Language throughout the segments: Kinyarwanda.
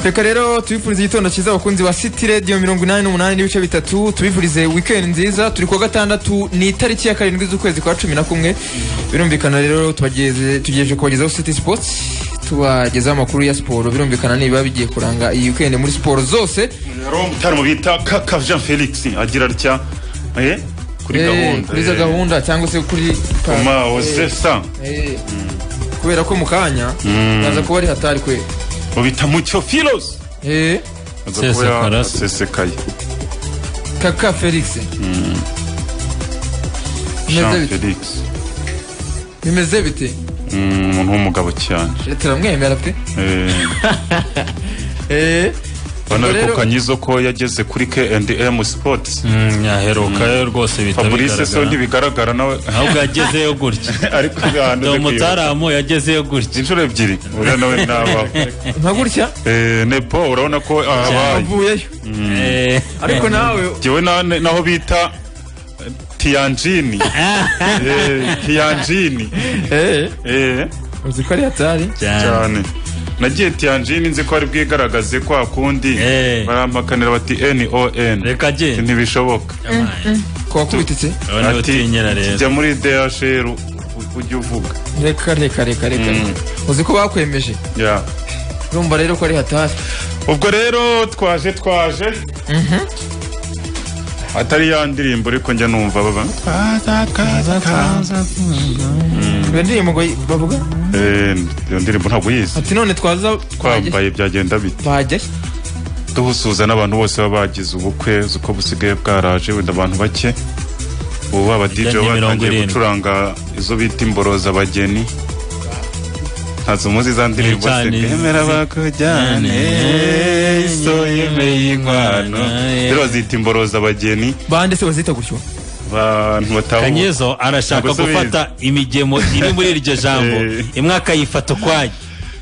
reka rero tubifurize igitondo cyiza abakunzi wa city radio mirongo inani n'umunani n'ibice bitatu tubifurize weekend nziza turi kuwa gatandatu ni itariki ya karindwi z'ukwezi kwa cumi na kumwe birumvikana rero tubageze- tugejeje kubagezaho city sports tubagezaho amakuru ya siporo birumvikana niba bigiye kuranga iyi weekend muri siporo zose rero umutari bita kaka jean felix agira atya eh, kuri Eh, gahunda kuri za eh, gahunda cyangwa se kuri Oma Ozesa Eh, kubera ko mu kanya baza kuba ari hatari kwe ubita mucyo filos Eh, Sesekara. sesekaye kaka felix bimeze jean bite felix bimeze bite Mm, umuntu w'umugabo cyane turamwemera pe Eh, Eh, bana ubwo rero- ariko kanyizo ko yageze kuri K&M Sports Mm, yaherukayo rwose bihita Fabrice so bigaragara ntibigaragara nawe ahubwo yagezeyo gutya ariko dore ahantu umutaramu yagezeyo gutya inshuro ebyiri uriya nawe nabaho nka gutya Eh, nepo urabona ko ahabaye avuyeyo Eh, ariko nawe jyewe na- naho bita eh, tiyanjini Eh, tiyanjini eh, Eh, uzi ko ari hatari cyane. cyane nagiye tiyanjini nzi ko ari bwigaragaze kwa kundi Eh. barampakanira bati non reka agende ntibishoboka ko wakubita iki urabona niba utinyera rero jya muri dhr u- u- ujye uvuga reka reka reka reka uzi ko bakwemeje Yeah. urumva rero ko ari hatari ubwo rero twaje twaje atari ya ndirimbo ariko njya numva baba iyo ndirimbo ngo yi- bavuga Eh, iyo ndirimbo ntabwo uyizi ati none twaza twajya twambaye byagenda bite bajya he? duhusuza n'abantu bose baba bagize ubukwe uzi ko busigaye bwaraje wenda abantu bake ubu baba DJ Bijyanye mirongo batangiye irindwi. gucuranga izo bita imboroza abageni ntazo muzi za ndirimbo se Cyane. bemera bakujyane so yemeye inkwano Eh. rero bazita imboroza abageni bande se bazita gutyo abantu batahuye kanyezo arashaka Ntabwo asubiza. gufata imigemo iri muri iryo jambo Eh. imwe akayifata ukwayo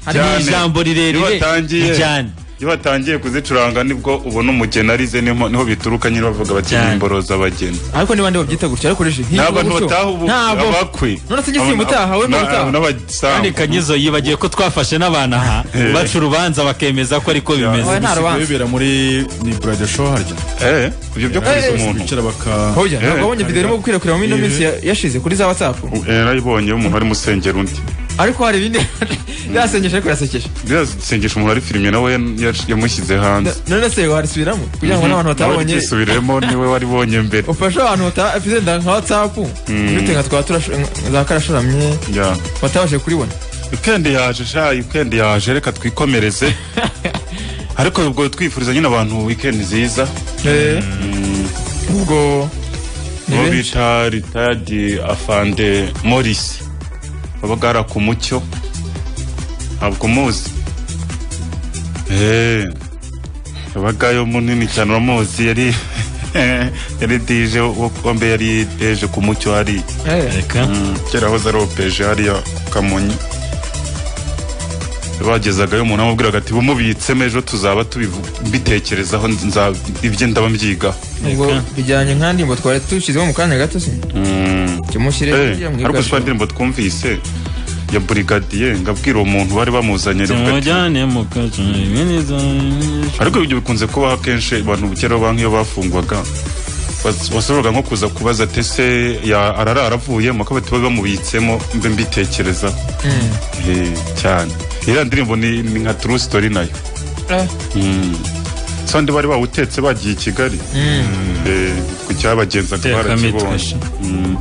harimo Cyane. ijambo iyo rirerire batangiye cyane iyo batangiye kuzicuranga nibwo ubona umugeni arize niho niho bituruka nyine bavuga bati Cyane. "Ni imboroza abageni ariko ni bande babyita gutyo ariko reje ni hirwa abantu gutyo. bataha ubu ntabwo abakwe none se ngisimba utaha we Na- utaha n'abasambu. kandi kanyezo yibagiwe ko twafashe n'abantu aha baca urubanza bakemeza ko ariko bimeze Oya, nta rubanza bibera muri ni buraja show harya Eh, ibyo byo kuriza Eh, umuntu bicara baka hoya ntabwo wabonye Eh, video irimo gukwirakwira mu ino minsi ya- yashize kuri za whatsapp Eh, narayibonye umuntu ari musengera undi ariko hari ibindi yasengesha ariko yasekeje biriya sengesha umuntu ari filime nawe ya- yamushyize hanze none se warisubiramo kugira ngo n'abantu batabonye batabonye niwe waribonye mbere ufashe abantu batapfizenda nka whatsapp bite nka twa turash- za karasharamye Ya. batabashe kuribona weekend yaje sha weekend yaje reka twikomereze ariko ubwo twifuriza nyine abantu weekend nziza ubwo ni uwo benshi bita ritadi afande morisi babagara ku mucyo ntabwo muzi eee yabagayo munini cyane uramuzi yari yari dije wo- wambe yari deje ku mucyo hari Eh, reka kera hoze ari opeje hariya ku kamonyi bagezagayo umuntu amubwiraga ati bumubitsemo ejo tuzaba tubivu- mbitekerezaho nza- ibye ndaba mbyigaho ubwo bijyanye nka ndirimbo twari tushyizemo mu kanya gato se Mm. kimushyire Eh, kugira ngo ariko yigabishe. sha ndirimbo twumvise ya burigadiye ngabwira uwo muntu bari bamuzanye rivuga ati- tumujyane mu kacu ibintu ariko ibyo bikunze kubaho akenshi abantu kera banki iyo bafungwaga was- washoboraga nko kuza kubaza ati ese ya- arara aravuyemo ko bati babe bamubitsemo mbe mbitekereza Eh, cyane iriya ndirimbo ni ni nka true story nayo Eh, sandi bari bawutetse bagiye i kigali Eh, ku cyabagenzaga Itekamitwe. barakibonye Mm.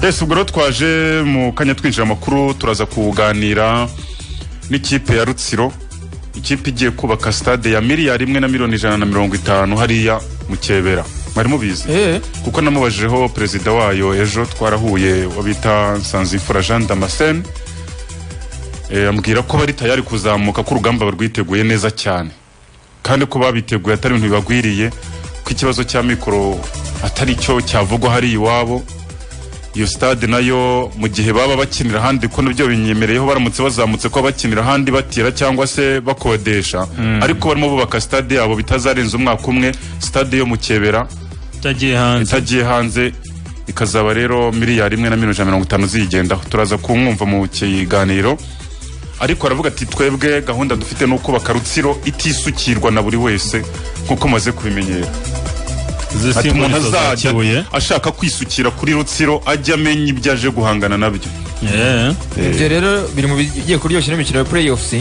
ese ubwo rero twaje mu kanya twinjira amakuru turaza kuganira n'ikipe ya rutsiro ikipe igiye kubaka stade ya miliyari imwe na miliyoni ijana na mirongo itanu hariya mu kebera mwari mubizi eh, kuko namubajijeho perezida wayo ejo twarahuye uwo bita nsanzimfura jean damascene Eh, ambwira ko bari tayari kuzamuka ko urugamba barwiteguye neza cyane kandi ko babiteguye atari ibintu bibagwiriye ko ikibazo cya mikoro atari cyo cyavugwa hari iwabo iyo stade nayo mu gihe baba bakinira ahandi ko nibyo binyemereyeho baramutse bazamutse ko bakinira ahandi batira cyangwa se bakodesha ariko barimo bubaka stade yabo bitazarenza umwaka umwe stade yo mu kebera utagiye hanze itagiye hanze ikazaba rero miliyari imwe na miliyoni ijana na mirongo itanu ziyigendaho turaza kumwumva mu kiganiro ariko aravuga ati twebwe gahunda dufite ni ukubaka rutsiro itisukirwa na buri wese nk'uko maze kubimenyera ati umuntu azajya ashaka kwisukira kuri rutsiro ajya amenya ibyo aje guhangana nabyo ibyo rero biri mu bigiye kuryoshya n'imikino ya playoffs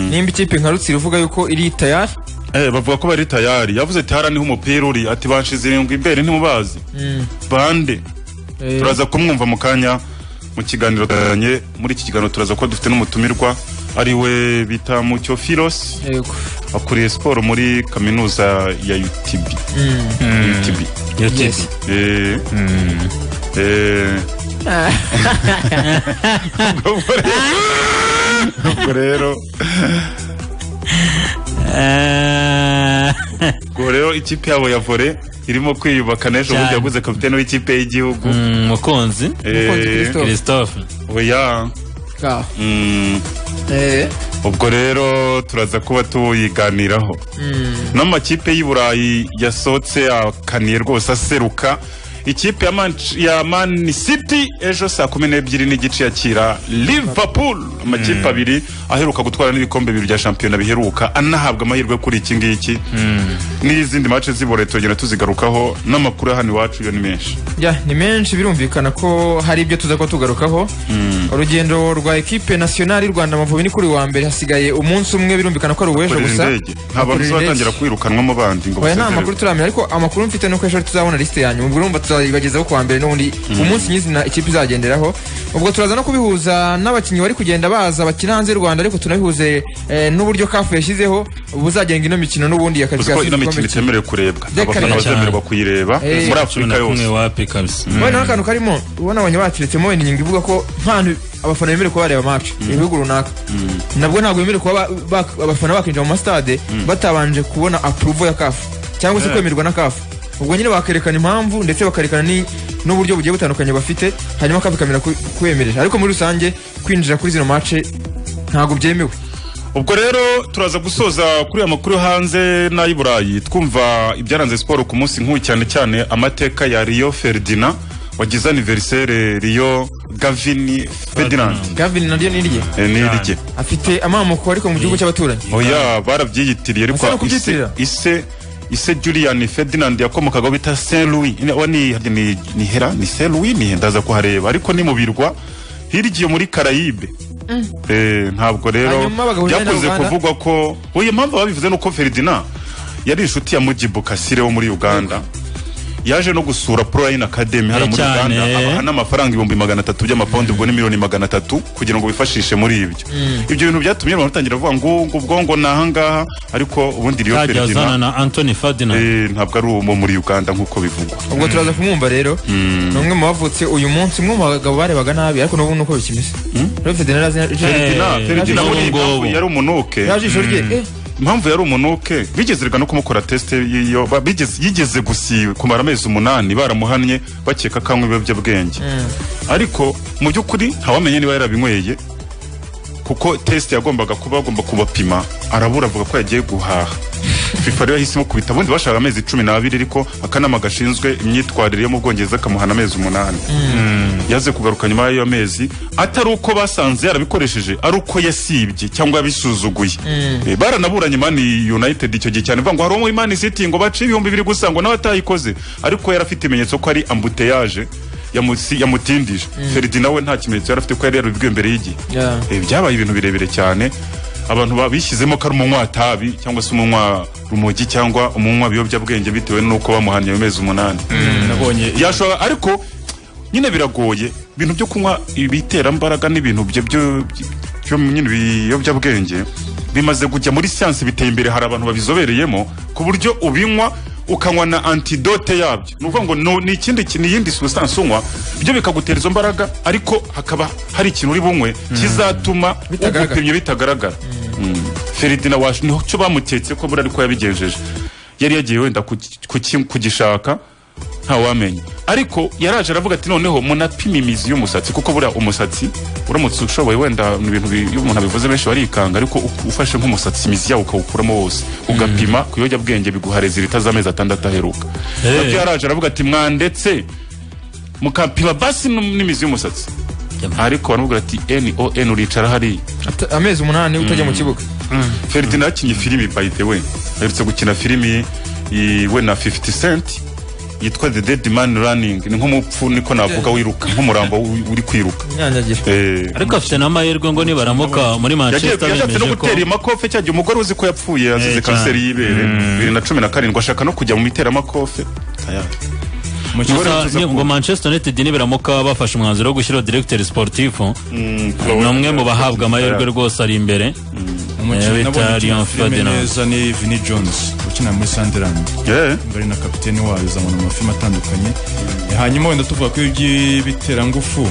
nimba ikipe nka rutsiro uvuga yuko iri tayari Eh, bavuga ko bari tayari yavuze ati hara niho umupira uri ati banshize irindwi imbere ntimubazi bande turaza kumwumva mu kanya mu kiganiro tuzanye muri iki kiganiro turaza kuba dufite n'umutumirwa ari we bita mucyo filos yego akuriye siporo muri kaminuza ya utb UTB. yes Eh, eh. Ubwo rero- ubwo rero ubwo rero ikipe yabo ya vore irimo kwiyubaka n'ejo bundi Cyane. yaguze kapitene w'ikipe y'igihugu umukunzi mukunzi Eh, Christophe. christophe oya ka Mm, eh ubwo rero turaza kuba tuyiganiraho n'amakipe y'i burayi yasohotse akaniye rwose aseruka ikipe ya Manch- ya man city ejo saa kumi n'ebyiri n'igice yakira liverpool amakipe abiri aheruka gutwara n'ibikombe bibiri bya shampiyona biheruka anahabwa amahirwe kuri iki ngiki n'izindi mace z'iburayi turagenda tuzigarukaho n'amakuru ya hano iwacu yo ni menshi ya ni menshi birumvikana ko hari ibyo tuza kuba tugarukaho urugendo rwa ekipe nasiyonari rwanda amavubi ni kuri wa mbere hasigaye umunsi umwe birumvikana ko ari uw'ejo korera gusa indege nta bantu Bakorera indege. batangira kwirukanwamo bandi ngo oya nta basezererwe. makuru turamenya ariko amakuru mfite nuko ejo tuzabona lisite yanyu ubwo urumva tuzayibagezaho kuwa mbere n'ubundi umunsi nyizina ikipe izagenderaho ubwo turaza no kubihuza n'abakinnyi bari kugenda baza bakina hanze y'u rwanda ariko tunabihuze eh, n'uburyo kafu yashyizeho buzagenga ino mikino n'ubundi uzi ko yakazi ino mikino itemerewe kurebwa Reka abafana reka. bazemererwa kuyirebwa Eh, muri cumi afurika na kumwe yose wapi kabisa Wowe nawe akantu karimo ubona abanyabati ndetse wenda inyungu ivuga ko nta hantu abafana bemerewe kuba bareba match ibihugu runaka nabwo ntabwo bemerewe kuba ba- ba- abafana bakinjira mu masitade batabanje kubona apuruvo ya kafu cyangwa se kwemerwa na kafu ubwo nyine bakerekana impamvu ndetse bakerekana ni- n'uburyo bugiye butandukanye bafite hanyuma kafu ikamera ku- kubemerera ariko muri rusange kwinjira kuri zino mace ntabwo byemewe ubwo rero turaza gusoza kuri aya makuru yo hanze n'ay'i burayi twumva ibyaranze siporo ku munsi nk'uyu cyane cyane amateka ya riyo feridina wagize aniverisere riyo gavini ferdinand gavin naryo ni irye Eh, ni irye afite amamoko ariko mu gihugu cy'abaturanyi oya barabyiyitirije ariko Asa no ise kubyitirira. ise ise julian ferdinand yakomokagaho bita saint louis Ni- wa ni ni- ni hera ni saint louis ni ndaza kuhareba ariko ni mu birwa hirya iyo muri karayibe Eh, ntabwo rero Hanyuma bagahurira na byakunze Uganda. kuvugwa ko oya impamvu babivuze ni uko ferdinand yari inshuti ya mujibu kasire wo muri uganda yaje no gusura proline academy hano Eh, muri cyane. uganda abaha n'amafaranga ibihumbi magana atatu by'amapawundi ubwo ni miliyoni magana atatu kugira ngo bifashishe muri ibyo ibyo bintu byatumye abantu batangira bavuga ngo ngo ubwongo ni ahangaha ariko ubundi riyo azajya azana ferdinand na anthony ferdinand eh, ntabwo ari uwo muri uganda nk'uko bivugwa ubwo turaza kumwumva rero ni umwe mu bavutse uyu munsi umwe mu bagabo barebaga nabi ariko n'ubu nuko bikimeze rero federa Eh, Ferdinand- Ferdinand ubu buriya ngubu. impamvu yari umunuke jisho rye eh, impamvu yari umunuke bigeze reka no kumukora test yiyo ba- bigeze- yigeze gusi kumara amezi umunani baramuhannye bakeka ko anywa ibiyobyabwenge ariko mu by'ukuri ntawamenye niba yarabinyweye kuko test yagombaga kuba agomba kubapima arabura avuga ko yagiye guhaha fifa rero yahisemo kubita ubundi bashaka amezi cumi n'abiri ariko akanama gashinzwe imyitwarire yo mu bwongereza kamuhana amezi umunani yaze kugaruka nyuma y'ayo mezi atari uko basanze yarabikoresheje ari uko yasibye cyangwa yabisuzuguye Eh, baranaburanye Man united icyo gihe cyane bavuga ngo hari uwo muri Man City ngo bace ibihumbi bibiri gusa ngo nawe atayikoze ariko yari afite ibimenyetso ko ari ambuteyage yamusi- yamutindije Ferdinand we nta kimenyetso yari afite ko yari yarabibwiwe mbere y'igihe Yeah. Eh, byabaye ibintu birebire cyane abantu babishyizemo ko ari umunywatabi cyangwa se umunywa rumogi cyangwa umunywa biyobyabwenge bitewe n'uko bamuhaniye amezi umunani nabonye yashobora ariko nyine biragoye ibintu byo kunywa ibiterambaraga n'ibintu byo byo- byo nyine biyobyabwenge bimaze kujya muri siyansi biteye imbere hari abantu babizobereyemo ku buryo ubinywa ukanywa na antidote yabyo ni ukuvuga ngo no- ni ikindi kintu iyindi substance unywa byo bikagutera izo mbaraga ariko hakaba hari ikintu uri bunywe kizatuma Bitagaragara. ugupimye bitagaragara Mm. Ferdinand wacu niho cyo bamuketse ko buriya ariko yabigenjeje yari yagiye wenda kuki- kuki- kugishaka ntawamenya ariko yaraje aravuga ati noneho munapima imizi y'umusatsi kuko buriya umusatsi uramutse ushoboye wenda ni ibintu bi- iyo umuntu abivuze benshi barikanga ariko u- ufashe nk'umusatsi imizi yawo ukawukuramo wose ugapima ku biyobyabwenge biguha rezilita z'amezi atandatu aheruka Eh. nabyo yaraje aravuga ati mwandetse mukapima basi n'um- n'imizi y'umusatsi Yama. ariko baramubwira ati n o n uricara hariya Ata- amezi umunani utajya mu kibuga feridina yakinnye filimi by the way aherutse gukina filimi i- we na 50 cent yitwa the dead man running ni nk'umupfu niko navuga wiruka nk'umurambo wi- uri kwiruka nyanyagira Eh, ariko afite n'amahirwe ngo nibaramuka muri yagiye manchester yashatse no bemeje ko gutera imakofe cya gihe umugore uzi ko yapfuye azize Eh, cyane. kanseri y'ibere bibiri na cumi na karindwi ashaka no kujya mu miteraamakofe Gusa Gusa ni- ngo manchester united nibaramuka bafashe umwanzuro wo gushyiraho directeur sportif ni umwe mu bahabwa amahirwe rwose ari imbere Eh, bita Leon Ferdinand. neza ni vini jones ukina muri sunderland Yeah. mbari na kapiteni wayo zamana mu mafilime atandukanye hanyuma wenda tuvuga ku by'ibiterangufu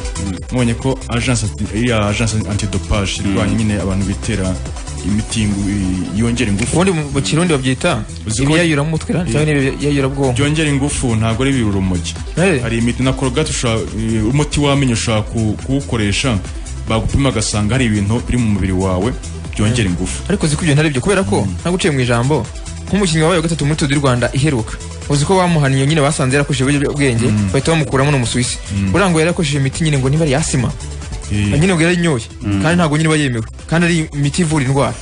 mubonye ko agence anti- iriya agence antidopage irwanya nyine abantu bitera imiti ngo- yongera ingufu ubundi mu mu kirundi babyita Uzi ko- ibiyayura mu mutwe cyangwa n'ibiyayura bwonko byongera ingufu ntabwo ari ibirura urumogi Eh. hari imiti na korogate ushobora- eh, umuti w'amenyo ushobora ku- kuwukoresha bagupima agasanga hari ibintu biri mu mubiri wawe byongera ingufu ariko uzi ko ibyo ntari byo kubera ko ntabwo uciye mu ijambo nk'umukinnyi wabaye wa gatatu muri Tour du Rwanda iheruka uzi ko bamuhaniye nyine basanze yarakoresheje ibiyobyabwenge bahita bamukuramo n'umusuwisi urangwa yari yarakoresheje imiti nyine ngo niba ari yasima Eh, nyine ubwo yari inyoye kandi ntabwo nyine iba yemewe kandi ari imiti ivura indwara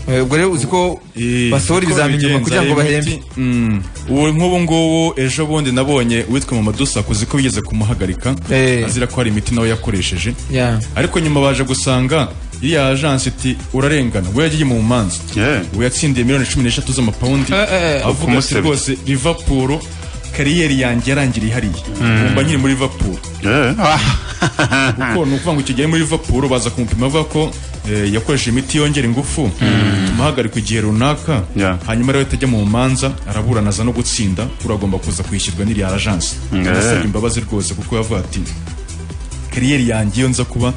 Eh, ubwo rero uzi ko Eh, basohora uko ibizamini nyuma babigenza, kugira ngo hari bahembe imiti- Mm. ubu nk'ubu ngubu ejo bundi nabonye uwitwa mama dusaku uzi ko bigeze kumuhagarika Eh. azira ko hari imiti nawe yakoresheje Yeah. ariko nyuma baje gusanga iriya ajansi iti urarengana we yagiye mu manza Yeah. we yatsindiye miliyoni cumi n'eshatu z'amapawundi Eh, eh, eh. avuga ati Kumusebya. rwose livapuro kariyeri yanjye yarangiriye hariya mba nkiri muri livapuro Yeah. kuko ni ukuvuga ngo icyo gihe muri Liverpool baza kumupima bavuga ko eh, yakoresheje imiti yongera ingufu tumuhagarika igihe runaka Yeah. hanyuma rero atajya mu manza araburana aza no gutsinda uragomba kuza kwishyurwa n'iriya ajansi Yeah. arasabye imbabazi rwose kuko yavuga ati kariyeri yanjye iyo nza kuba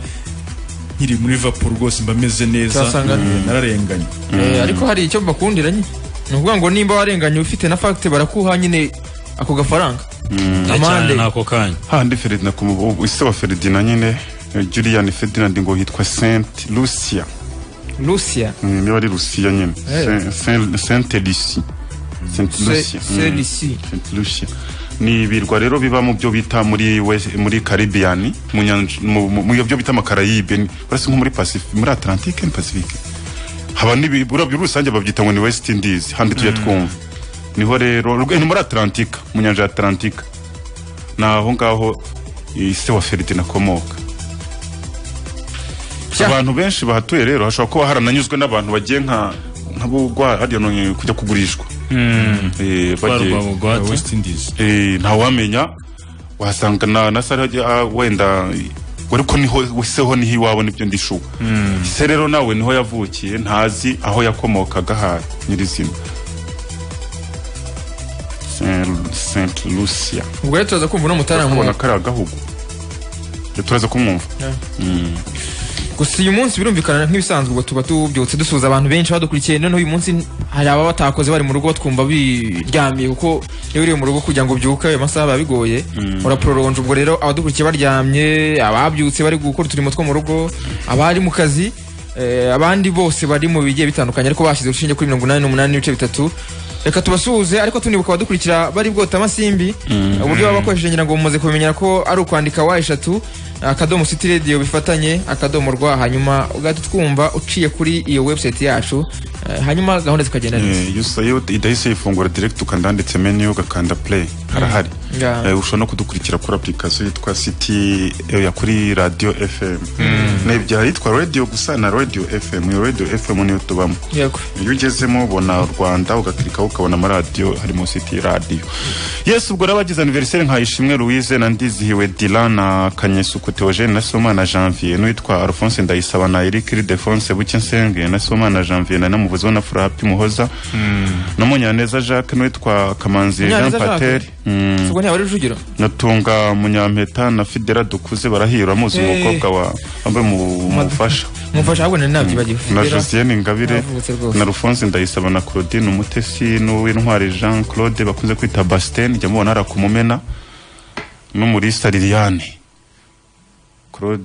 nkiri muri Liverpool rwose mba meze neza Uzasanga- eh, nararenganye Eh, ariko hari icyo bakundira nyine ni ukuvuga ngo nimba warenganye ufite na fagite barakuha nyine ako gafaranga cyane amande n'ako kanya handi feridina ku mubu- ise wa feridina nyine eh, julian ferdinand ngo hitwa saint lucia lucia Mm, niba ari lucia nyine Eh. Saint- Saint- saint lucia saint lucia Mm. selisi Saint Lucia. ni ibirwa rero biba mu byo bita muri West- muri caribbean mu nyanja- mu- mu- mu byo bita amakarayibe ni- uretse nko muri pacifique muri atlantique ni pacifique haba n'ibi urabyo rusange babyita ngo ni west indies handi tujya twumva niho rero rwe- ni muri atlantique mu nyanja ya atlantique ni aho ngaho ise wa feridina akomoka Sha. abantu benshi bahatuye rero hashobora kuba harananyuzwe n'abantu bagiye nka nk'abugwa hariya no- kujya kugurishwa Eh, bagiye- barwa bugwate West Indies Eh, ntawamenya wasanga na na sare ah, wenda ariko niho seho niho iwabo nibyo ndishuka se rero nawe niho yavukiye ntazi aho yakomokaga ha nyirizina Saint- Saint Lucia ubwo rero turaza kumva uno kubona mutaramu kari agahugu Rero turaza kumwumva gusa uyu munsi birumvikana nk'ibisanzwe ubwo tuba tubyutse dusuhuza abantu benshi badukurikiye noneho uyu munsi hari ababa batakoze bari mu rugo twumva biryamiye kuko niba uri mu rugo kugira ngo ubyuke ayo masaha biba bigoye urapororonje ubwo rero abadukurikiye baryamye ababyutse bari gukora uturimo two mu rugo abari mu kazi eh, abandi bose bari mu bigiye bitandukanye ariko bashyize urushinge kuri mirongo inani n'umunani n'ibice bitatu reka tubasuhuze ariko tunibuka abadukurikira bari bwota amasimbi uburyo baba bakoresheje ngira ngo mumaze kubimenyera ko ari ukwandika wa eshatu akadomo city radio bifatanye akadomo rwa hanyuma ugahita twumva uciye kuri iyo website yacu eh, hanyuma gahunda zikagenda neza Eh, iyo usa- iyo idahise yifungura direct ukanda handitse menu ugakanda play harahari Yeah. Eh, ushobora no kudukurikira kuri application yitwa city eh, ya kuri radio fm nebyara yitwa radio gusa na radio fm iyo radio fm niyo tubamo yego iyo ugezemo ubona u rwanda ugakirikaho ukabona amaradiyo harimo city radio yesu ubwo rero abagize aniveriseri nka ishimwe louise na ndizihiwe dilan na kanyesuku theogene na somana janvier n'uwitwa alphonse ndayisaba na eric ildefonse bukensenge na somana janvier na namuvuzi we na furahapi muhoza na munyaneza jacques n'uwitwa kamanzi jean Munyaneza Jacques? patel Mm, ubwo ntiyaba ari rujugiro natunga munyampeta na fidera dukuze barahira amuzi Hey. umukobwa wa wambaye mu- umufasha mufasha ahubwo nari nabyibagiwe na Rero, josiane ngabire Navutse rwose. na rufonse ndayisaba na claudine umutesi n'uwintwari jean claude bakunze kwita basiteni njya mubona ari akumumena n'umurisa liliane claude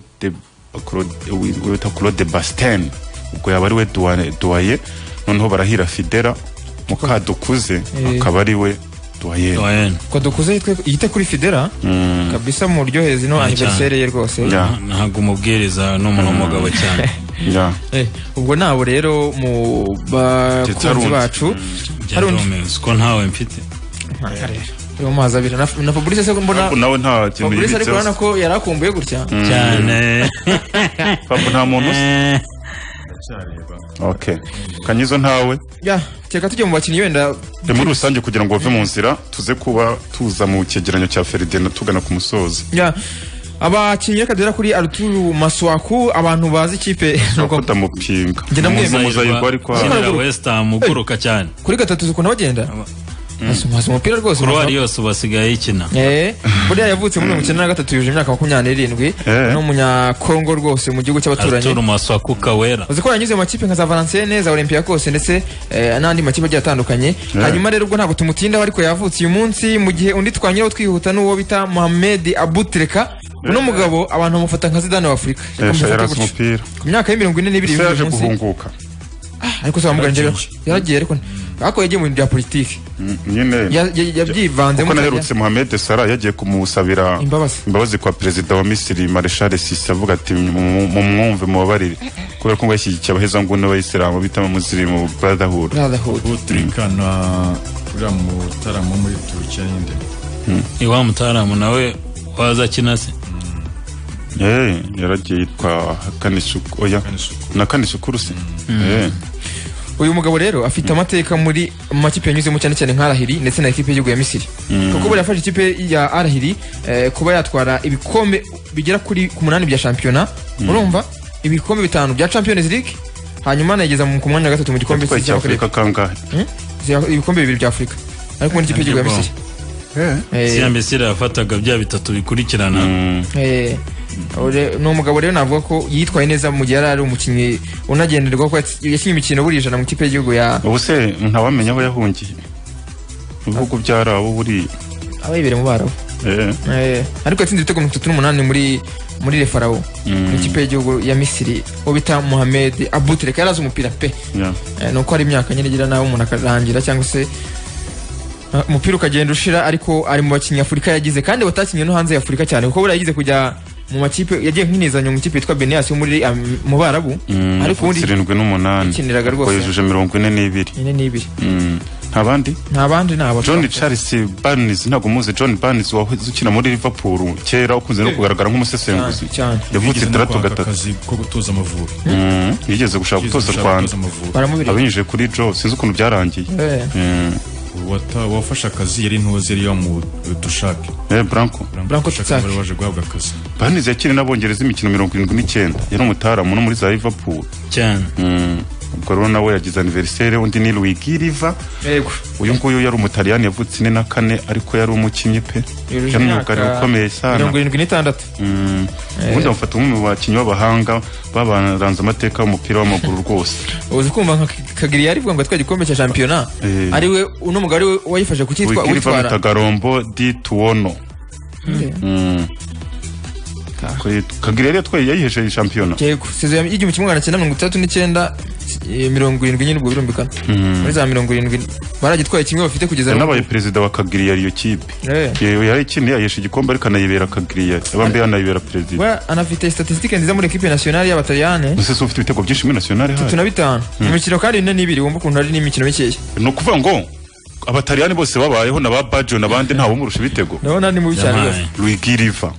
Claude- wi- wita claude basiteni ubwo yaba ari we duwa- duwaye noneho barahira fidera mukadukuze Eh. akaba ari we duwaye Owen. ko dukuze yitwe- yite kuri fidera kabisa mu buryoheze no aniveriseri ye rwose Yeah. ntabwo umubwiriza ni umuntu w'umugabo cyane Yeah. Eh, ubwo nabo rero mu bakunzi Tetarundi. bacu hari undi byarumeze ko ntawe mfite uri mu mazi abiri na na fabrice se mbona Fabu nawe nta kintu fabrice ariko urabona yibitseho ko yari akumbuye gutya cyane Fabu nta muntu uzi Eh, okay kanyizo ntawe Ya, reka tujye mu bakinnyi wenda Ni muri rusange kugira ngo bave mu nzira tuze kuba tuza mu cyegeranyo cya Ferdinand tugana ku musozi ya abakinnyi reka duhera kuri aruturu maswaku abantu bazi ikipe nuko batamupinga Njye namwemeye. muzayirwa ariko Sina- ukinira West Ham uguruka cyane kuri gatatu zikunda bagenda hasi umupira rwose kuruwari yose ubu asigaye yikina Eh, buriya yavutse muri mirongo icyenda na gatatu yuje imyaka makumyabiri n'irindwi Eh. ni umunyakongo rwose mu gihugu cy'abaturanyi Arthur Maswaku Kawera uzi ko yanyuze mu makipe nka za Valenciennes za Olympiacos ndetse eh, n'andi makipe agiye atandukanye hanyuma rero ubwo ntabwo tumutindaho ariko yavutse uyu munsi mu gihe undi twanyuraho twihuta n'uwo bita Mohamed Abutreka uno mugabo abantu bamufata nka Zidane wa Afurika Reka Esha mufate yarazi gutyo. umupira ku myaka y' mirongo ine n'ibiri Esha y'uyu yaje munsi, guhunguka ariko se bamuganije yaragiye ariko ariko yagiye mu bintu bya politiki Mm, nyine Ya- ya- yabyivanzemo kuko cyane. naherutse Mohamed Salah yagiye kumusabira Imbabazi. imbabazi kwa perezida wa Misiri Marshal Sisi avuga ati mu- mu mwumve mubabarire kubera ko ngo yashyigikiye abahezanguni b'abayisilamu bita mu musirimu brotherhood Brotherhood. uturika na uriya mutaramo wo muri turukiya nyine iwa mutaramu nawe waza akina se Eh, yaragiye yitwa Kanisuku oya na Kanisukuru se Eh, uyu mugabo rero afite amateka muri mu makipe yanyuzemo cyane cyane nka Arahiri ndetse na ekipe y'igihugu ya Misiri kuko buriya yafashe ikipe ya Arahiri eh, kuba yatwara ibikombe bigera kuri ku munani bya shampiyona urumva ibikombe bitanu bya Champions League hanyuma anayigeza mu ku mwanya wa gatatu mu gikombe yatwaye cy'Afurika. icyafurika kangahe Hmm? Zia- ibikombe bibiri bya Afurika ariko muri ikipe y'igihugu ya Misiri Eh, siya mbese yafataga bya bitatu bikurikirana Eh, ure- ni umugabo rero navuga ko yitwaye neza mu gihe yari ari umukinnyi unagenderwaho ko yats- yakinnye imikino buri ijana mu ikipe y'igihugu ya ubu se ntawamenya aho yahungiye ibihugu byarabo buriya abayibere mu barabu Eh, Eh, ariko yatsinze ibitego mirongo itatu n'umunani muri muri refarawo mu ikipe y'igihugu ya misiri uwo bita muhamed abutireka yarazi umupira pe yeah. Eh, ni uko hari imyaka nyine igira nawe umuntu akarangira cyangwa se eh, umupira ukagenda ushira ariko ari mu bakinnyi afurika yagize kandi batakinnye no hanze ya afurika cyane kuko buriya yagize kujya mu makipe yagiye nk'inezanyo mu ikipe yitwa benias yo muri am- mu barabu Mm, ariko ubundi zirindwi n'umunani yakiniraga Ariko rwose. yujuje mirongo ine n'ibiri ine n'ibiri Mm, nta bandi nta bandi nabo john charles barnes ntabwo muzi john barnes wahoze ukina muri liverpool kera ukunze no kugaragara nk'umusesenguzi cyane yavutse itandatu gatatu akazi ko gutoza amavubi Mm, yigeze gushaka gutoza u rwanda amavubi baramubiri abinyujije kuri joe sinzi ukuntu byarangiye Eh, Mm, Wata- wafashe akazi yari ntuzi yari yamu dushake eh branco Branko Tsaki. wari waje guhabwa akazi barnes yakiriye n'abongereza imikino mirongo irindwi n'icyenda yari umutaramu no muri za liverpool cyane Mm, ubwo rero nawe yagize aniveriseri undi ni luigi riva yego uyu nguyu yari umutaliyani yavutse ine na kane ariko yari umukinnyi pe Yujuje yari imyaka umwugariro ukomeye sana mirongo irindwi n'itandatu Mm. ubundi bamufata nk'umwe mu bakinnyi b'abahanga babaranze amateka y'umupira w'amaguru rwose uzi kumva nka kagiri yari ngo atwaye igikombe cya shampiyona Eh. ari we uno mugabo ari we wayifashe kukitwa wigiri uwitwara bamwitaga rombo di tuwono Mm. Kuri- kagira yari yatwaye yayihejeje shampiyona yego sezo y'igihe mu kimwe magana cyenda mirongo itandatu n'icyenda eh, mirongo irindwi nyine ubwo birumvikana muri za mirongo irindwi baragitwaye kimwe bafite kugeza yanabaye perezida wa kagiri yari iyo kipe Eh. Yewe yarikindi yayihesha igikombe ariko anayibera kagiri yari abambe yanayibera perezida we anafite statisitike nziza muri ekipe nasiyonali y'abataliyane ese si ufite ibitego byinshi muri nasiyonari tatu hayo na bitanu imikino kandi ine n'ibiri wumva ukuntu ari n'imikino mikeya ni ukuvuga ngo abataliyani bose babayeho na ba bajo n'abandi ntawumurusha ibitego ndabona ni mubi cyane rwose yabaye luigi riva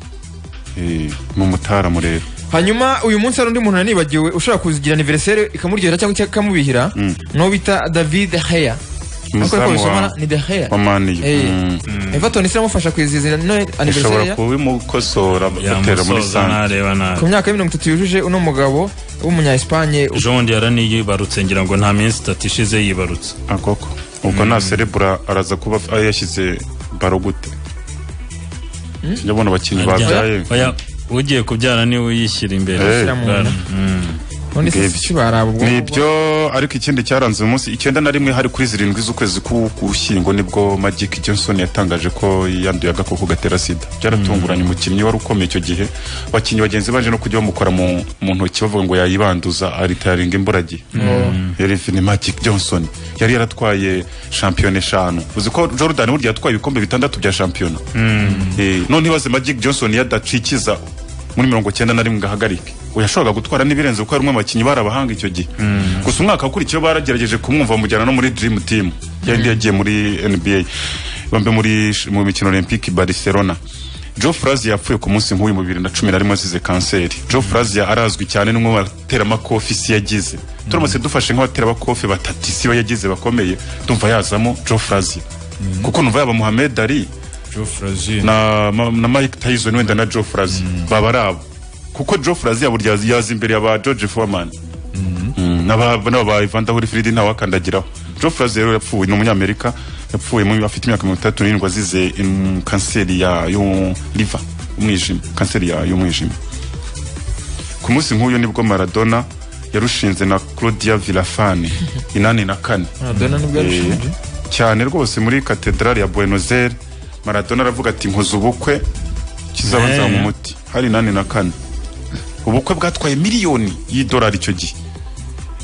Eh, ni umutaramu rero hanyuma uyu munsi hari undi muntu nanibagiwe ushobora kugira aniveriseri ikamuryohera cyangwa ikamubihira n'uwo bita david heya ariko Umuzamu ariko wa- bisomana ni de heya wa maniyu Eh, Mm. Everton iramufasha kwizihiza no anniversary ishobora ya- kubimukosora batera muri yamusoza sante ntareba nabi ku myaka ya mirongo itatu yujuje uno mugabo w'umunya Espagne ejo bundi yaraniyibarutse ngira ngo nta minsi itatu ishize yibarutse akoko ubwo nta cerebura araza kuba f- yashyize baro gute ndabona abakinnyi babyaye Oya, ugiye kubyara niwe uyishyira imbere Eh. ashyira mu nda. ubundi se ngibyo. kibaraba ubwo ni ibyo ariko ikindi cyaranze uyu munsi icyenda na rimwe hari kuri zirindwi z'ukwezi k'ugushyingo nibwo Magic Johnson yatangaje ko yanduye agakoko gatera sida byaratunguranye umukinnyi wari ukomeye icyo gihe abakinnyi bagenzi baje no kujya bamukora mu mu ntoki bavuga ngo yayibanduza aritaringa imburagihe Elvin Magic Johnson yari yaratwaye shampiyona eshanu uzi ko Jordan burya yatwaye ibikombe bitandatu bya shampiyona Eh, none ibaze Magic Johnson yadacikiza muri mirongo cyenda na rimwe ngo ahagarike yashoboraga gutwara n'ibirenze kuko ari umwe mu bakinnyi barabahanga icyo gihe gusa umwaka wakurikiyeho baragerageje kumwumva bamujyana no muri dream team yari yagiye muri nba bambe muri mu mikino olympique barcelona Joe Frazia yapfuye ku munsi nk'uyu mu bibiri na cumi na rimwe azize kanseri Joe Frazia arazwi cyane n'umwe mu bateramakofi isi yagize turamutse dufashe nk'abateramakofi batatu isi we yagize bakomeye ndumva yazamo Joe Frazia kuko numva yaba Muhammad Ali Joe Frazier na, ma- na Mike Tyson wenda na Joe Frazier baba ari abo kuko Joe Frazier burya yazi- yazi imbere ya ba George Foreman Mm, n'aba n'aba ba Evander Holyfield ntawakandagiraho Joe Frazier rero yapfuye ni umunyamerika yapfuye mu- afite imyaka mirongo itandatu n'irindwi azize mm, kanseri ya yo liver umwijima kanseri ya y'umwijima ku munsi nk'uyu nibwo Maradona yarushinze na Claudia Villafane inani na kane maradona nibwo yarushinje cyane rwose muri katedrali ya buenos aires maradona aravuga ati nkoze ubukwe kizaba Eh. nzanywa umuti hari nane na kane ubukwe bwatwaye miliyoni y'idolari icyo gihe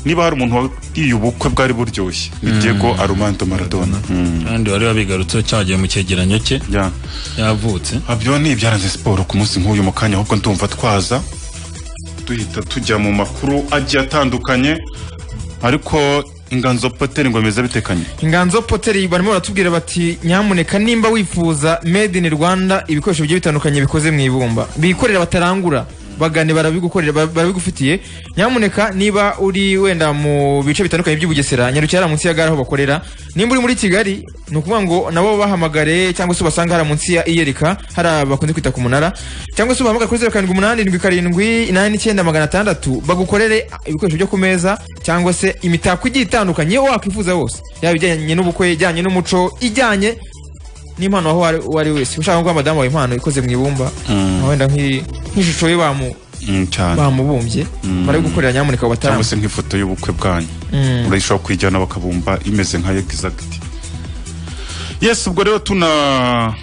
niba hari umuntu wariye ubukwe bwari buryoshye ni diego armando maradona kandi wari wabigarutseho cyagiye mu cyegeranyo cye Ya. yavutse abyo ni ibyaranze siporo ku munsi nk'uyu mu kanya ahubwo ndumva twaza duhita tujya mu makuru agiye atandukanye ariko inganzo poteri ngo bimeze bitekanye inganzo poteri barimo baratubwira bati nyamuneka nimba wifuza made in rwanda ibikoresho bigiye bitandukanye bikoze mu ibumba bikorera batarangura bagane barabigukorera ba- barabigufitiye nyamuneka niba uri wenda mu bice bitandukanye by'ubugesera nyarukira hariya munsi ya gare aho bakorera nimba uri muri kigali ni ukuvuga ngo nabo bahamagare cyangwa se ubasanga hariya munsi ya iyerika hariya bakunze kwita ku munara cyangwa se ubahamagare kuri zeru karindwi umunani irindwi karindwi inani n'icyenda magana atandatu bagukorere ibikoresho byo ku meza cyangwa se imitako igiye itandukanye wakwifuza wose yaba ijyanye n'ubukwe ijyanye n'umuco ijyanye n'impano aho wari- uwo ari we wese ushaka guha madamu wawe impano ikoze mu ibumba wenda nk'i- nk'ishusho ye bamu- Mm, cyane bamubumbye barabigukorera nyamuneka cyangwa batarama se nk'ifoto y'ubukwe bwanyu urayishobora kuyijyana bakabumba imeze nka yegizagiti yes ubwo rero tunashimira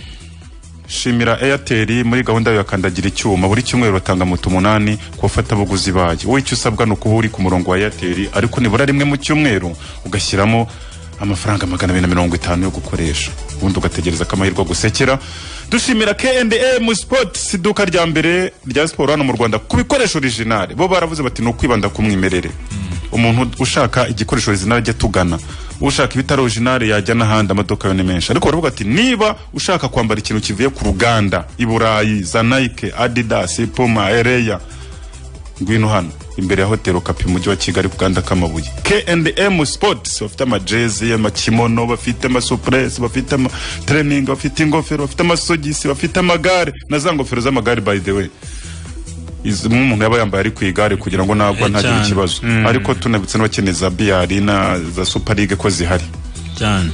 airtel muri gahunda yayo ya kandagira icyuma buri cyumweru batanga moto umunani ku bafatabuguzi bayo wowe icyo usabwa ni ukuba uri ku murongo wa airtel ariko nibura rimwe mu cyumweru ugashyiramo amafaranga magana abiri na mirongo itanu yo gukoresha ubundi ugategereza ko amahirwe agusekera dushimira KNM Sports iduka rya mbere rya siporo hano mu Rwanda ku bikoresho original bo baravuze bati ni ukwibanda ku mwimerere umuntu ushaka igikoresho original ajya tugana ushaka ibitari original yajya n'ahandi amaduka yo ni menshi ariko baravuga ati niba ushaka kwambara ikintu kivuye ku ruganda i Burayi za Nike Adidas Puma Ereya ngwino hano imbere ya hotel okapi mu mujyi wa kigali ku gahanda k'amabuye kndm sports bafite amajezi amakimono bafite amasupuresi bafite amatereningi bafite ingofero bafite amasogisi bafite amagare na za ngofero z'amagare by the way izimwe umuntu yaba yambaye ari ku igare kugira ngo nagwa Eh, ntagire cyane. ikibazo ariko tunabitse n'abakeneye za biyari na za suparigue ko zihari cyane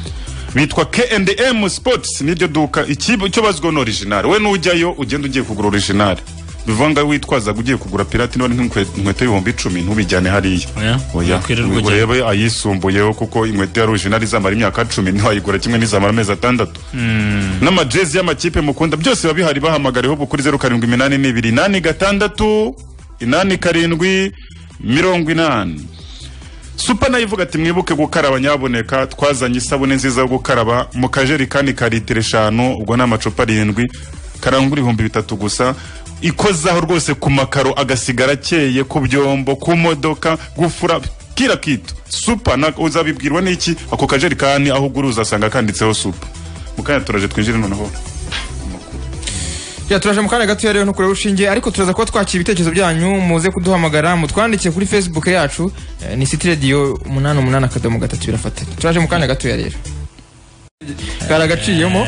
bitwa K&M Sports niryo duka ikibo cyo bazwiho no original we nujyayo ugenda ugiye kugura original bivanga witwaza ugiye kugura pirate none nk'inkwe- inkweto y'ibihumbi icumi ntubijyane hariya Oya, oya wakwirirwa ujyayo. urebe ayisumbuyeho kuko inkweto ya original izamara imyaka cumi ntiwayigura kimwe n'izamara amezi atandatu n'amajezi y'amakipe mukunda byose biba bihari bahamagareho kuri zeru karindwi iminani n'ibiri inani gatandatu inani karindwi mirongo inani supa nayo ivuga ati mwibuke gukaraba nyaboneka twazanye isabune nziza yo gukaraba mu kajerekani ka litiro eshanu ubwo ni amacupa arindwi karangura ibihumbi bitatu gusa ikozaho rwose ku makaro agasigara akeye ku byombo ku modoka gufura kira kitu supa na- uzabibwirwa n'iki ako kajerekani aho ugura uzasanga kanditseho supa mukanya turaje twinjire noneho Ya turaje mu kanya gatoya rero ntukure rushinge ariko turaza kuba twakira ibitekerezo byanyu muze kuduhamagara mutwandikiye kuri Facebook yacu eh, ni City Radio 88 akadomo gatatu birafata turaje mu kanya gatoya rero karagaciyemo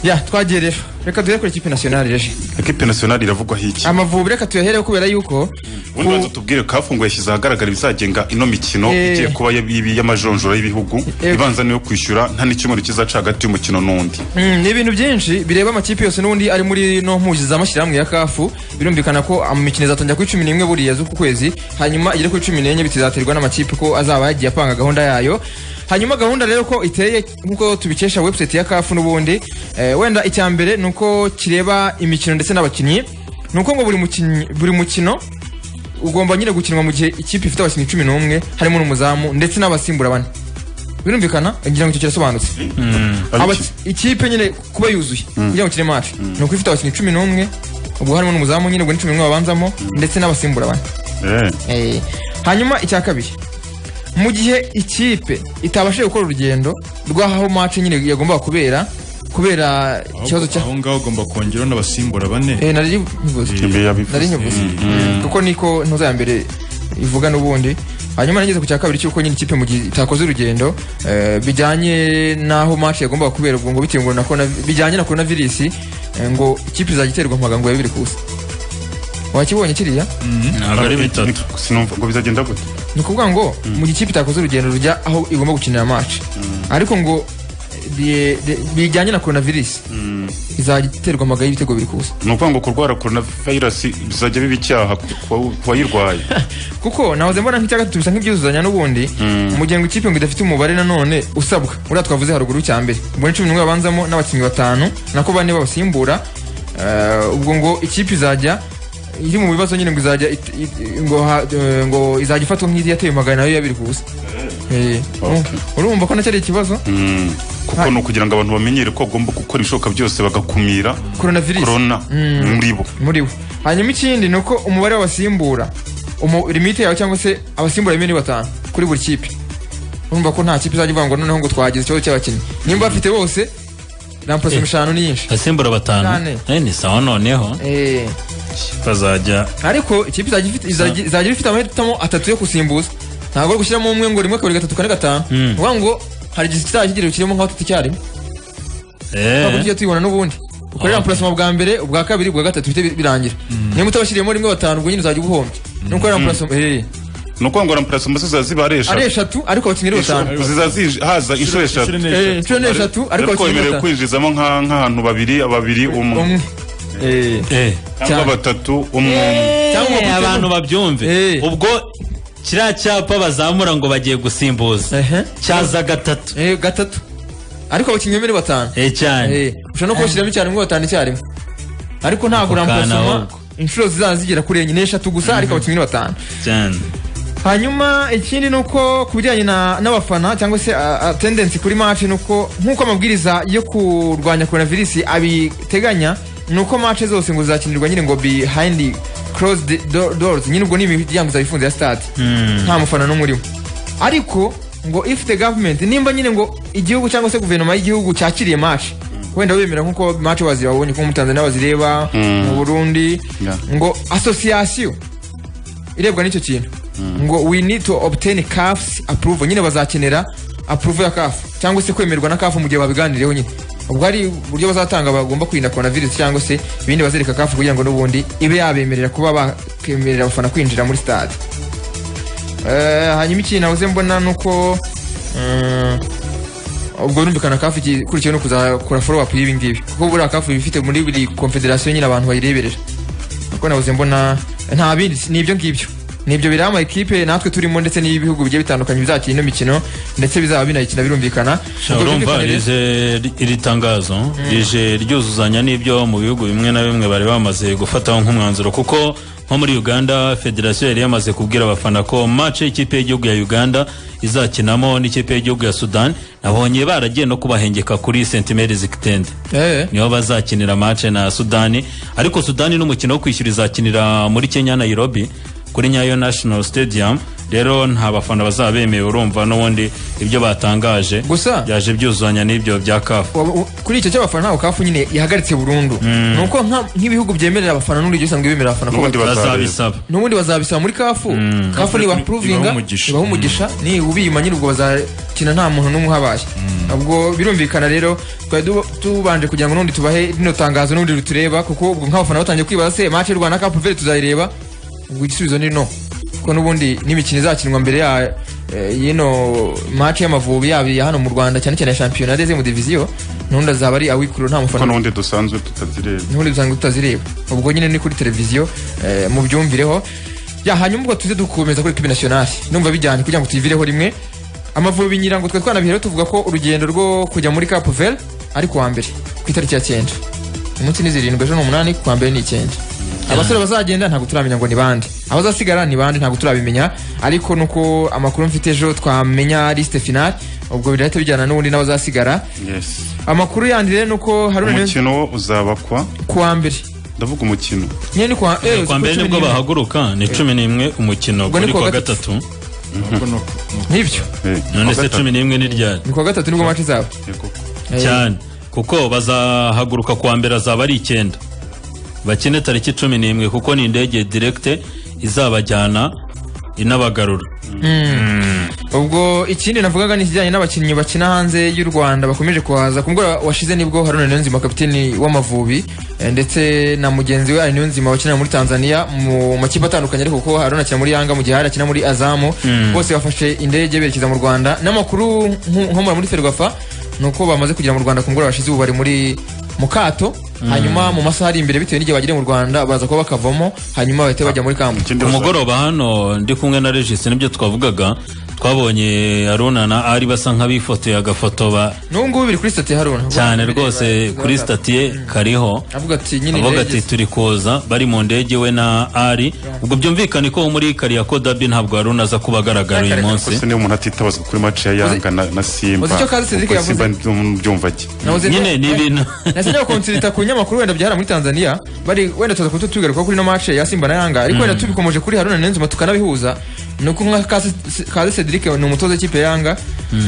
ya twagiye rero reka duhere kuri ikipe nationale reje ekipe nasiyonari iravugwaho iki amavubi reka tuyahereho kubera yuko ubundi banza tubwire kafungu yashyize ahagaragara ibizagenga ino mikino Eh. igiye kuba y'ibi- y'amajonjora y'ibihugu Eh. ibanza niyo kwishyura nta n'icyumweru kizaca hagati y'umukino n'undi Mm, ni ibintu byinshi bireba amakipe yose n'ubundi ari muri no mpuzi z'amashyirahamwe ya kafu birumvikana ko imikino izatangira kuri cumi n'imwe buriya z'uku kwezi hanyuma igere kuri cumi n'enye bitizaterwa n'amakipe ko azaba yagiye apanga gahunda yayo hanyuma gahunda rero ko iteye nk'uko tubikesha website ya kafu n'ubundi eh, wenda icya mbere ni uko kireba imikino ndetse n'abakinnyi ni uko ngo buri mukinnyi- buri mukino ugomba nyine gukinwa mu gihe ikipe ifite abakinnyi cumi n'umwe harimo n'umuzamu ndetse n'abasimbura bane birumvikana ngira ngo icyo kirasobanutse Abaki- ikipe nyine kuba yuzuye kugira ngo ikine match ni uko ifite abakinnyi cumi n'umwe ubwo harimo n'umuzamu nyine ubwo ni cumi n'umwe babanzamo ndetse n'abasimbura bane Eh, Eh, hanyuma icya kabiri mu gihe ikipe itabashije gukora urugendo rw'aho match nyine yagombaga kubera kubera ikibazo cya aho ngaho ugomba kongeraho n'abasimbura bane Eh, nari nkivuze Kimbi nari yabivuze. nkivuze kuko niko ntuza ya mbere ivuga n'ubundi hanyuma nageze ku cya kabiri cy'uko nyine ikipe mu gihe itakoze urugendo eh, bijyanye n'aho match yagombaga kubera ubwo ngo bitewe ngo na corona- bijyanye na korona virusi ngo ikipe izajya iterwa mpaga ngo ya bibiri ku busa wakibonye kiriya ntabwo ari bitatu Sinumva ngo bizagenda gute ni ukuvuga ngo mu gihe ikipe itakoze urugendo rujya aho igomba gukinira match ariko ngo de- de- bijyanye na korona virusi izajya iterwa amaga y'ibitego biri kuza ni ukuvuga ngo kurwara korona virusi bizajya biba icyaha ku wa- ku wayirwaye kuko nahoze mbona nk'icya gatatu bisa nk'ibyuzuzanya n'ubundi mu gihe ngo ikipe ngo idafite umubare nanone usabwa uriya twavuze haruguru cya mbere ubwo ni cumi n'umwe babanzamo n'abakinnyi batanu nako bane babasimbura Eh, ubwo ngo ikipe izajya iri mu bibazo nyine ngo izajya it- it- ngo ha- eh, ngo izajya ifatwa nk'iyi yateye magana nayo yabiri kuza urumva ko nacyo ari ikibazo Mm, kuko Hai. ni ukugira ngo abantu bamenyere ko bagomba gukora ibishoboka byose bagakumira korona virusi korona muri bo muri we hanyuma ikindi ni uko umubare w'abasimbura umu- limite yawe cyangwa se abasimbura bimwe ni batanu kuri buri kipe urumva ko nta kipe izajya ivuga ngo noneho ngo twagize ikibazo cy'abakinnyi nimba bafite bose rampasi eshanu ni nyinshi abasimbura batanu Nane. Eh, ni sawa noneho Eh, bazajya ariko ikipe izajya ifite- izajya izajya ifite amahitamo atatu yo gusimbuza ntabwo ari gushyiramo umwe ngo rimwe kabiri gatatu kane gatanu ni ukuvuga ngo hari igihe kizajya kigira kirimo nka batatu icyarimwe ntabwo tujya tubibona n'ubundi ukorera amapurasima bwa mbere ubwa kabiri ubwa gatatu bihite birangira niba utabashyiriyemo rimwe batanu ubwo nyine uzajya ubuhombye nuko amapurasima eh ni ukuvuga ngo ramparasoma ziza ziba ari ari eshatu eshatu ariko abakinnyi ari batanu ziza zije- haza inshuro eshatu Inshuro n'eshatu. Eh, inshuro ni eshatu ariko ariko abakinnyi ari wemerewe batanu kwinjizamo nka- nk'abantu babiri babiri umwe umwe Eh, Eh. cyangwa cyane. batatu umwe umwe Cyangwa Eh, gutema- abantu babyumve Eh. ubwo kiriya cyapa bazamura ngo bagiye gusimbuza Ehe. cyaza gatatu eh, gatatu ariko abakinnyi bari batanu Eh, cyane Eh, ushobora no kubashyiramo icyarimwe batanu icyarimwe ariko ntabwo Ako kana ramposoma ahubwo. inshuro zizaba zigera kuri enye n'eshatu gusa ariko abakinnyi ni batanu cyane hanyuma ikindi ni uko ku bijyanye na- n'abafana cyangwa se tendensi kuri mace ni uko nk'uko amabwiriza yo kurwanya korona virusi abiteganya ni uko mace zose ngo zizakinirwa nyine ngo behind closed do- doors nyine ubwo ni imiryango izaba ifunze ya stade nta mufana n'umwe urimo ariko ngo if the government nimba nyine ngo igihugu cyangwa se guverinoma y'igihugu cyakiriye mace wenda bemera nk'uko mace wazibabonye nko mu tanzania bazireba mu burundi Yeah. ngo asosiyasiyo irebwa n'icyo kintu ngo we need to obtain cafs approval nyine bazakenera approval ya caf cyangwa se kwemerwa na caf mu gihe babiganireho nyine ubwo ari uburyo bazatanga bagomba kwirinda korona virusi cyangwa se ibindi bazereka caf kugira ngo n'ubundi ibe yabemerera kuba bakemerera abafana kwinjira muri stade Eh, hanyuma ikintu nabuze mbona ni uko eh, ubwo birumvikana kafu ikurikiwe no kuzakora follow up y'ibi ngibi kuko buriya kafu iba ifite muri buri confederation nyine abantu bayireberera kuko nabuze mbona nta bindi ni ibyo ngibyo ni ibyo bireba ama ekipe natwe turimo ndetse n'ibihugu bigiye bitandukanye bizakina ino mikino ndetse bizaba binayikina birumvikana Sha, Ubwo urumva birumvikana rero- rize iri tangazo rije ryuzuzanya n'ibyo mu bihugu bimwe na bimwe bari bamaze gufataho nk'umwanzuro kuko nko muri uganda federasiyo yari yamaze kubwira abafana ko match y'ikipe y'igihugu ya uganda izakinamo n'ikipe y'igihugu ya sudan nabonye baragiye no kubahengeka kuri sentimeri zikitende Eh, niho bazakinira match na sudani ariko sudani n'umukino wo kwishyura izakinira muri kenya nairobi kuri nyayo national stadium rero nta bafana bazaba bemewe urumva n'ubundi ibyo batangaje Gusa- byaje byuzuzanya n'ibyo bya kafu wa- u- kuri icyo cy'abafana ntabwo kafu nyine yahagaritse burundu ni uko nka- nk'ibihugu byemerera abafana n'uburyo bisanzwe bemerera abafana ko n'ubundi bazabisa bazabisaba n'ubundi bazabisaba muri kafu kafu niba pruvinga Ibaha umugisha. ibaha umugisha ni ubiyuma nyine ubwo bazakina nta muntu n'umwe uhabaye ubwo birumvikana rero twari du- tubanje kugira ngo n'ubundi tubahe rino tangazo n'ubundi rutureba kuko ubwo nk'abafana batangiye kwibaza se mace y'u rwanda kapu veri tuzayireba ubwo igisubizo ni no kuko n'ubundi n'imikino izakinwa mbere ya eh, y'ino mace y'amavubi yaba iya hano mu rwanda cyane cyane ya shampiyona ndetse mu diviziyo n'ubundi azaba ari awikuru nta kuko mufana n'ubundi dusanzwe tutazireba ntundi dusanga tutazireba ubwo nyine ni kuri televiziyo eh, mubyumvireho ya hanyuma ubwo tuze dukomeza kuri ekipi nasiyonali numva bijyanye kugira ngo tuyivireho rimwe amavubi nyirango twe twanabihera tuvuga ko urugendo rwo kujya muri Cap Vert ari kuwa mbere ku itariki ya cyenda umunsi ni zirindwi ejo ni umunani kuwa mbere ni icyenda abasore bazagenda ntabwo turamenya ngo ni bande abazasigara ni bande ntabwo turabimenya ariko nuko amakuru mfite ejo twamenya lisite finale ubwo birahita bijyana n'ubundi n'abazasigara yes amakuru yandi rero ni uko haruna umukino wo uzaba kwa kuwa mbere ndavuga umukino nyine ni kwa eh, kwa mbere cumi nibwo n'imwe. bahaguruka ni cumi n'imwe umukino Ubwo ni kuri kuwa kuwa gatatu. gatatu ahubwo ni uko- ni uko. nk'ibyo Eh, none kuwa se gatatu. cumi n'imwe ni ryari ni kuwa gatatu nibwo mace zabo Eh, koko. Eh, cyane kuko bazahaguruka kuwa mbere azaba ari icyenda bakine tariki cumi n'imwe kuko ni indege direkite izabajyana inabagarura ubwo ikindi navugaga ni ikijyanye n'abakinnyi bakina hanze y'u rwanda bakomeje kuhaza ku mugoroba washize nibwo haruna niyonzima kapiteni w'amavubi eh, ndetse na mugenzi we ari niyonzima wakinira muri tanzania mu makipe atandukanye ariko kuko haruna akina muri yanga mu gihe hari akina muri azamu bose bafashe indege berekeza mu rwanda n'amakuru nku- nkomora muri ferwafa ni uko bamaze kugera mu rwanda ku mugoroba washize ubu bari muri mu kato hanyuma mu masaha ari imbere bitewe n'igihe bagiriye mu rwanda baza kuba bakavamo hanyuma bahita bajya muri kambu Ikindi ku basa- mugoroba hano ndi kumwe na regisi nibyo twavugaga twabonye aruna na ari basa nk'abifotoye agafoto ba n'ubu ngubu biri kuri sitati ya haruna cyane Bireba- rwose bireba- kuri sitati ye kariho avuga ati nyine avuga indege ati turi kuza bari mu ndege we na ari ubwo byumvikane ko muri kariyako dabi ntabwo aruna aza kuba agaragara uyu munsi ese niyo umuntu atitabazwa kuri match ya yanga na, na simba uzi icyo Kazi Cedric kuko yavuze? simba ntibyumva ki Nahoze- nyine ni ibintu nasenyewe konsirita ku nyamakuru wenda byahara muri tanzania bari wenda tuza kuba tubigaruka kuri no mace ya simba na yanga ariko wenda tubikomeje kuri haruna niyonzima tukanabihuza ni uko nka Kazi- kaze cedric ni umutoza w'ikipe ya yanga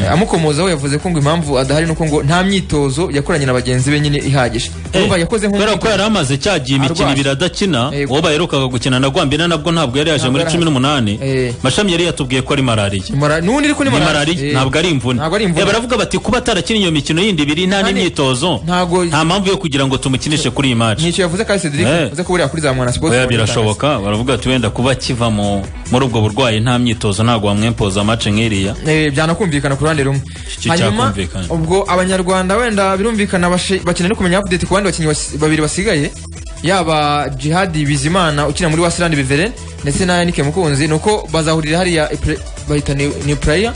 eh, amukomozaho yavuze ko ngo impamvu adahari ni uko ngo nta myitozo yakoranye na bagenzi be nyine ihagije urumva yakoze kubera ko yari nk'umwitozo amaze cya gihe imikino Arwaye. ibiri adakina Yego. uwo baherukaga gukina na gwambina nabwo ntabwo yari yaje Ntabwo muri yari cumi ahari. n'umunani Eh. mashami yari yatubwiye ko ari malariya Mara- n'ubundi ariko ni ni malariya. malariya Eh, ntabwo ari imvune ntabwo ari imvune Eh, baravuga bati kuba atarakina iyo mikino yindi ibiri nta Kandi n'imyitozo ntago- nta mpamvu yo kugira ngo tumukinishe kuri iyi maci nicyo yavuze kaze cedric Eh. yavuze ko buriya kuri za mwana siporo oya birashoboka baravuga ati wenda kuba akiva mu- muri ubwo burwayi nta myitozo ntabwo wamwempoza mace nk'iriya Eh, byanakumvikana ku ruhande rumwe Iki cyakumvikana. ubwo abanyarwanda wenda birumvikana bashi- bakeneye no kumenya update ku bandi bakinnyi basi- babiri basigaye yaba jihadi bizimana ukina muri wasilandi beveren ndetse na yanike mukunzi nuko bazahurira hariya i Pre- bahita ni ni prayer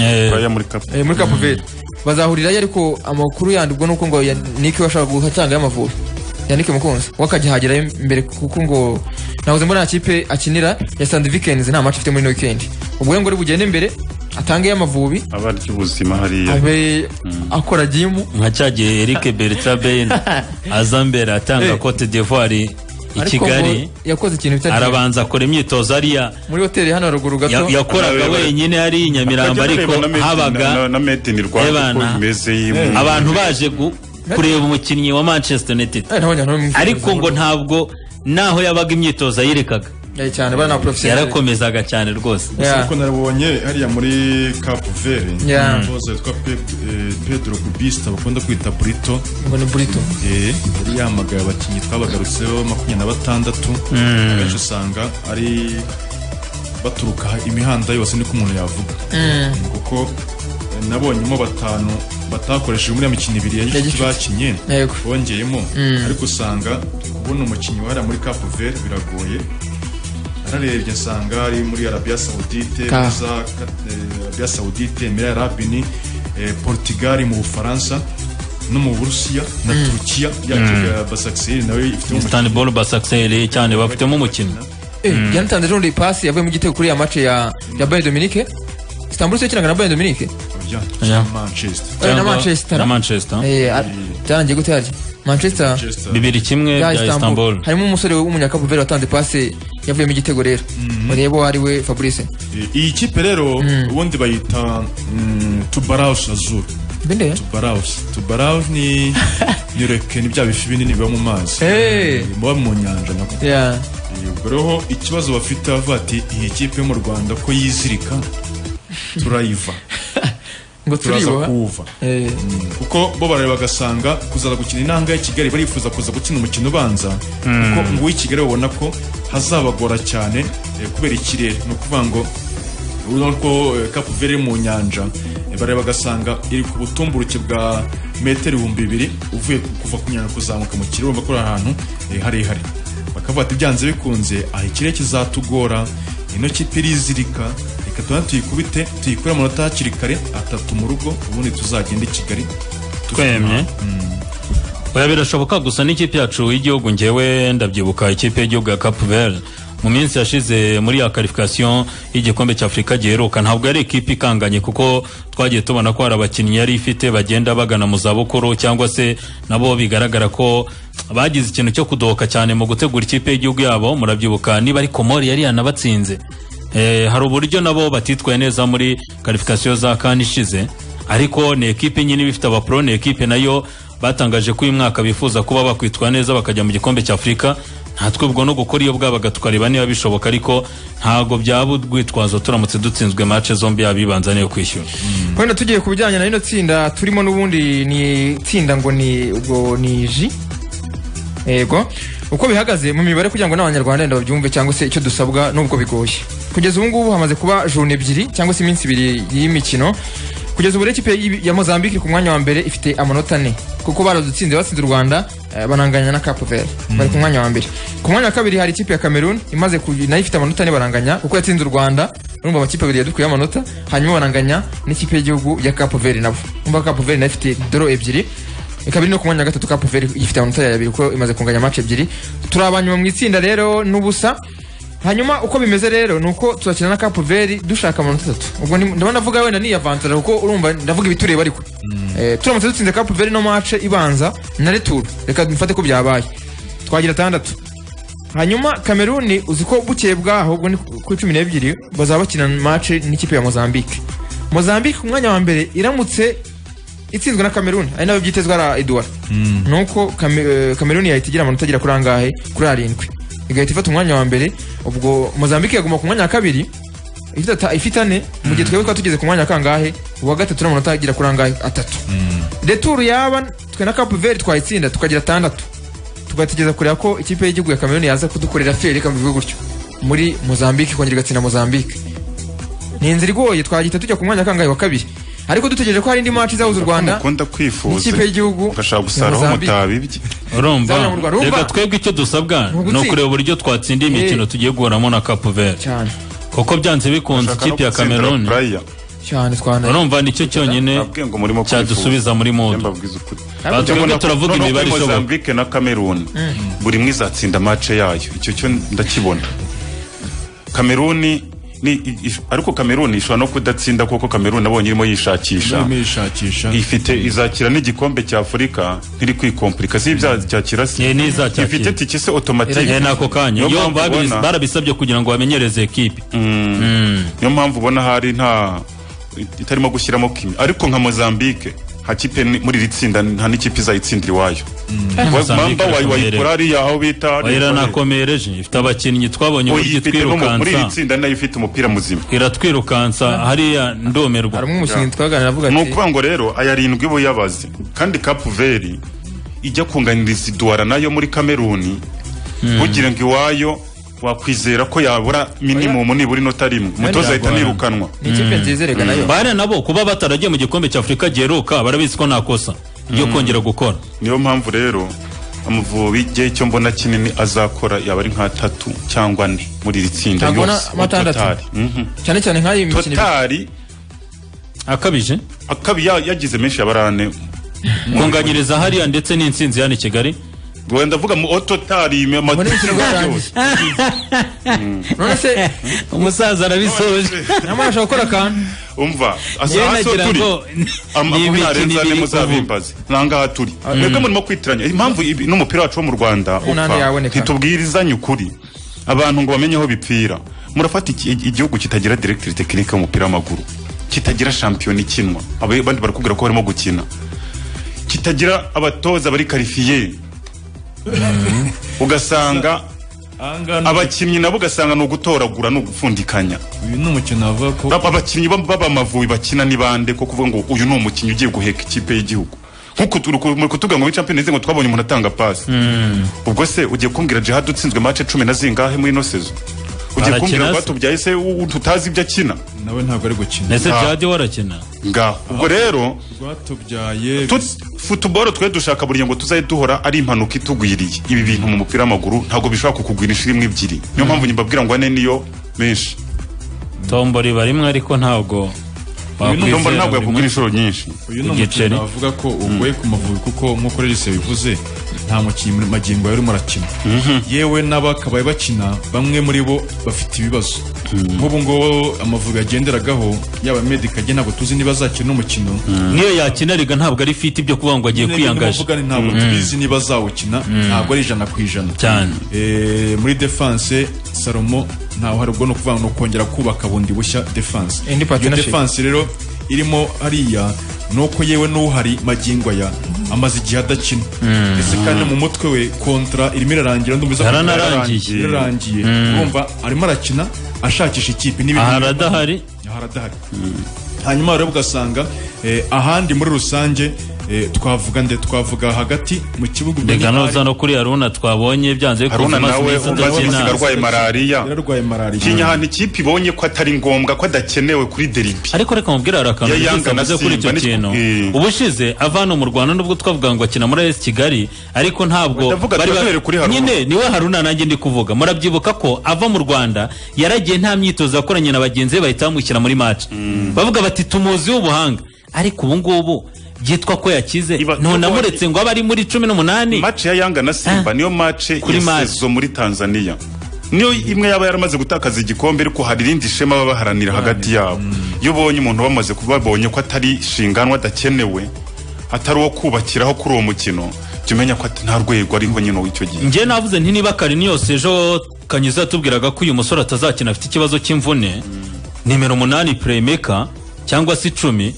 Eh, Uraya muri kapu eh, muri cape verde bazahurirayo ariko amakuru yandi ubwo nuko ngo yanike washaka guhatanga y'amavubi yanike mukunzi we akagihagerayo mbere kuko ngo nahoze mbona nta kipe akinira ya sandi vikens nta match afite muri no weekend ubwo rero ngo ari bugende imbere atange y'amavubi aba ry'ubuzima hariya abe akora gimu nka cya gihe eric bertraben aza mbere atanga Eh. cote d'ivoire i ariko kigali ngo yakoze ikintu bitari arabanza akora imyitozo ariya muri hoteli hano haruguru ya- gato yakoraga Nawe- wenyine ari i nyamirambo Bajya ariko bareba na Made in- na- habaga na made in Rwanda Ebana. uko bimeze mu- abantu baje gu- kureba umukinnyi wa manchester united Eh, nabonye ahantu bamwifuriza ariko ngo amahoro. ntabwo naho yabaga imyitozo ayirekaga Eh, cyane bari na professional yarakomezaga cyane rwose Yeah. ariko narabonye hariya muri Cap Verde Yeah. umutoza witwa Pep- eh, Pedro Kubista bakunda kwita Brito ngo ni burito Eh, yari yamagaye abakinnyi twabagarutseho makumyabiri na batandatu abenshi usanga ari baturuka imihanda yose niko umuntu yavuga kuko eh, nabonyemo batanu batakoresheje muri ya mikino ibiri ya gicuti gicuti. bakinye Yego. bongeyemo ariko usanga kubona umukinnyi wahariya muri Cap Verde biragoye nararebye nsanga ari muri Arabia Saudite Ka. muri za Kat- eh, Arabia Saudite Emirati Arabini eh, Portugal mu Bufaransa no mu Burusiya na Turukiya yakiga Basaksehir nawe ifite istanbul basakseri cyane bafitemo umukinnyi Eh, yanatanze ejo bundi pasi yavuye mu gitego kuri ya match ya ya Bayern Dominique Istanbul se yakinaga na Bayern Dominique umukinnyi Manchester Eh, na Cyangwa- Manchester na manchester Eh, ar- byarangiye gute harya Manchester Manchester bibiri kimwe ya bya istanbul Istanbul harimo umusore w'umunyakapu veri watanze pasi yavuye mu gitego rero urebe uwo ari we Fabrice Eh, iyi kipe rero ubundi bayita mm, Tubaraus Azul mbende Tubaraus Tubaraus ni ni reke ni bya bifi binini biba mu mazi Eh. Eh, muba mu nyanja nako yeah ubwo rero ikibazo bafite bavuga ati iyi kipe yo mu rwanda ko yizirika turayiva ngo turaza turiboha kuwuva eh kuko bo barareba bagasanga kuzaza gukina inanga ya kigali barifuza kuza gukina umukino ubanza kuko ngo uw'i kigali babona ko hazabagora cyane eh, kubera ikirere ni ukuvuga ngo urabona ko kapu veri iri mu nyanja eh, barareba bagasanga iri ku butumburuke bwa metero ibihumbi bibiri uvuye ku- kuva ku nyanja kuzamuka mu kirere urumva ko ari ahantu eh, harehare bakavuga ati byanze bikunze aha ikirere kizatugora ino kipe irizirika reka tuba tuyikubite tuyikure amanota hakiri kare atatu mu rugo ubundi tuzagenda i kigali twemye oya birashoboka gusa n'ikipe yacu y'igihugu ngewe ndabyibuka ikipe y'igihugu ya cape verde mu minsi yashize muri ya karifikasiyo y'igikombe cy'afurika giheruka ntabwo ari ikipe ikanganye kuko twagiye tubona ko hari abakinnyi yari ifite bagenda bagana mu zabukuru cyangwa se nabo bigaragara ko bagize ikintu cyo kudohoka cyane mu gutegura ikipe y'igihugu yabo murabyibuka niba ari komori yari yanabatsinze Eh, hari uburyo nabo batitwaye neza muri karifikasiyo za kani ishize ariko ni ekipe nyine iba ifite abapro ni ekipe nayo batangaje ko uyu mwaka bifuza kuba bakwitwara neza bakajya mu gikombe cy'afurika nta twebwe no gukora iyo bwabaga tukareba niba bishoboka ariko ntabwo byaba urwitwazo turamutse dutsinzwe mace zombi yaba ibanza niyo kwishyura wenda tugiye ku bijyanye na rino tsinda turimo n'ubundi ni tsinda ngo ni ngo ni ji yego uko bihagaze mu mibare kugira ngo n'abanyarwanda wenda babyumve cyangwa se icyo dusabwa nubwo bigoye kugeza ubu ngubu hamaze kuba jone ebyiri cyangwa se iminsi ibiri y'imikino kugeza ubu rero ikipe y'i- ya mozambique iri ku mwanya wa mbere ifite amanota ane kuko baradutsinze batsinze u rwanda eh, bananganya na capo vert bari ku mwanya wa mbere ku mwanya wa kabiri hari ikipe ya cameroon imaze ku- nayo ifite amanota ane baranganya kuko yatsinze u rwanda urumva amakipe abiri yadukuyeho amanota hanyuma baranganya n'ikipe y'igihugu ya capo vert nabo urumva capo vert nayo ifite doro ebyiri ikaba iri no ku mwanya wa gatatu ka poveri ifite amanota ya abiri kuko imaze kunganya match ebyiri turi abanyuma mu itsinda rero n'ubusa hanyuma uko bimeze rero ni uko turakina na kapoveri dushaka amanota atatu ubwo ni- ndabona avuga wenda niyavanzara kuko urumva ndavuga ibitureba ariko Eh, turamutse dutsinze kapoveri no mace ibanza na returu reka mfate ko byabaye twagira atandatu hanyuma kameruni uzi ko bukeye bwaho ubwo ni ku- kuri cumi n'ebyiri bazaba bakina mace n'ikipe ya mozambique mozambique ku mwanya wa mbere iramutse itsinzwe na kameruni ari nabyo byitezwa na eduard nuko Kame- eh, kameruni yahita igira amanota agera kuri angahe kuri arindwi igahita ifata umwanya wa mbere ubwo mozambique yaguma ku mwanya wa kabiri ifite ata- ifite ane mu gihe twebwe twaba tugeze ku mwanya wa kangahe uwa gatatu n'amanota agera kuri angahe atatu returu yaba twe na kapu veri twayitsinda tukagira atandatu tugategereza kureba ko ikipe y'igihugu ya kameruni yaza kudukorera feri reka mbivuge gutyo muri mozambique ikongera igatsinda mozambique ni inzira igoye twagihita tujya ku mwanya wa kangahe wa kabiri ariko dutegereje ko hari indi match izahuza u rwanda mukunda kwifuza n'ikipe y'igihugu ugashaka ya gusaraho Mozambique. mutabibye urumva Zamurwa, urumva? reka twebwe icyo dusabwa Ni ni ugutsinda. ukureba uburyo twatsinda imikino Eh. tugiye guhuramo na capo vert cyane kuko byanze bikunze Ushaka no ikipe ya gutsindira cameroon Praia. cyane twana urumva nicyo cyonyine Nabwiye ngo murimo kwifuza. cyadusubiza muri Njye modo mbabwiza ukuri. Ariko Aha twebwe Urabona ko- turavuga noneho imibare kuri ishoboka Mozambique na Cameroon buri mwe izatsinda mace yayo icyo cyo ndakibona Cameroon ni i- i- ariko Cameroon ishobora no kudatsinda kuko Cameroon nabonye irimo yishakisha Urimo yishakisha ifite izakira n'igikombe cya Afurika ntiri kwikomplika si ibyacyakira si Eh, n'izacyakira. ifite tike se automatique Eh, nako kanya Niyo yo mpamvu babizi- ubona- barabisabye kugira ngo bamenyereze ekipe niyo mpamvu ubona hari nta itarimo gushyiramo kimi ariko nka mozambique nta kipe ni- muri iri tsinda nta n'ikipe izayitsindira iwayo Mozambique mamba wayi- irakomerera. wayikora hariya aho bita wahera nakomereje ifite abakinnyi twabonye uburyo uyifite no mu- muri iri itwirukansa tsinda nayo ifite umupira muzima iratwirukansa hariya ndumirwa hari umwe umushinga twaganira avuga ni ati ukuvuga ngo rero aya arindwi bo yabaze kandi kapu veri ijya kunganiriza iduwara nayo muri kameruni kugira ngo iwayo wakwizera ko yabura minimumu nibura inota rimwe umutoza ahita yagorana. nirukanwa ni ikipe nziza reka nayo bariya nabo kuba bataragiye mu gikombe cy'afurika giheruka barabizi ko nta kosa ryo kongera gukora niyo mpamvu rero amavubi igihe cyo mbona kinini azakora yaba ari nk'atatu cyangwa ane muri iri tsinda Ntabwo yose na- matandatu. totari Mhm. cyane cyane nk'ayo mikino ibiri. totari akabije akabi ya- yagize menshi yabarane kunganyiriza hariya ndetse n'insinzi yani kigali wenda avuga mu ototari Muri mikino bwarangiye. none se umusaza arabisoje nyamara ashobora gukora akantu umva asaha so turi Am- aho ntarenze ane muzabimbaze nangaha turi mwebwe murimo kwitiranya impamvu ibi- n'umupira wacu wo mu rwanda Umunani upfa yaboneka. ntitubwirizanye ukuri abantu ngo bamenye aho bipfira murafata iki- igihugu kitagira directeur technique w'umupira w'amaguru kitagira shampiyona ikinwa Aba- abandi barakubwira ko barimo gukina kitagira abatoza bari karifiye ugasanga ahangana abakinnyi nabo ugasanga ni ugutoragura ni ugufundikanya uyu ni umukino wavuga ko Aba- abakinnyi bab- b'abamavubi bakina ni bande ko kuvuga ngo uyu ni umukinnyi ugiye guheka ikipe y'igihugu nkuko turi ku- muri kutuvuga ngo muri champions league ngo twabonye umuntu atanga pasi ubwo se ugiye kumbwira jihad utsinzwe match cumi na zingahe muri ino sezo ugiye Arakina kumbwira ngo se? batubyaye se u- u- tutazi ibyo akina nawe ntabwo ari gukina ese jadi warakina ngaho ubwo rero rwatubyaye tut- futuboro twe dushaka buriya ngo tuzaye duhora ari impanuka itugwiriye ibi bintu mu mupira w'amaguru ntabwo bishobora kukugwira inshuro imwe ebyiri niyo mpamvu nyibabwira ngo ane niyo menshi tombo riba rimwe ariko ntabwo Ndumva wakwizera ntabwo buri yakugura munsi. inshuro nyinshi uyu ni Igiceri. umukinnyi navuga ko ugoye ku Mavubi kuko nk'uko regise bivuze nta mukinnyi muri magingo yari urimo arakina yewe n'abakabaye bakina bamwe muri bo bafite ibibazo nk'ubu ngubu Amavubi yagenderagaho yaba medika agiye ntabwo tuzi niba azakina umukino niyo yakina riga ntabwo ari fiti byo kuvuga ngo agiye kwiyangaje Nubwo ni ntabwo tubizi niba azawukina ntabwo ari ijana ku ijana Cyane. Eh, muri defense salomo ntawe hari ubwo ni ukuvuga ngo ni ukongera kubaka bundi bushya defense Indi iyo partnership. defense rero irimo hariya ni uko yewe n'uhari magingo aya amaze igihe adakina ndetse kandi mu mutwe we kontra irimo irarangira ndumva iza- Yaranarangiye. yararangiye urumva arimo arakina ashakisha ikipe n'ibindi aha aradahari ahora adahari hanyuma rero ugasanga eh, ahandi muri rusange eh, twavuga nde twavuga hagati mu kibuga reka noza no kuri haruna twabonye byanze haruna nawe umaze udakeneye. gusiga arwaye malariya yararwaye malariya kinya ahantu ikipe ibonye ko atari ngombwa ko adakenewe kuri deribi ariko reka mubwire hari akantu Ya nigeze Yanga na mvuze kuri icyo Simba ni- kintu Eh. ubushize avana mu rwanda nubwo twavuga ngo akina muri esi kigali ariko ntabwo Ndavuga bari ba- tunahere kuri Haruna. nyine niwe haruna nanjye ndi kuvuga murabyibuka ko ava mu rwanda yaragiye nta myitozo yakoranye na bagenzi be bahita bamushyira muri match bavuga bati tumuzi w'ubuhanga ariko ubu ngubu byitwa ko yakize Iba- ntunamuretse ngo abe ari muri cumi n'umunani mace ya yanga na simba niyo mace Kuri match. yasezo muri tanzania niyo imwe yaba yaramaze gutakaza igikombe ariko hari irindi shema baba baharanira hagati yabo iyo ubonye umuntu bamaze kuba babonye ko atari shinganwa adakenewe atari uwo kubakiraho kuri uwo mukino jya umenya ko ati nta rwego ariho nyine w'icyo gihe njye navuze nti niba karini yose ejo kanyuze yatubwiraga ko uyu musore atazakina afite ikibazo cy'imvune nimero umunani puremeka cyangwa se icumi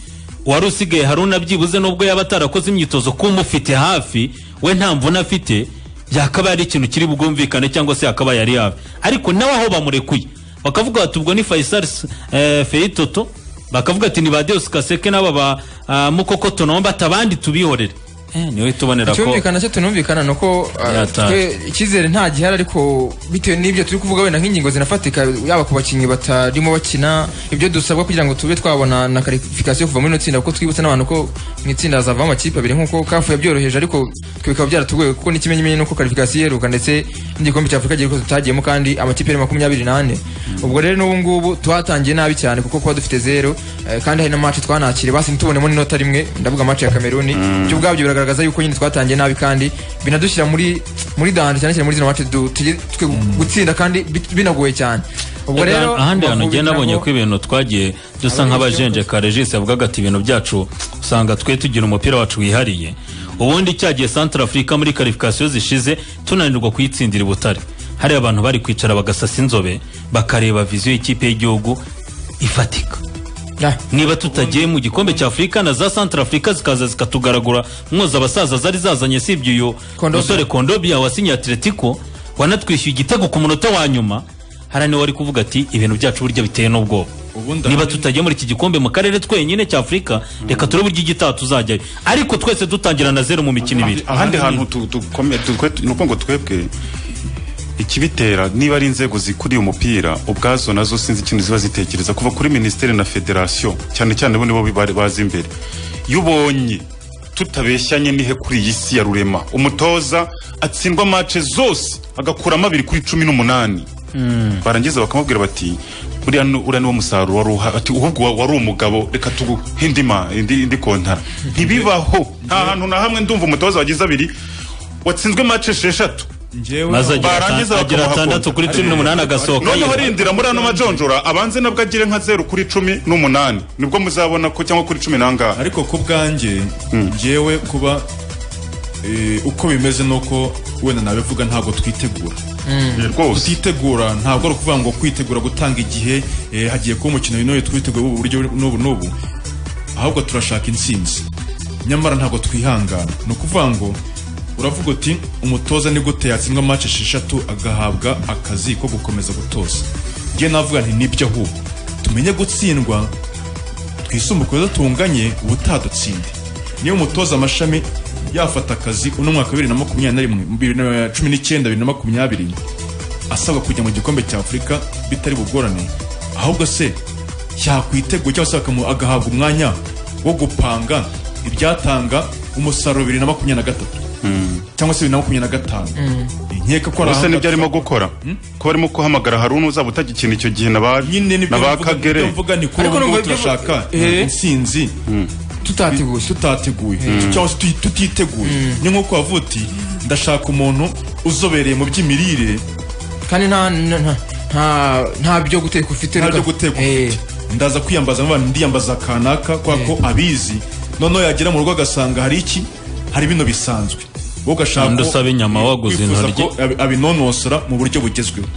wari usigaye haruna byibuze n'ubwo yaba atarakoze imyitozo kuba umufite hafi we nta mvune afite byakabaye ari ikintu kiri bwumvikane cyangwa se yakabaye ari hafi ariko nawe aho bamurekuye bakavuga bati ubwo ni fayisari eh, feyitoto bakavuga ati ni ba deus kaseke n'aba ba ah, mukoko tunomba atabandi tubihorere eh, niwe tubonera ko icyumvikana cyo tunumvikana ni uko uh, Yataye. twe icyizere nta gihari ariko bitewe n'ibyo turi kuvuga wenda nk'ingingo zinafatika yaba ku bakinnyi batarimo bakina ibyo dusabwa kugira ngo tube twabona na karifikasiyo kuva muri ino tsinda kuko twibutse n'abantu ko mu itsinda hazavamo amakipe abiri nk'uko kafu yabyoroheje ariko twe bikaba byaratugoye kuko n'ikimenyimenyi nuko karifikasiyo iheruka ndetse n'igikombe cya afurika giheruka tutagiyemo kandi amakipe yari makumyabiri n'ane ubwo rero n'ubu ngubu twatangiye nabi cyane kuko kuba dufite zero eh, kandi hari na match twanakire basi ntitubonemo n'inota rimwe ndavuga match ya Cameroon byo ubwabyo biragaragaza yuko nyine twatangiye nabi kandi binadushyira muri muri danje cyane cyane muri zino match du- tugiye twe gutsinda kandi bit- binagoye cyane ubwo Ega, rero ahandi hantu Amavubi ugenda nabonye nabo- ko ibintu twagiye dusa Abagenzi nk'abajenjeka regisi yavugaga ati ibintu byacu usanga twe tugira umupira wacu wihariye ubundi cyagiye santara afurika muri karifikasiyo zishize tunanirwa kuyitsindira i butare hari abantu bari kwicara bagasasa inzobe bakareba viziyo y'ikipe y'igihugu ifatika Ah, niba tutagiye mu gikombe cya afurika na za santara afurika zikaza zikatugaragura mwoza abasaza zari zazanye sibye uyu Kondobia. musore kondobia wasinye atletico wanatwishyuye igitego ku munota wa nyuma hari niwe wari kuvuga ati ibintu byacu burya biteye n'ubwoba Ubundi niba ahari- tutagiye muri iki gikombe mu karere twenyine cya afurika reka turebe uburyo igitaha tuzajyayo ariko twese dutangira na zeru mu mikino ibiri ahandi hantu tu- tukome- tu- twe- ni uko ngo twebwe ikibitera niba ari inzego zikuriye umupira ubwazo nazo sinzi ikintu ziba zitekereza kuva kuri minisiteri na federasiyo cyane cyane bo nibo bari bazi imbere iyo ubonye tutabeshyanye n'ihe kuri iyi si ya rurema umutoza atsindwa mace zose agakuramo abiri kuri cumi n'umunani barangiza bakamubwira bati uriya ni- uriya niwo musaruro wari uha- ati ahubwo wa- wari umugabo reka tuguhe indi ma- indi indi kontara ntibibaho nta hantu na hamwe ndumva umutoza wagize abiri watsinzwe mace esheshatu njyewe maze agira Barangiza atan- agira bakamuha atandatu kontra. kuri cumi n'umunani agasohoka noneho yiruka. rindira muri ano majonjora abanze nabwo agire nka zeru kuri cumi n'umunani nibwo muzabona ko cyangwa kuri cumi n'angahe ariko ku bwanjye njyewe kuba eh, uko bimeze nuko wenda nabivuga ntabwo twitegura rwose kutitegura ntabwo ari ukuvuga ngo kwitegura gutanga igihe eh, hagiye kuba umukino w'intore twiteguye ubu buryo n'ubu n'ubu ahubwo turashaka intsinzi nyamara ntabwo twihangana ni ukuvuga ngo uravuga uti umutoza ni gute yatsindwa match esheshatu agahabwa akazi ko gukomeza gutoza njye navuga nti nibyo ahubwo tumenye gutsindwa twisumbuke uko tunganye ubutaha dutsinde niyo umutoza amashami yafata akazi uno mwaka wa bibiri na makumyabiri na rimwe bibiri na cumi n'icyenda bibiri na makumyabiri asabwa kujya mu gikombe cya afurika bitari bugorane ahubwo se yakwiteguye cyangwa se bakamu- agahabwa umwanya wo gupanga ibyatanga umusaruro bibiri na makumyabiri na gatatu cyangwa se bibiri na makumyabiri na gatanu nkeka ko ari gusa aha nibyo ngaha. arimo gukora ko barimo guhamagara hari uzaba utagikina icyo gihe na ba nyine nibyo na ba mvuga- kagere nibyo mvuga ni kuri Ariko ubu nubwo ngubu ibyo- turashaka Eh. intsinzi tutateguye tutateguye cyangwa se tuti- tutiteguye ni nk'uko wavuga uti ndashaka umuntu uzobereye mu by'imirire kandi nta nta- nta- nta- nta byo guteka ufite nta reka- byo guteka Eh, ufite ndaza kwiyambaza mu bantu ndiyambaza kanaka kubera ko abizi noneho yagera mu rugo agasanga hari iki hari bino bisanzwe wowe ugashaka Kandi ko- usaba inyama waguze wifuza intoryi. ko abi- abinonosora mu buryo bugezweho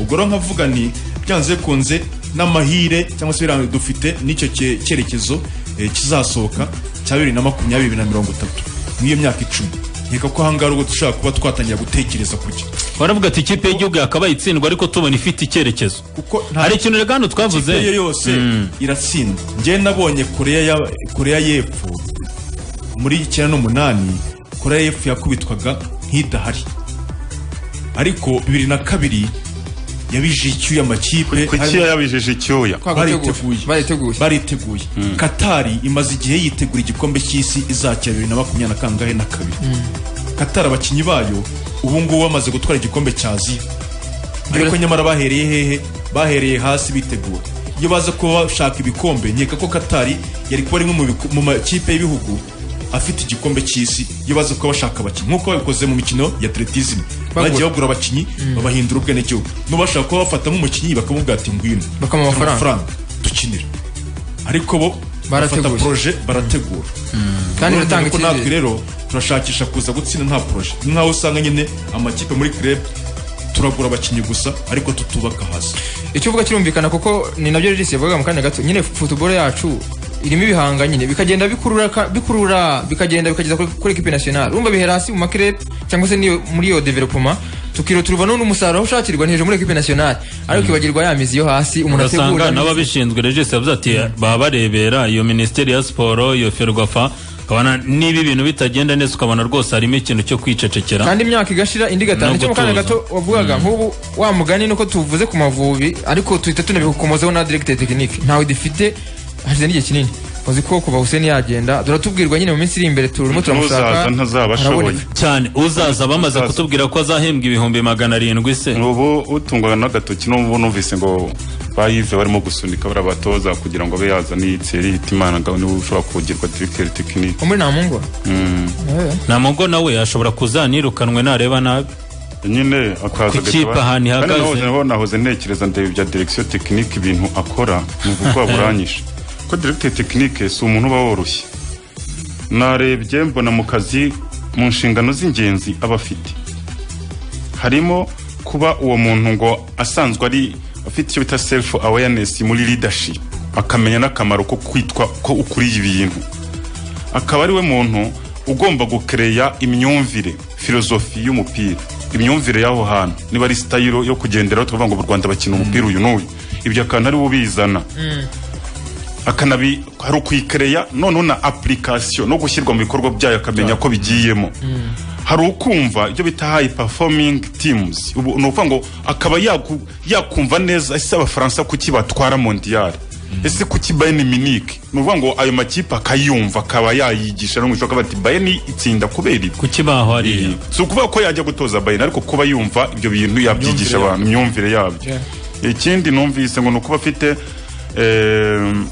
ubwo rero nkavuga ni byanze bikunze n'amahire cyangwa se biranga dufite n'icyo cye- cyerekezo eh, kizasohoka cya bibiri na makumyabiri na mirongo itatu n'iyo myaka icumi nkeka ko ahangaha ubwo dushobora kuba twatangira gutekereza kuki baravuga ati ikipe y'igihugu yakabaye itsindwa ariko tubona ifite icyerekezo kuko nta hari ikintu rega hano twavuze Korea yose iratsindwa njye nabonye korea ya korea y'epfo muri icyenda n'umunani korea y'epfo yakubitwaga nk'idahari ariko bibiri na kabiri yabije icyuya amakipe kuki yabijije icyuya kwa guteguye. bariteguye bariteguye bariteguye katari imaze igihe yitegura igikombe cy'isi izakira bibiri na makumyabiri na kangahe na kabiri katari abakinnyi bayo ubu ngubu bamaze gutwara igikombe cya aziya ariko nyamara bahereye hehe bahereye hasi bitegura iyo baza kuba bashaka ibikombe nkeka ko katari yari kuba rimwe mu biku- mu makipe y'ibihugu afite igikombe cy'isi iyo baza kuba bashaka abakinnyi nk'uko babikoze mu mikino ya atletism bagiye bagura abakinnyi babahindura ubwenegihugu n'ubashaka kuba bafata nk'umukinnyi bakamubwira ati ngwino Bakamuha Ufite amafaranga. dukinira ariko bo Barategura. bafata proje barategura kandi Urumva biratanga ko natwe icyizere rero turashakisha kuza gutsinda nta proje Ni nkaho usanga nyine amakipe muri club turagura abakinnyi gusa ariko tutubaka hasi icyo uvuga kirumvikana kuko ni nabyo rero yavugaga mu kanya gato nyine football yacu irimo ibihanga nyine bikagenda bikurura ka- bikurura bikagenda bikageza kuri- kuri equipe nationale urumva bihera hasi mu makirere cyangwa se n'iyo- muri iyo development tukiro turubona n'umusaruro aho ushakirwa ni hejuru muri equipe nationale ariko ikibagirwa ya mizi yo hasi umuntu ategura urasanga n'ababishinzwe regisi yavuze ati baba barebera iyo minisiteri ya siporo iyo ferwafa ukabona niba ibintu bitagenda neza ukabona rwose harimo ikintu cyo kwicecekera kandi imyaka igashira indi No gatanu icyo mu kanya gutuza. gato wavugaga nk'ubu wa mugani nuko tuvuze ku mavubi ariko tuhita tunabikomozaho na directe technique ntawe dufite hashize n'igihe kinini uzi ko kuva Hussein yagenda turatubwirwa nyine mu minsi iri imbere turimo turamushaka ntuzaza ntazaba ashoboye araboneka. cyane uzaza bamaze kutubwira ko azahembwa ibihumbi magana arindwi se ubu utungwa n'agatoki n'ubu numvise ngo bayive barimo gusunika barabatoza kugira ngo abe yazana iyi tseri itimana ngo niwe ushobora kugirwa diregiteri tekinike umuri nta mungu nta mugo nawe ashobora kuzanirukanwe nareba nabi nyine akaza Ku kipe ahantu ihagaze. naho nahoze ntekereza ndeba ibya direkisiyo tekinike ibintu akora ni ubwoba buranyishe ko diregiteri tekinike si umuntu uba woroshye narebye mbona mu kazi mu nshingano z'ingenzi aba afite harimo kuba uwo muntu ngo asanzwe ari afite icyo bita self awareness muri leadership akamenya n'akamaro ko kwitwa ko ukuriye ibintu akaba ari we muntu ugomba gukereya imyumvire filozofi y'umupira imyumvire y'aho hantu niba ari sitayiro yo kugenderaho tukavuga ngo mu rwanda bakina umupira uyu n'uyu ibyo akantu ari we ubizana akanabi hari ukuyikereya noneho na application no gushyirwa mu bikorwa byayo akamenya ko bigiyemo hari ukumva ibyo bita high performing teams ubu ni ukuvuga ngo akaba yaku- yakumva neza ese abafaransa kuki batwara mondial ese kuki bayern munich ni ukuvuga ngo ayo makipe akayumva akaba yayigisha no mu ishuri akavuga ati bayern itsinda kubera ibi ku kibaho hariya si ukuvuga ko yajya gutoza bayern ariko kuba yumva ibyo bintu yabyigisha yabyo. abantu imyumvire yabyo ikindi numvise ngo ni ukuba afite em,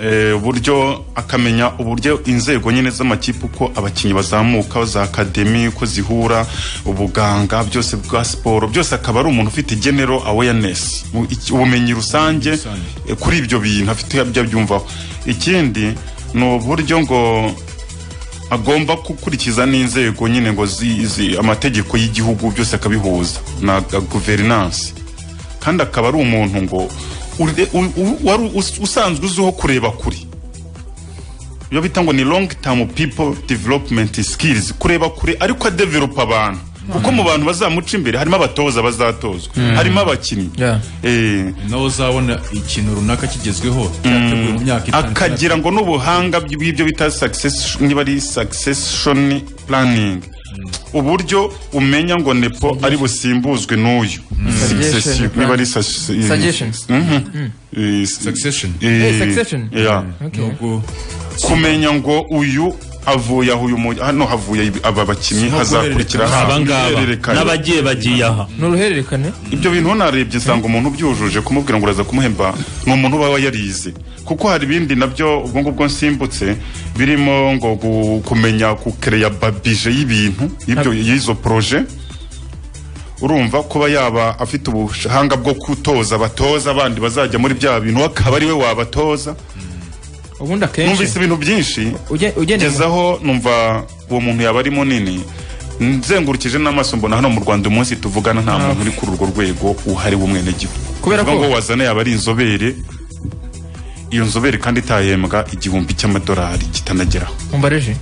eh, uburyo akamenya uburyo inzego nyine z'amakipe uko abakinnyi bazamuka za akademi uko zihura ubuganga byose bwa siporo byose akaba ari umuntu ufite general awareness mu- iki- ubumenyi rusange Rusange. eh, kuri ibyo bintu afite ibyo abyumvaho ikindi ni uburyo ngo agomba gukurikiza n'inzego nyine ngo zi- zi- amategeko y'igihugu byose akabihuza na guverinanse kandi akaba ari umuntu ngo ure- u- u- wari us- usanzwe uzwiho kureba kure iyo bita ngo ni long term people development skills kureba kure ariko adevelopa abantu kuko mu bantu bazamuca imbere harimo abatoza bazatozwa harimo abakinnyi Yeah. Eh, nawe uzabona ikintu runaka kigezweho cyateguwe mu myaka itanu akagira ngo n'ubuhanga bw'ibyo bita success niba ari succession planning uburyo umenya ngo nepo ari busimbuzwe n'uyu Suggestion, Succession, niba ari Suggestion. succession Succession. Eh, succession. Okay. Nuko kumenya ngo uyu havuye aho uyu mu- hano havuye ibi- aba bakinnyi Si nko hazakurikira guhererekanya. hano. abangaba Guhererekanya. n'abagiye bagiye aha ni uruhererekane ibyo bintu narebye nsanga umuntu ubyujuje kumubwira ngo uraza kumuhemba ni umuntu uba yarize kuko hari ibindi nabyo ubwo ngubwo nsimbutse birimo ngo gu- kumenya kukereya babije y'ibintu y'ibyo- y'izo poroje urumva kuba yaba afite ubuhanga bwo gutoza abatoza abandi bazajya muri bya bintu akaba ari we wabatoza ubundi numvise akenshi ibintu byinshi uje- ugendeye mu- ngezaho numva uwo muntu yaba ari munini nzengurukije n'amaso mbona hano mu rwanda umunsi tuvugana nta muntu uri kuri urwo rwego uhari w'umwenegihugu Kubera Uvuga ko- ngo wazana yaba ari inzobere iyo nzobere kandi itahembwa igihumbi cy'amadolari kitanageraho umbareje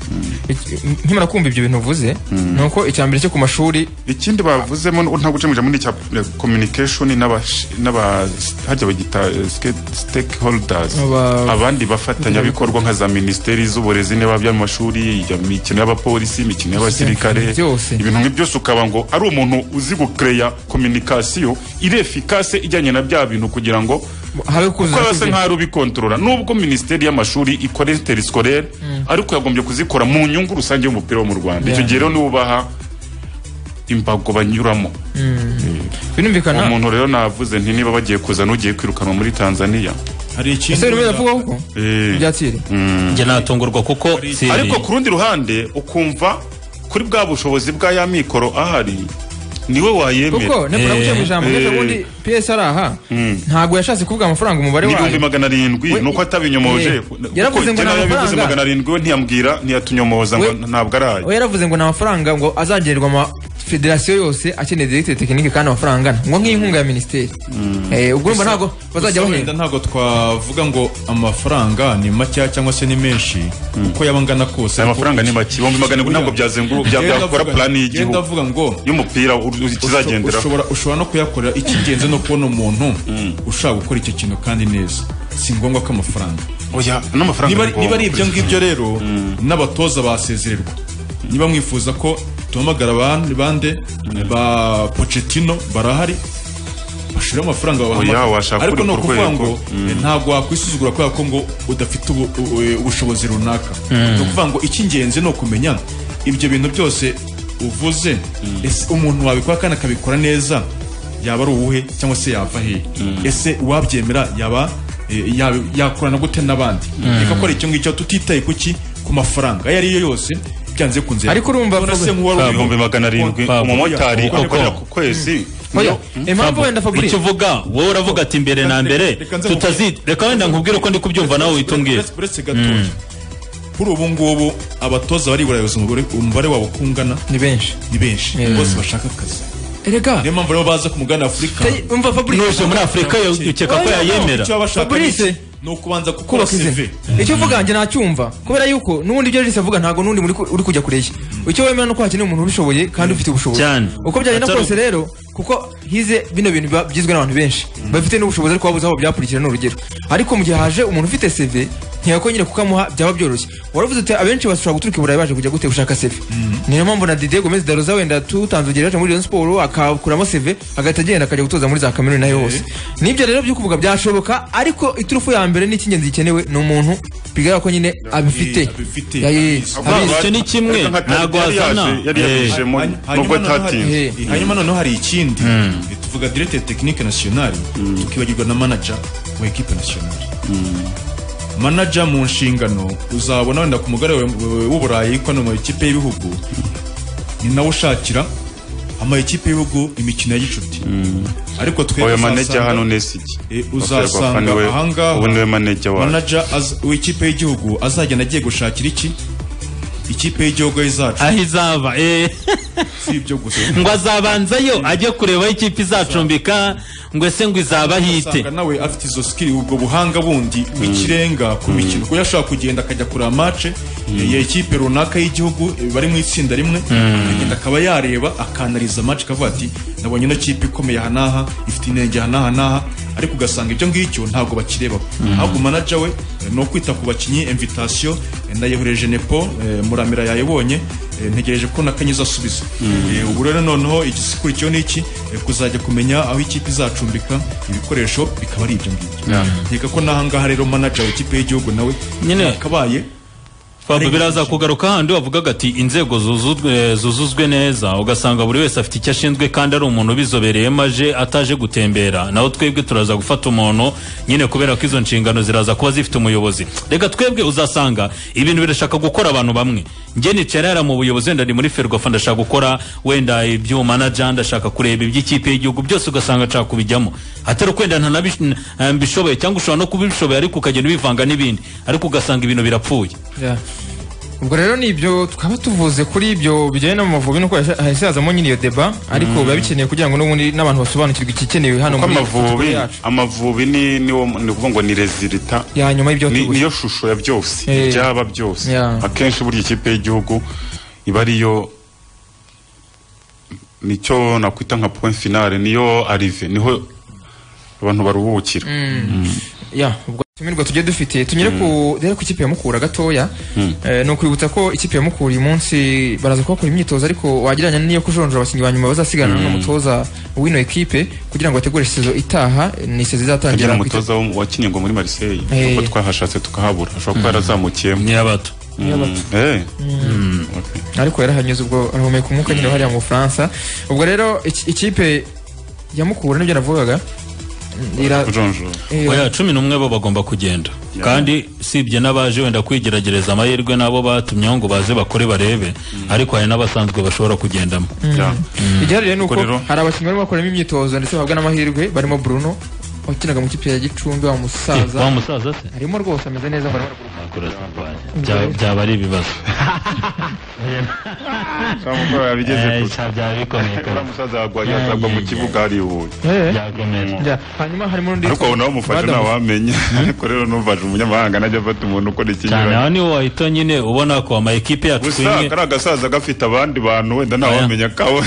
Iki- nkimara kumva ibyo bintu uvuze ni uko icya mbere cyo ku mashuri ikindi bavuzemo nta gucemurira muri cya eh, communication n'aba n'aba hajya bagita eh, ske- stakeholders Aba- abandi bafatanyabikorwa nka za minisiteri z'uburezi niba by'amashuri ya mikino y'abapolisi imikino y'abasirikare Byose. ibintu nk'ibyo ukaba ngo ari umuntu uzi gukereya communication irefikase ijyanye na bya bintu kugira ngo habe kuko basa kuzuza nk'aho ubikontorora nubwo minisiteri y'amashuri ikora interisikore ariko yagombye kuzikora mu nyungu rusange y'umupira wo mu rwanda icyo gihe rero niwo ubaha imbago banyuramo uwo birumvikana muntu rero navuze nti niba bagiye kuzana ugiye kwirukanwa muri tanzaniya hari ikindi ese birimo biravugaho ko Eh. ibyatire njye natungurwa kuko Thierry, ariko ku rundi ruhande ukumva kuri bwa bushobozi bwa ya mikoro ahari niwe wayemera kuko nekora guca mu ijambo Eh. ndetse ubundi ps ari aha ntabwo yashatse kuvuga amafaranga umubare n'ibihumbi wayo magana arindwi We- nuko atabinyomoje Eh, yaravuze ngo kuko nta nawe yabivuze mafaranga. magana arindwi we ntiyambwira ntiyatunyomoza ngo We- ntabwo ari ayo we yaravuze ngo ni amafaranga ngo azagenerwa ama federasiyo yose akeneye direkite tekinike kandi amafaranga angana ngo nk'inkunga ya minisiteri Eh, ubwo urumva ntabwo bazajya Gusa bahembwa wenda ntabwo twavuga ngo amafaranga ni makeya cyangwa se ni menshi uko yaba angana kose aya mafaranga ni make ibihumbi magana arindwi ntabwo byazenguruka Yewe byakora ndavuga- purani yewe y'igihugu ndavuga ngo y'umupira usho- kizagenderaho ushobora ushobora no kuyakorera icy'ingenzi no kubona umuntu ushaka gukora icyo kintu kandi neza si ngombwa ko amafaranga oya n'amafaranga niba ni niba ari ngombwa. ibyo ngibyo rero n'abatoza basezererwa niba mwifuza ko tuhamagara abandi bande ba pocetino barahari bashira amafaranga Oya, babahamagara. washaka ariko uri ni ku ukuvuga rwego. ngo eh, ntabwo wakwisuzugura kubera ko ngo udafite ubu- u- e, ubushobozi runaka ni ukuvuga ngo icy'ingenzi ni ukumenya ibyo bintu byose uvuze ese umuntu wabikora kandi akabikora neza yaba ari uwuhe cyangwa se yava hehe ese uwabyemera yaba e, yaba- yakorana gute n'abandi reka kora icyo ngicyo tutitaye kuki ku mafaranga ayo ari yo yose byanze kunze Ariko urumva None se Fabio- nk'uwari Kwa uyu- ibihumbi magana arindwi Kwa- umumotari Kwa- akorera Kwa- ku kwezi oya niyo- impamvu wenda icyo fabrice uvuga wowe uravuga ati mbere na mbere reka nze tutazi reka wenda nkubwire uko ndi kubyumva nawe uhita umbwira Uretse- uretse gatoya kuri ubu ngubu abatoza bariburayoza umubare umubare wabo uko ungana ni benshi ni benshi bose bashaka akazi erega niyo mpamvu rero baza ku mugabane w'afurika Tey- umva fabrice nuje muri afurika yo- ukeka ko yayemera icyo baba bashaka ni iki? Fabrice. ni ukubanza gukora kubaka izina CV icyo uvuga wanjye nacyumva kubera yuko n'ubundi ibyo Regis avuga ntabwo n'undi muri ku- uri kujya kureshya icyo wemera ni uko hakeneye umuntu ubishoboye kandi ufite ubushobozi Cyane. uko byagenda Atari- kose rero kuko hize bino bintu biba byizwe n'abantu benshi bafite n'ubushobozi ariko babuze aho byakurikira ni urugero ariko mu gihe haje umuntu ufite CV ntiyakongera kukamuha byaba byoroshye waravuze uti abenshi bashobora guturuka i burayi baje kujya gute gushaka CV niyo mpamvu na Didier Gomez Daroza wenda tutanze urugero yaje muri Rayon Sport akakuramo CV agahita agenda akajya gutoza muri za kaminuza nayo hose nibyo rero byo kuvuga byashoboka ariko iturufu ya mbere n'icy'ingenzi gikenewe ni umuntu bigaragara ko nyine abifite abifite, Ya- ya- ya, abizi. abizi. icyo ni kimwe, Ariko nka Tariki ntabwo yari yaje, wazana. yari yabijemo Hany- nubwo hanyuma noneho hari- atatinze Eh. eh, hanyuma noneho hari ikindi tuvuga directeur technique national tukibagirwa na manager wa equipe national manager mu nshingano uzabona wenda ku mugare we- w'uburayi ko no mu ikipe y'ibihugu ni nawe ushakira ama ekipe y'ibihugu imikino ya gicuti ariko twebwe oya maneja uzasanga- hano nesiki Eh, uzasanga ahangaha- ubu niwe maneja wacu manager az- w'ikipe y'igihugu azagenda agiye gushakira iki ikipe y'igihugu izacu aho izaba eh. si ibyo gusa ngo azabanzayo ajye kureba aho ikipe izacumbika ngo ese ngo izaba hite usanga nawe afite izo skill ubwo buhanga bundi bw'ikirenga ku mikino kuko yashobora kugenda akajya kureba match ya ekipe runaka y'igihugu eh, bari mu itsinda rimwe akagenda akaba yareba akanariza match akavuga ati nabonye ino kipe ikomeye aha n'aha ifite inenge aha n'aha n'aha ariko ugasanga ibyo ngibyo ntabwo bakirebaho ahubwo manaja we eh, ni ukwita ku bakinnyi invitation eh, nayihoreje nepo eh, muramira yayibonye eh, ntegereje ko nakanyiza asubiza Eh, ubu rero noneho igisikurikiyeho ni iki eh, kuzajya kumenya aho ikipe izacumbika ibikoresho bikaba ari ibyo ngibyo nkeka ko n'ahangaha rero manaja w'ikipe y'igihugu nawe Nyine- yakabaye fabio biraza kugaruka handi wavugaga ati inzego zuzuzwe- eh, zuzuzwe neza ugasanga buri wese afite icyo ashinzwe kandi ari umuntu ubizobereyemo aje ataje gutembera naho twebwe turaza gufata umuntu nyine kubera ko izo nshingano ziraza kuba zifite umuyobozi reka twebwe uzasanga ibintu birashaka gukora abantu bamwe njye nicara mu buyobozi wenda ni muri ferwafa ndashaka gukora wenda iby'umanaja ndashaka kureba iby'ikipe y'igihugu byose ugasanga nshaka kubijyamo atari uko wenda ntanabish- eh, mbishoboye cyangwa ushobora no kubishoboye ariko ukagenda ubivanga n'ibindi ariko ugasanga ibintu birapfuye Yeah. ubwo rero ni ibyo tukaba tuvuze kuri ibyo bijyanye n'amavubi nuko yasha- hahise hazamo nyine iyo deba ariko biba bikenewe kugira ngo n'ubundi n'abantu basobanukirwe igikenewe hano kuko muri football amavubi yacu amavubi ni niwo ni ukuvuga ngo ni rezilita ya nyuma y'ibyo ni- tubuze niyo shusho ya byose Eh. ibyaba byose Yeah. akenshi burya ikipe y'igihugu iba ariyo nicyo nakwita nka point finale niyo arive niho abantu baruhukira ya ubwo tumirwa tujye dufite tunyere ku rero ku ikipe ya Mukura gatoya Eh, ni ukwibutsa ko ikipe ya Mukura uyu munsi baraza kuhakora imyitozo ariko wagereranya n'iyo kujonjora abakinnyi ba nyuma bazasigana n'umutoza w'ino ekipe kugira ngo bategure sezo itaha ni sezo kugira izatangira ku umutoza wo- wakinnye ngo muri marseille Eh. kuko twahashatse tukahabura ashobora kuba yarazamukiyemo nyabato Eh. Okay. ariko yarahanyuze ubwo arahumeka umwuka nyine hariya mu bufaransa ubwo rero iki- ikipe ya mukura nibyo navugaga ira- kujonjora ira- oya cumi n'umwe bo bagomba kugenda kandi usibye n'abaje wenda kwigerageza amahirwe n'abo batumyeho ngo baze bakore barebe ariko hari n'abasanzwe bashobora kugendamo Yeah. igihari rero ni uko Ubwo rero- hari abakinnyi barimo bakoramo imyitozo ndetse bahabwa n'amahirwe barimo bruno wakinaga mu kipe ya gicumbi wa wa musaza musaza se harimo rwose ameze neza barimo barakuruhuka. Bya- byaba ari ibibazo Eh, bigeze cya- byaba bikomeye kure kare. musaza yagwa- yazagwa mu kibuga harihuye Eh, Byakomeye. njya. hanyuma harimo n'undi ariko nawe umufasha Badamu. ntawamenya ariko rero numvaje umunyamahanga najya afata umuntu ukora cyane aho ikinyuranye niwo wahita nyine ubona ko ama ekipe gusa yatwimwe kari agasaza gafite abandi bantu wenda ntawamenya kawe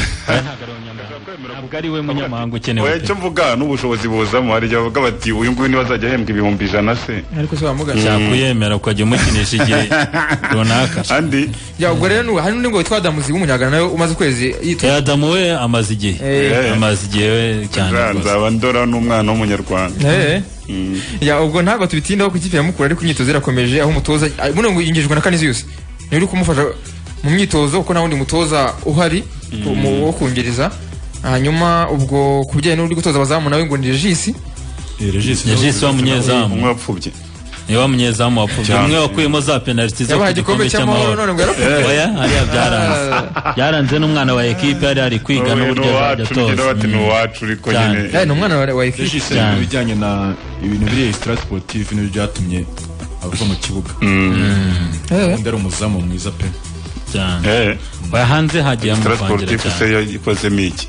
ntabwo ari we munyamahanga ukenewe oya pe. icyo mvuga n'ubushobozi buzamo hari igihe bavuga bati uyu nguyu niwe azajya ahembwa ibihumbi ijana se ariko se bamugashya cyakuyemera ukajya umukinisha igihe runaka andi Ya, ubwo rero ni- hari n'undi ngo witwa adamuzi w'umunyagana nawe umaze ukwezi yitwa- Eh, Adamu we amaze igihe Eh. amaze igihe we cyane Ja, rwose. nzaba ndora n'umwana w'umunyarwanda Eh. ya ubwo ntabwo tubitindaho ku ikipe ya mukura ariko imyitozo irakomeje aho umutoza ah, buno ngo yinjijwe na kaniziyusi niwe uri kumufasha mu myitozo kuko nta wundi mutoza uhari mu- wo kungereza hanyuma ubwo ku bijyanye n'uri gutoza abazamu nawe ngo ni regisi Ya Jisi wa munyezamu umwe wapfubye ni wa munyezamu wapfubye Cyane. umwe wakuyemo za penaliti zo yabaha ku igikombe cy'amahoro none ngo yarapfuye oya hariya byaranze byaranze n'umwana wa ekipe yari ari kwiga Uyu ni n'uburyo azajya uwacu ngira atoza bati ni uwacu ariko Cyane. nyine Eh, ni umwana wa wa ekipi Regis Cyane. mu bijyanye na ibintu biri extra sportif ni byatumye abava mu kibuga Eh, undi ari umuzamu mwiza pe cyane Eh, oya hanze hagiye amuvangira transportif se cyane yakozemo iki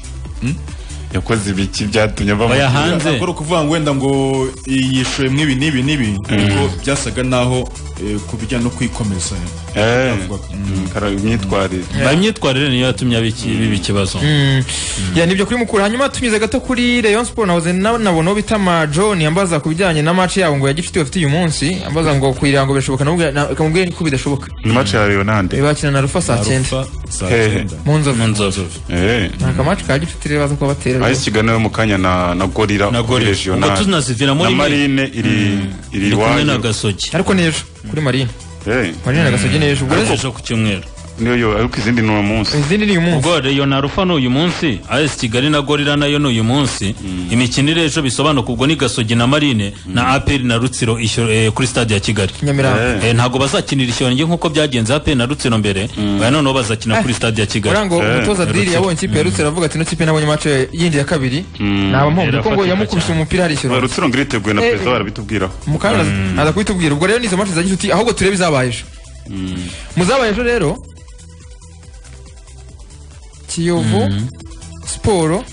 yakoze ibiki byatumye oya bamugira hanze ntabwo ari ukuvuga ngo wenda ngo yishuye mw'ibi n'ibi n'ibi ariko byasaga naho eh, ku bijyanye no kwikomeza Eh, Avuga- mm, kara- imyitwarire ba imyitwarire niyo yatumye aba iki- biba ikibazo ya nibyo kuri mukura hanyuma tunyuze gato kuri Rayon Sport nahoze nabona uwo bita ma John yambaza ku bijyanye na match yabo ngo ya gicuti bafite uyu munsi ambaza ngo kugira ngo birashoboka namubwira namubwira ko bidashoboka ni match ya Leonande bakina na rufa saa cyenda Rufa, saa Hehe. cyenda. mu nzovu mu nzovu eh akamacu ka gicuti rero baza kuba batera ahise ikiganiro mu kanya na na gorira Na Gorilla. kuri regional. Ubwo tunaziviramo na rimwe. marine iri iri ndi kumwe na iwanyu gasogi ariko ni ejo kuri marine Eh, marine na gasogi ni ejo ubwo rero- ejo ku cyumweru niyo yo ariko izindi ni uwo munsi izindi ni uyu munsi ubwo reyo na rufa ni uyu munsi as kigali na gorira nayo ni uyu munsi imikino iri ejo bisobanuka ubwo ni gasogi na marine na aperi na rutsiro ishyura- eh, kuri stade ya kigali nyamirambo Eh. Eh, ntago bazakinira ishyorange nk'uko byagenze aperi na rutsiro mbere oya noneho bazakina kuri stade ya kigali Urango Eh. umutoza diri yabonye ikipe yarutse aravuga ati ino kipe nabonye match yindi ya kabiri naba mpombe kuko ngo Irafatika yamukubise cyane. umupira harishyura Oya, rutsiro ngo iriteguye na Eh, perezida eh. barabitubwiraho mukanya aza kubitubwira ubwo rero nizo match za gicuti ahubwo turebe izabaye ejo mu zabaye ejo rero kiyovu siporo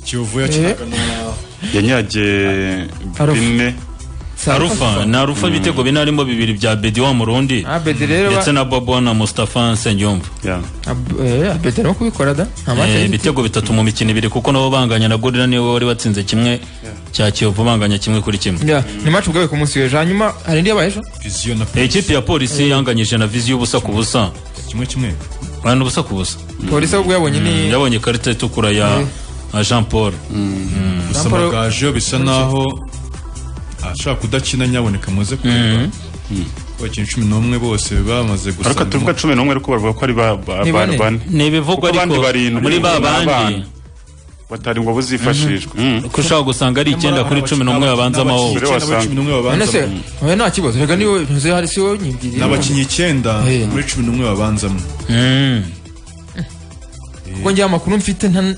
kiyovu yakinaga na yanyagiye Arufu. bine saa arufa na arufa ibitego bine harimo bibiri bya bedi wa murundi abedi rero ba- ndetse na bobo na mustafa nsengiyumva ya Ab- eh, abedi arimo kubikora da nta match Eh, yindi ibitego bitatu mu mikino ibiri kuko nabo banganya na gorira niwe wari watsinze kimwe cya kiyovu banganya kimwe kuri kimwe Ya, ni match ubwawe ku munsi w'ejo hanyuma hari indi yabaye ejo viziyo na ikipe ya polisi yanganyije na viziyo ubusa ku busa kimwe kimwe abantu ubusa ku busa polisi ahubwo yabonye ni yabonye ikarita itukura ya ya jean paul gusa Lampard- amagaju bisa naho ashobora kudakina nyaboneka muze kureba abakinnyi cumi n'umwe bose bamaze ariko tuvuga gusaba cumi n'umwe ariko bavuga ko ari ba- ba- Ni ba- bane. bane ni ibivugwa Kuko abandi ariko barindwi muri ba ni abana. bandi batari ngo buzifashishwe Mm. ko ushobora gusanga ari icyenda kuri cumi n'umwe babanza amahoho Mbere wasanga. cumi n'umwe none babanzamo se oya nta kibazo reka niwe ntuze hari si wowe nyibwiriye n'abakinnyi icyenda Eh. muri cumi n'umwe babanzamo Mm. kuko njye amakuru mfite nta-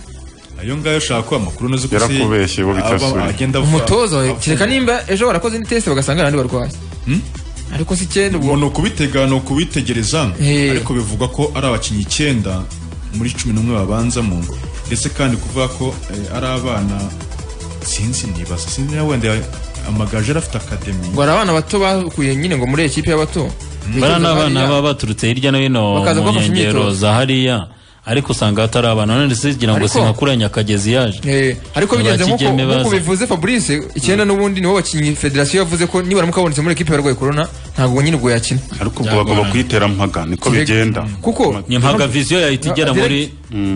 ayo ngayo ushaka ko amakuru ntuzi ko se Yarakubeshye, bo aba- bitasubira. agenda apfa. umutoza we Apfa. kereka nimba ejo barakoze indi test bagasanga ari abandi barwayi ariko si icyenda Ngo ubwo ni ukubitega ni ukubitegereza Eh. ariko bivugwa ko ari abakinnyi icyenda muri cumi n'umwe babanzamo ndetse kandi kuvuga ko eh, ari abana sinzi nibaza sinzi niba wenda amagaje yari afite akademi ngo hari abana bato bakuye nyine ngo muri ekipi y'abato bariya ni abana Bariya. baba baturutse hirya no hino Bakaza mu kubafasha nkengero imyitozo. za hariya ariko usanga hatari abana none sigira ngo Ariko- sinkakura nyakagezi yaje Eh, ariko bigenze nk'uko Abakigeme nk'uko baza. bivuze Fabrice icyenda n'ubundi nibo bakinnyi federasiyo yavuze ko nibara mukabonetse muri ekipi y'abarwayi corona ntabwo nyine ubwo yakina ariko ubwo bagomba kuyiterampaga niko Kirega. bigenda kuko ni mpaga viziyo yahita igera Direct. muri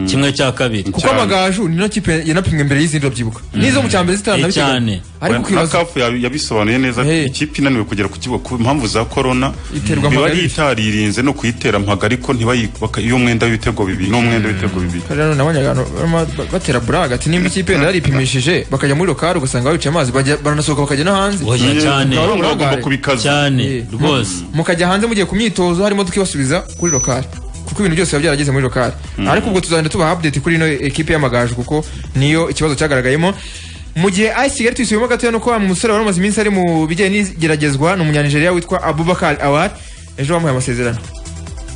kimwe cya kabiri kuko cyane. amagaju ni no kipe yanapimwe mbere y'izindi urabyibuka n'izo mu cyambere Eh, zitaranabiteganya cyane. ariko na ukibaza kafu ya- yabisobanuye neza Hey. ikipe inaniwe kugera ku kibuga ku mpamvu za korona Iterwa biba mpaga yitaririnze no kuyitera mpaga ariko ntibayi- baka- iyo umwenda w'ibitego bibiri n'umwenda w'ibitego bibiri rero nabonye abantu barimo ba- batera buraga ati nimba ikipe yenda yaripimishije bakajya muri lokari ugasanga babica amazi bajya- baranasohoka bakajya no hanze oya cyane Bakaba bagomba Buragare. kubikaza cyane Eh. rwose mukajya hanze mugiye ku myitozo harimo tukibasubiza kuri lokari kuko ibintu byose biba byarageze muri lokari ariko ubwo tuzagenda tubaha update kuri ino ekipe y'amagaju kuko niyo ikibazo cyagaragayemo mu gihe ayi kigali tuyisubiyemo gatoya nuko wa musore wari umaze iminsi ari mu bijyanye n'igeragezwa ni umunyanigeriya witwa abubakar awar ejo bamuhaye amasezerano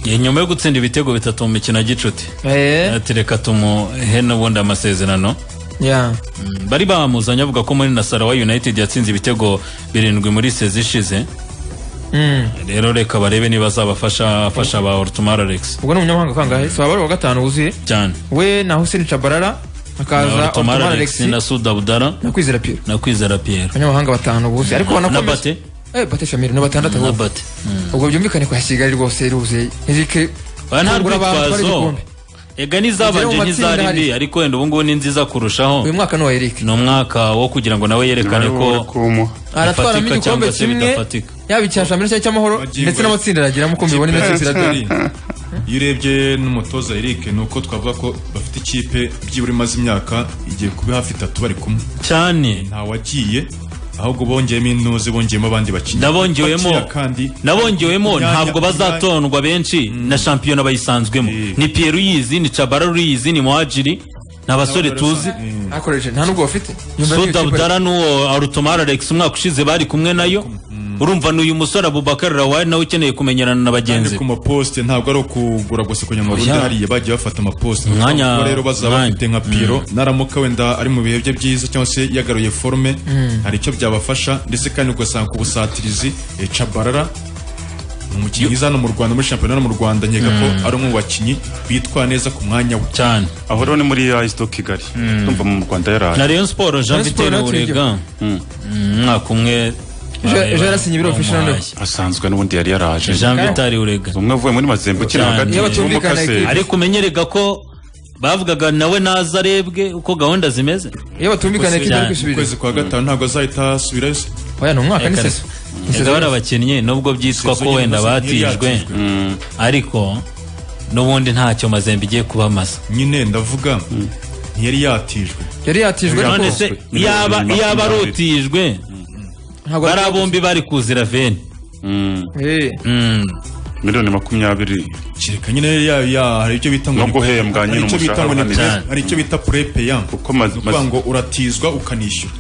Eh, nyuma yo gutsinda ibitego bitatu mu mikino ya gicuti Eh, ati reka tumuhe n'ubundi amasezerano yeah. Mm, bari bamuzanye avuga ko muri nasarawa united yatsinze ibitego birindwi muri sezi ishize Mm. rero reka barebe niba azabafasha afasha ba ortumar alex ubwo ni umunyamahanga kangahe si wabari wa gatanu wuzuye cyane we na hussein chabarara hakaza ortumar otomar alex alex na sudabudara na kwizera piro na kwizera pierre abanyamahanga batanu buzuye ariko ubona ko na bimeze- bate eh bate shamiri ni batandatu na ahubwo. bate Mm. ubwo byumvikane kwa kigali rwose ruze ntirike oya nta kungura abantu bari rwitwazo igikombe. ega Ugere mu n'izabanje matsinda ntizari hari- mbi ariko wenda ubu ngubu ni nziza kurushaho uyu mwaka ni uwa eric ni umwaka wo kugira ngo nawe yerekane ko kumuha aratwaramo bifatika igikombe cyangwa se kimwe bidafatika yaba icya shampiyona cyangwa icy'amahoro Magingo ndetse aya. n'amatsinda aragiramo uko Ikipe mbibona ino kipe iradori iyo urebye n'umutoza Eric ni uko twavuga ko bafite ikipe byibura imaze imyaka igiye kuba hafi itatu bari kumwe cyane ntawagiye ahubwo bongeyemo intuzi bongeyemo abandi bakinnyi Nabongewemo. Bakira kandi nabongewemo imyanya- ntabwo bazatondwa benshi na shampiyona bayisanzwemo ni pierre uyizi ni cabara uyizi ni muhajiri ni abasore tuzi akoresheje nta nubwo bafite Nyuma y'iyo suda kipe- budara n'uwo arutumara alex umwaka ushize bari kumwe nayo urumva ni uyu musore abubakar rawari nawe ukeneye kumenyerana na kandi bagenzi ku be maposite ntabwo ari ukugura gusa kugira ngo Oya. barunde hariya bagiye bafata amaposite Umwanya- Ubwo rero bazaba umwanya. bafite nka piro naramuka wenda ari mu bihe bye byiza cyangwa se yagaruye forume hari icyo byabafasha ndetse kandi ugasanga ku busatirizi eh, cabarara ni umukinnyi mwiza hano mu rwanda muri shampiyona hano mu rwanda nkeka ko ari umwe mu bakinnyi bitwara neza ku mwanya we cyane aho rero ni muri ya isito kigali ndumva mu rwanda na yaraye rayon siporo jean Rayon Sports vitene natwe urega umwaka umwe Ejo- bareba- ejo yarasinye ibiro official bamuhaye. asanzwe n'ubundi yari yaraje jean vitali urega umwe avuye muri mazembe ukina Cyane. hagati Iyo batumvikana y'umukase ariko umenyerega ko bavugaga nawe naza arebwe uko gahunda zimeze iyo batumvikana ikipe Cyane. ari kwisubirira ukwezi kwa gatanu ntabwo azahita asubirayo se oya ni umwaka ni Reka- seso Ni seso Ega barabakinnye nubwo byitwa ko wenda batijwe ariko n'ubundi ntacyo mazembe igiye kubamaza nyine ndavuga ntiyari yatijwe yari yatijwe ariko none se yaba yaba arutijwe ntabwo bariya bombi bari kuzira veni Mm, Eh, Mm. miliyoni makumyabiri kereka nyine ya, ya hari icyo bita ngo No ni- guhembwa hari nyine icyo bita ngo ni umushahara pre- uhanitse. hari icyo bita purepeya Kuko maze- ukuvuga maze- ngo uratizwa ukanishyura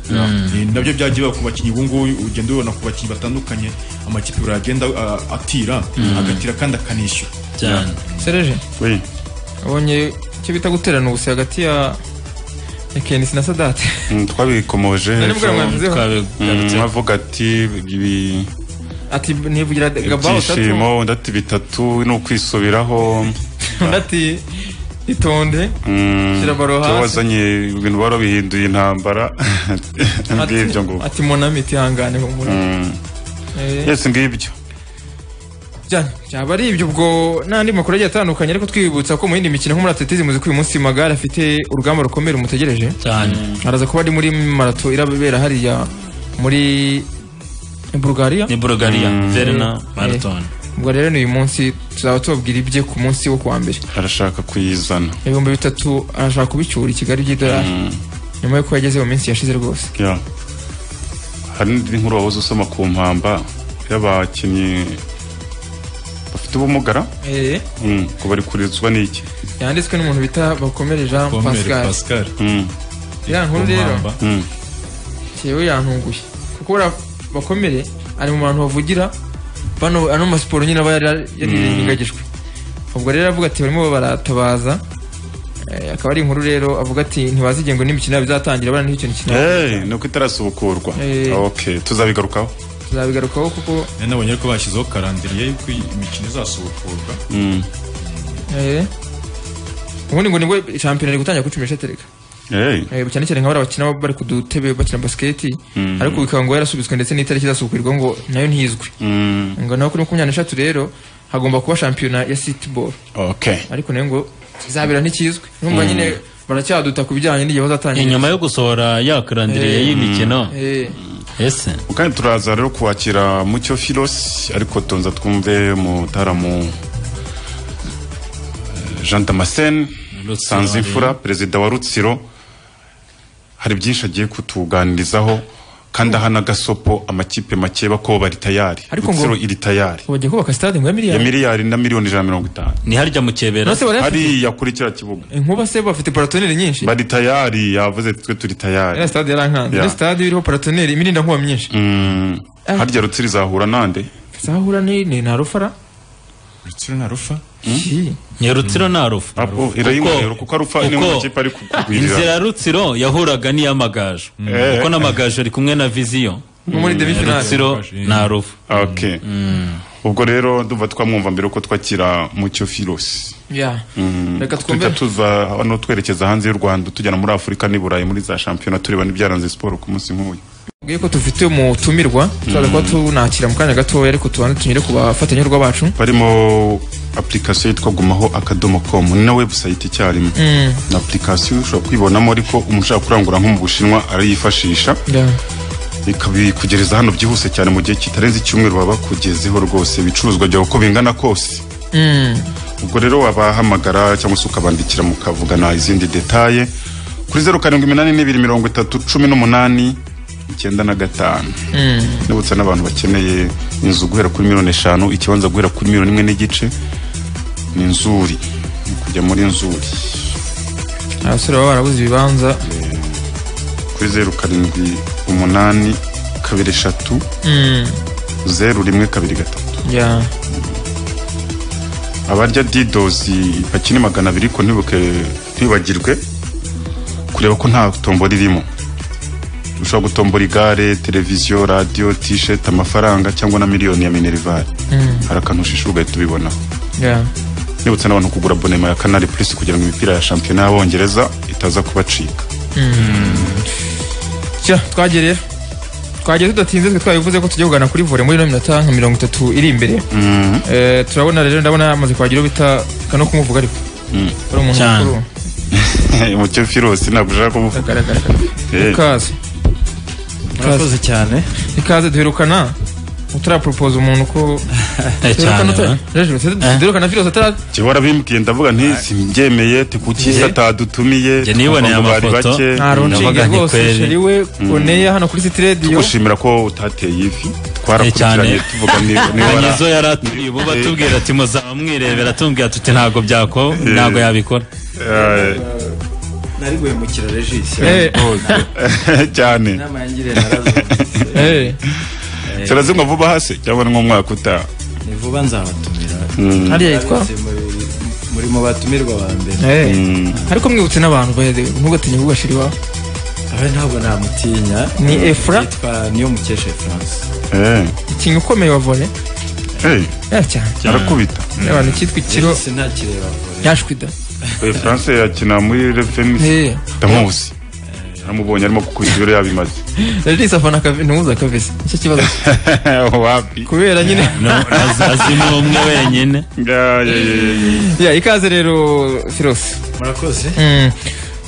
Ni nabyo byagiye biba ku bakinnyi ubu ngubu ugenda ubibona ku bakinnyi batandukanye amakipe buri agenda uh, atira agatira kandi akanishyura cyane sereje we abonye icyo bita guterana ubuse hagati ya ya kenisi na sadate mm, twabikomoje Nari ejo. mbwira ngo mvuzeho. Mm, avuga ati ibi- ati nivugira gabao tatu ibyishimo undi ati bitatu ni ukwisubiraho undi ati itonde Mm, Shyira baro hasi. ibyo wazanye ibintu bari bihinduye intambara ngibyo ngo ati monami itihangane ngo muri Mm, yes ngibyo byane byaba ari ibyo ubwo n'andi makuru agiye atandukanye ariko twibutsa ko mu yindi mikino nko muri atletizi muzi ko uyu munsi magare afite urugamba rukomeye rumutegereje cyane araza kuba ari muri marato irabera hariya muri ni bulgaria ni bulgaria verna marathon ubwo rero ni uyu munsi tuzaba tubabwira ibye ku munsi wo kuwa mbere arashaka kuyizana ibihumbi bitatu arashaka kubicyura i kigali by'idolari nyuma y'uko yageze mu minsi yashize rwose Yeah. hari n'indi nkuru wahoze usoma ku mpamba y'abakinnyi bafite ubumugara Eh, Mm, ngo bari kurizwa n'iki yanditswe n'umuntu bita bakomere jean Pomere pascal Pascal Mm, iriya nkuru rero Kumamba. mm. yewe yantunguye kuko buriya bakomere ari mu bantu bavugira bano ano masiporo nyine aba yari yarirengagijwe ubwo rero aravuga ati barimo baratabaza Eh, akaba ari inkuru rero avuga ati ntibazigengo n'imikino yabo izatangira bana n'icyo kintu Hey, ni uko itarasubukurwa Eh. Ah, okay tuzabigarukaho tuzabigarukaho kuko nari nabonye ariko bashyizeho karandiriye y'uko imikino izasubukurwa Mm. eh, ubundi ngo nibwo shampiyona iri gutangira kuri cumi n'eshatu Hey. Eh, cyane cyane nka bariya bakina bari ku dutebe bakina basiketi Mhm. ariko bikaba ngo yarasubitswe ndetse n'itariki izasubikirwa ngo nayo ntizwi Mm. ngo naho kuri makumyabiri n'eshatu rero hagomba kuba shampiyona ya sitiboro okay ariko nayo ngo izabera ntikizwi numva nyine baracyaduta ku bijyanye n'igihe bazatangira inyuma yo gusohora yakarandiriye Eh. y'imikino Eh, ese kandi turaza rero kuwakira mucyo filosi ariko tonza twumve mutaramu eh, jean damascene Rutsiro, sanzimfura perezida wa rutsiro hari byinshi agiye kutuganirizaho kandi aha n'agasopo amakipe make ko bari tayari Ariko ngo- rutsiro iri tayari ngo bajya kubaka sitade ngo ya ya miliyari miliyari na miliyoni ijana na mirongo itanu ni harya mu kebera nose barayafite hariya kuri kiriya kibuga inkuba se bafite paratoneri nyinshi bari tayari yavuze twe turi iriya tayari sitade yarankanze Yeah. iriya sitade iriho paratoneri imirinda nkuba myinshi Mm, Ah. harya rutsiro izahura nande zahura ni ni na rufara rutsiro na rufa Yi. ni rutsiro na rufa Apo, irayingorero Uko- kuko arufa ni uko- mu makipe ari kugwirira inzira rutsiro yahuraga n'iy'amagaju Eh. kuko n'amagaju ari kumwe na viziyo nko muri demi finale rutsiro na rufa okay ubwo rero ndumva twamwumva mbere ko twakira mucyo filosi Yeah. reka twumve twita tuza hano twerekeza hanze y'u rwanda tugera muri afurika n'i burayi muri za shampiyona tureba n'ibyaranze siporo ku munsi nk'uyu Mubwiye ko dufite umutumirwa turaza kuba tunakira mu kanya gatoya ariko tubanze tunyure ku bafatanyabikorwa bacu barimo application yitwa gumaho akadomo com ni na website icyarimwe ni application ushobora kwibonamo ariko umushaka kurangura nko mu bushinwa arayifashisha Yeah. ikabikugereza hano byihuse cyane mu gihe kitarenze icyumweru baba bakugezeho rwose ibicuruzwa byawe uko bingana kose ubwo rero wabahamagara cyangwa se ukabandikira mukavugana izindi detaye kuri zeru karindwi iminani n'ibiri mirongo itatu cumi n'umunani icyenda na gatanu nibutsa n'abantu bakeneye inzu guhera kuri miliyoni eshanu ikibanza guhera kuri miliyoni imwe n'igice ni inzuri ni kujya muri nzuri abasore baba barabuze ibibanza kuri zeru karindwi umunani kabiri eshatu zeru rimwe kabiri gatatu Yeah. abarya didozi bakina magana abiri ko ntibuke ntibagirwe kureba ko nta tombora irimo ushobora gutombora igare televiziyo radiyo tisheti amafaranga cyangwa na miliyoni ya minerivare hari akantu ushisha ugahita ubibonaho Yeah. nibutsa n'abantu kugura bonema ya kanari purisi kugira ngo imipira ya shampiyona y'abongereza itaza kubacika Tya, twagereyo twagiye tudatinze twe twabivuze ko tugiye kugana kuri vore muri ino minota nka mirongo itatu iri imbere Eh, turabona rero ndabona yamaze kwagira uwo bita kano kumuvuga ariko ari umuntu Cyane. mukuru umucyo firosi ntabwo ushaka kuvuga agaragara Eh, ikaze murakoze cyane ikaze duherukana utarapropoza umuntu ko Eh, cyane eh. duherukana filosi atara jyewe warabimbwiye ndavuga ntisi mbyemeye ati kuki se atadutumiye Jye niboneye Twavuga ngo bari amafoto. bake. ntaronshinge Ndavuga ni rwose kweli. sheri we oneya hano kuri sitirediyo tugushimira ko utateye ivi Eh, twarakurikiranye cyane. tuvuga ni Kanyezo yari aturiye ubu batubwira ati muzaba mwirebera tumbwira tuti ntabwo byako ntabwo yabikora nari guhemukira regisi cyane inama yangiriye narazumvise turazimwa vuba hasi cyangwa ni nk'umwaka utaha ni vuba nzabatumira hariya yitwa muri mu batumirwa ba mbere Eh. ariko mwibutse n'abantu baheze ntugatinye kuvuga sheri wawe abe ntabwo namutinya Ni Efra? yitwa niyo mukesha france Eh, ikintu ukomeye wa vore eh, ya cyane arakubita abantu cyitwa ikiro regisi ntakireba vore yashwida Eh, france yakina muri reveni Eh. ndamuzi namubonye arimo gukubita ibiro yabimaze regis afana akavi- ntuza kabisa nicyo kibazo wapi kubera nyine No, azi azi ni umwe wenyine Ya, ya, ya, ya, ya. Ya, ikaze rero filosi murakoze Mm.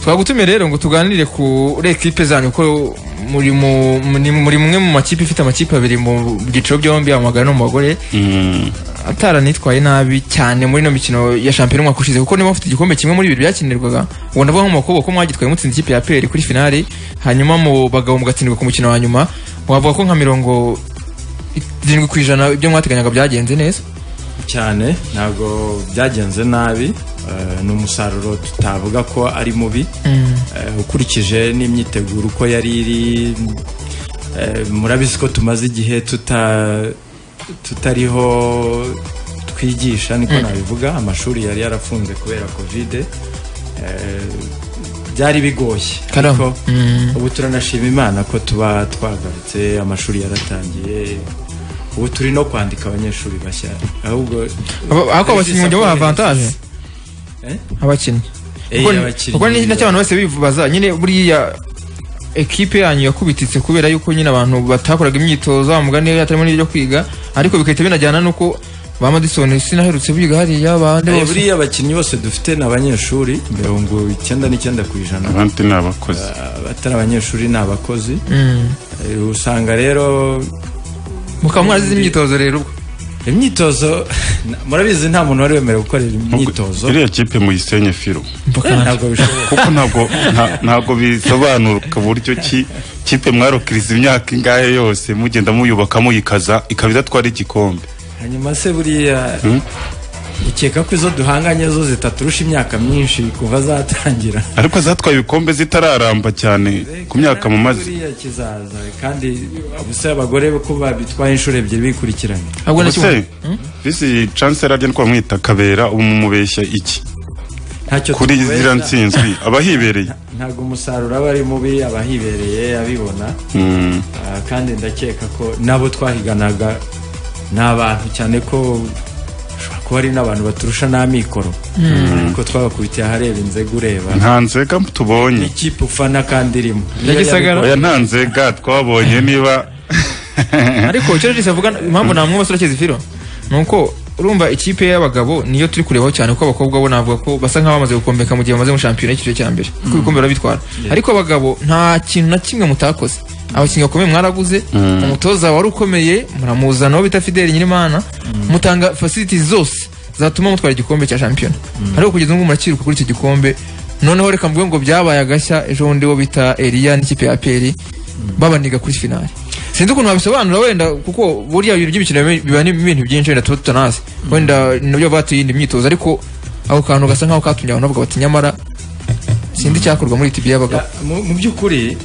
twagutumiye rero ngo tuganire ku ekipe zanyu ko muri mu muri- muri mumwe mu makipe ifite amakipe abiri mu byiciro byombi amagara no mu bagore Mm. ataranitwaye nabi cyane muri ino mikino ya shampiyona umwaka ushize kuko niba mufite igikombe kimwe muri bibiri byakinirwaga ubwo ndavuga nko mu bakobwa ko mwagitwaye mutsinze ikipe ya peri kuri finale hanyuma mu bagabo mugatsindwa ku mukino wa nyuma wavuga ko nka mirongo irindwi ku ijana ibyo mwateganyaga byagenze neza cyane ntabwo byagenze nabi eh, ni umusaruro tutavuga ko ari mubi Eh, ukurikije n'imyiteguro uko yari iri eh, murabizi ko tumaze igihe tuta- tutariho twigisha niko nabivuga amashuri yari yarafunze kubera kovide Eh, byari bigoye Karamba. ariko ubu turanashima imana ko tuba twagarutse amashuri yaratangiye ubu turi no kwandika abanyeshuri bashya ahubwo Aba- ariko abakinnyi mujya baha avantage Eh? abakinnyi Eh, Kuko- abakinnyi. kuko ni nacyo abantu bose bibaza nyine buriya ekipe yanyu yakubititse kubera yuko nyine abantu batakoraga imyitozo wa mugani hatarimo n'ibyo kwiga ariko bigahita binajyana n'uko ba madison sinaherutse biga hariya bande Eh, bose buriya abakinnyi bose dufite ni abanyeshuri mirongo icyenda n'icyenda ku ijana abandi ni abakozi abatari abanyeshuri ni abakozi Mm. Eh, usanga rero mukaba mwarazize imyitozo rero ubwo imyitozo na- murabizi nta muntu wari wemerewe gukorera imyitozo iriya kipe muyisenye firo Eh, ntabwo bishoboka kuko ntabwo nta- ntabwo bisobanuka buryo ki kipe mwarokiriza imyaka ingahe yose mugenda muyubaka muyikaza ikaba idatwara igikombe hanyuma se buriya Hmm? ukeka ko izo duhanganye zo zitaturusha imyaka myinshi kuva zatangira ariko zatwaye ibikombe zitararamba cyane ku myaka mu mazi buriya kizaza kandi ubuse abagore ko babitwaye inshuro ebyiri bikurikiranye ahubwo nacyo ubuse visi chancellor ajya twamwita kabera ubu mumubeshya iki ntacyo kuri tumubeshya. ziriya nsinzwi abahibereye ntabwo umusaruro aba ari mubi abahibereye abibona Mm. Ah, kandi ndakeka ko n'abo twahiganaga ni abantu cyane ko ushobora kuba ari n'abantu baturusha n'amikoro ariko twabakubitiye ahareba inzego ureba nta nzega tubonye ikipe ufana kandi irimo Niyo Gisagara. yabikora. oya nta nzega twabonye niba ariko icyo Regis avuga impamvu namwe basura kizifiro ni uko urumva ikipe y'abagabo niyo turi kurebaho cyane kuko abakobwa bo navuga ko basa nk'aho bamaze gukombeka mu gihe bamaze mu shampiyona y'icyiciro cya mbere kuko ibikombe barabitwara ariko abagabo nta kintu na kimwe mutakoze abakinnyi bakomeye mwaraguze umutoza wari ukomeye muramuzana uwo bita fideli nyirimana mutanga facilities zose zatuma mutwara igikombe cya shampiyona ariko kugeza ubu ngubu murakiruka kuri icyo gikombe noneho reka mvuge ngo byabaye agashya ejo bundi wo bita eliya n'ikipe ya peri babaniga kuri finale sinzi ukuntu wabisobanura wenda kuko buriya ibintu by'imikino biba ni ibintu byinshi wenda tuba tutanazi wenda nabyo batuye iyindi myitozo ariko ako kantu gasa nkaho katumye abantu bavuga bati nyamara sinzi icyakorwa muri tibi y'abagabo Ya, mu mu by'ukuri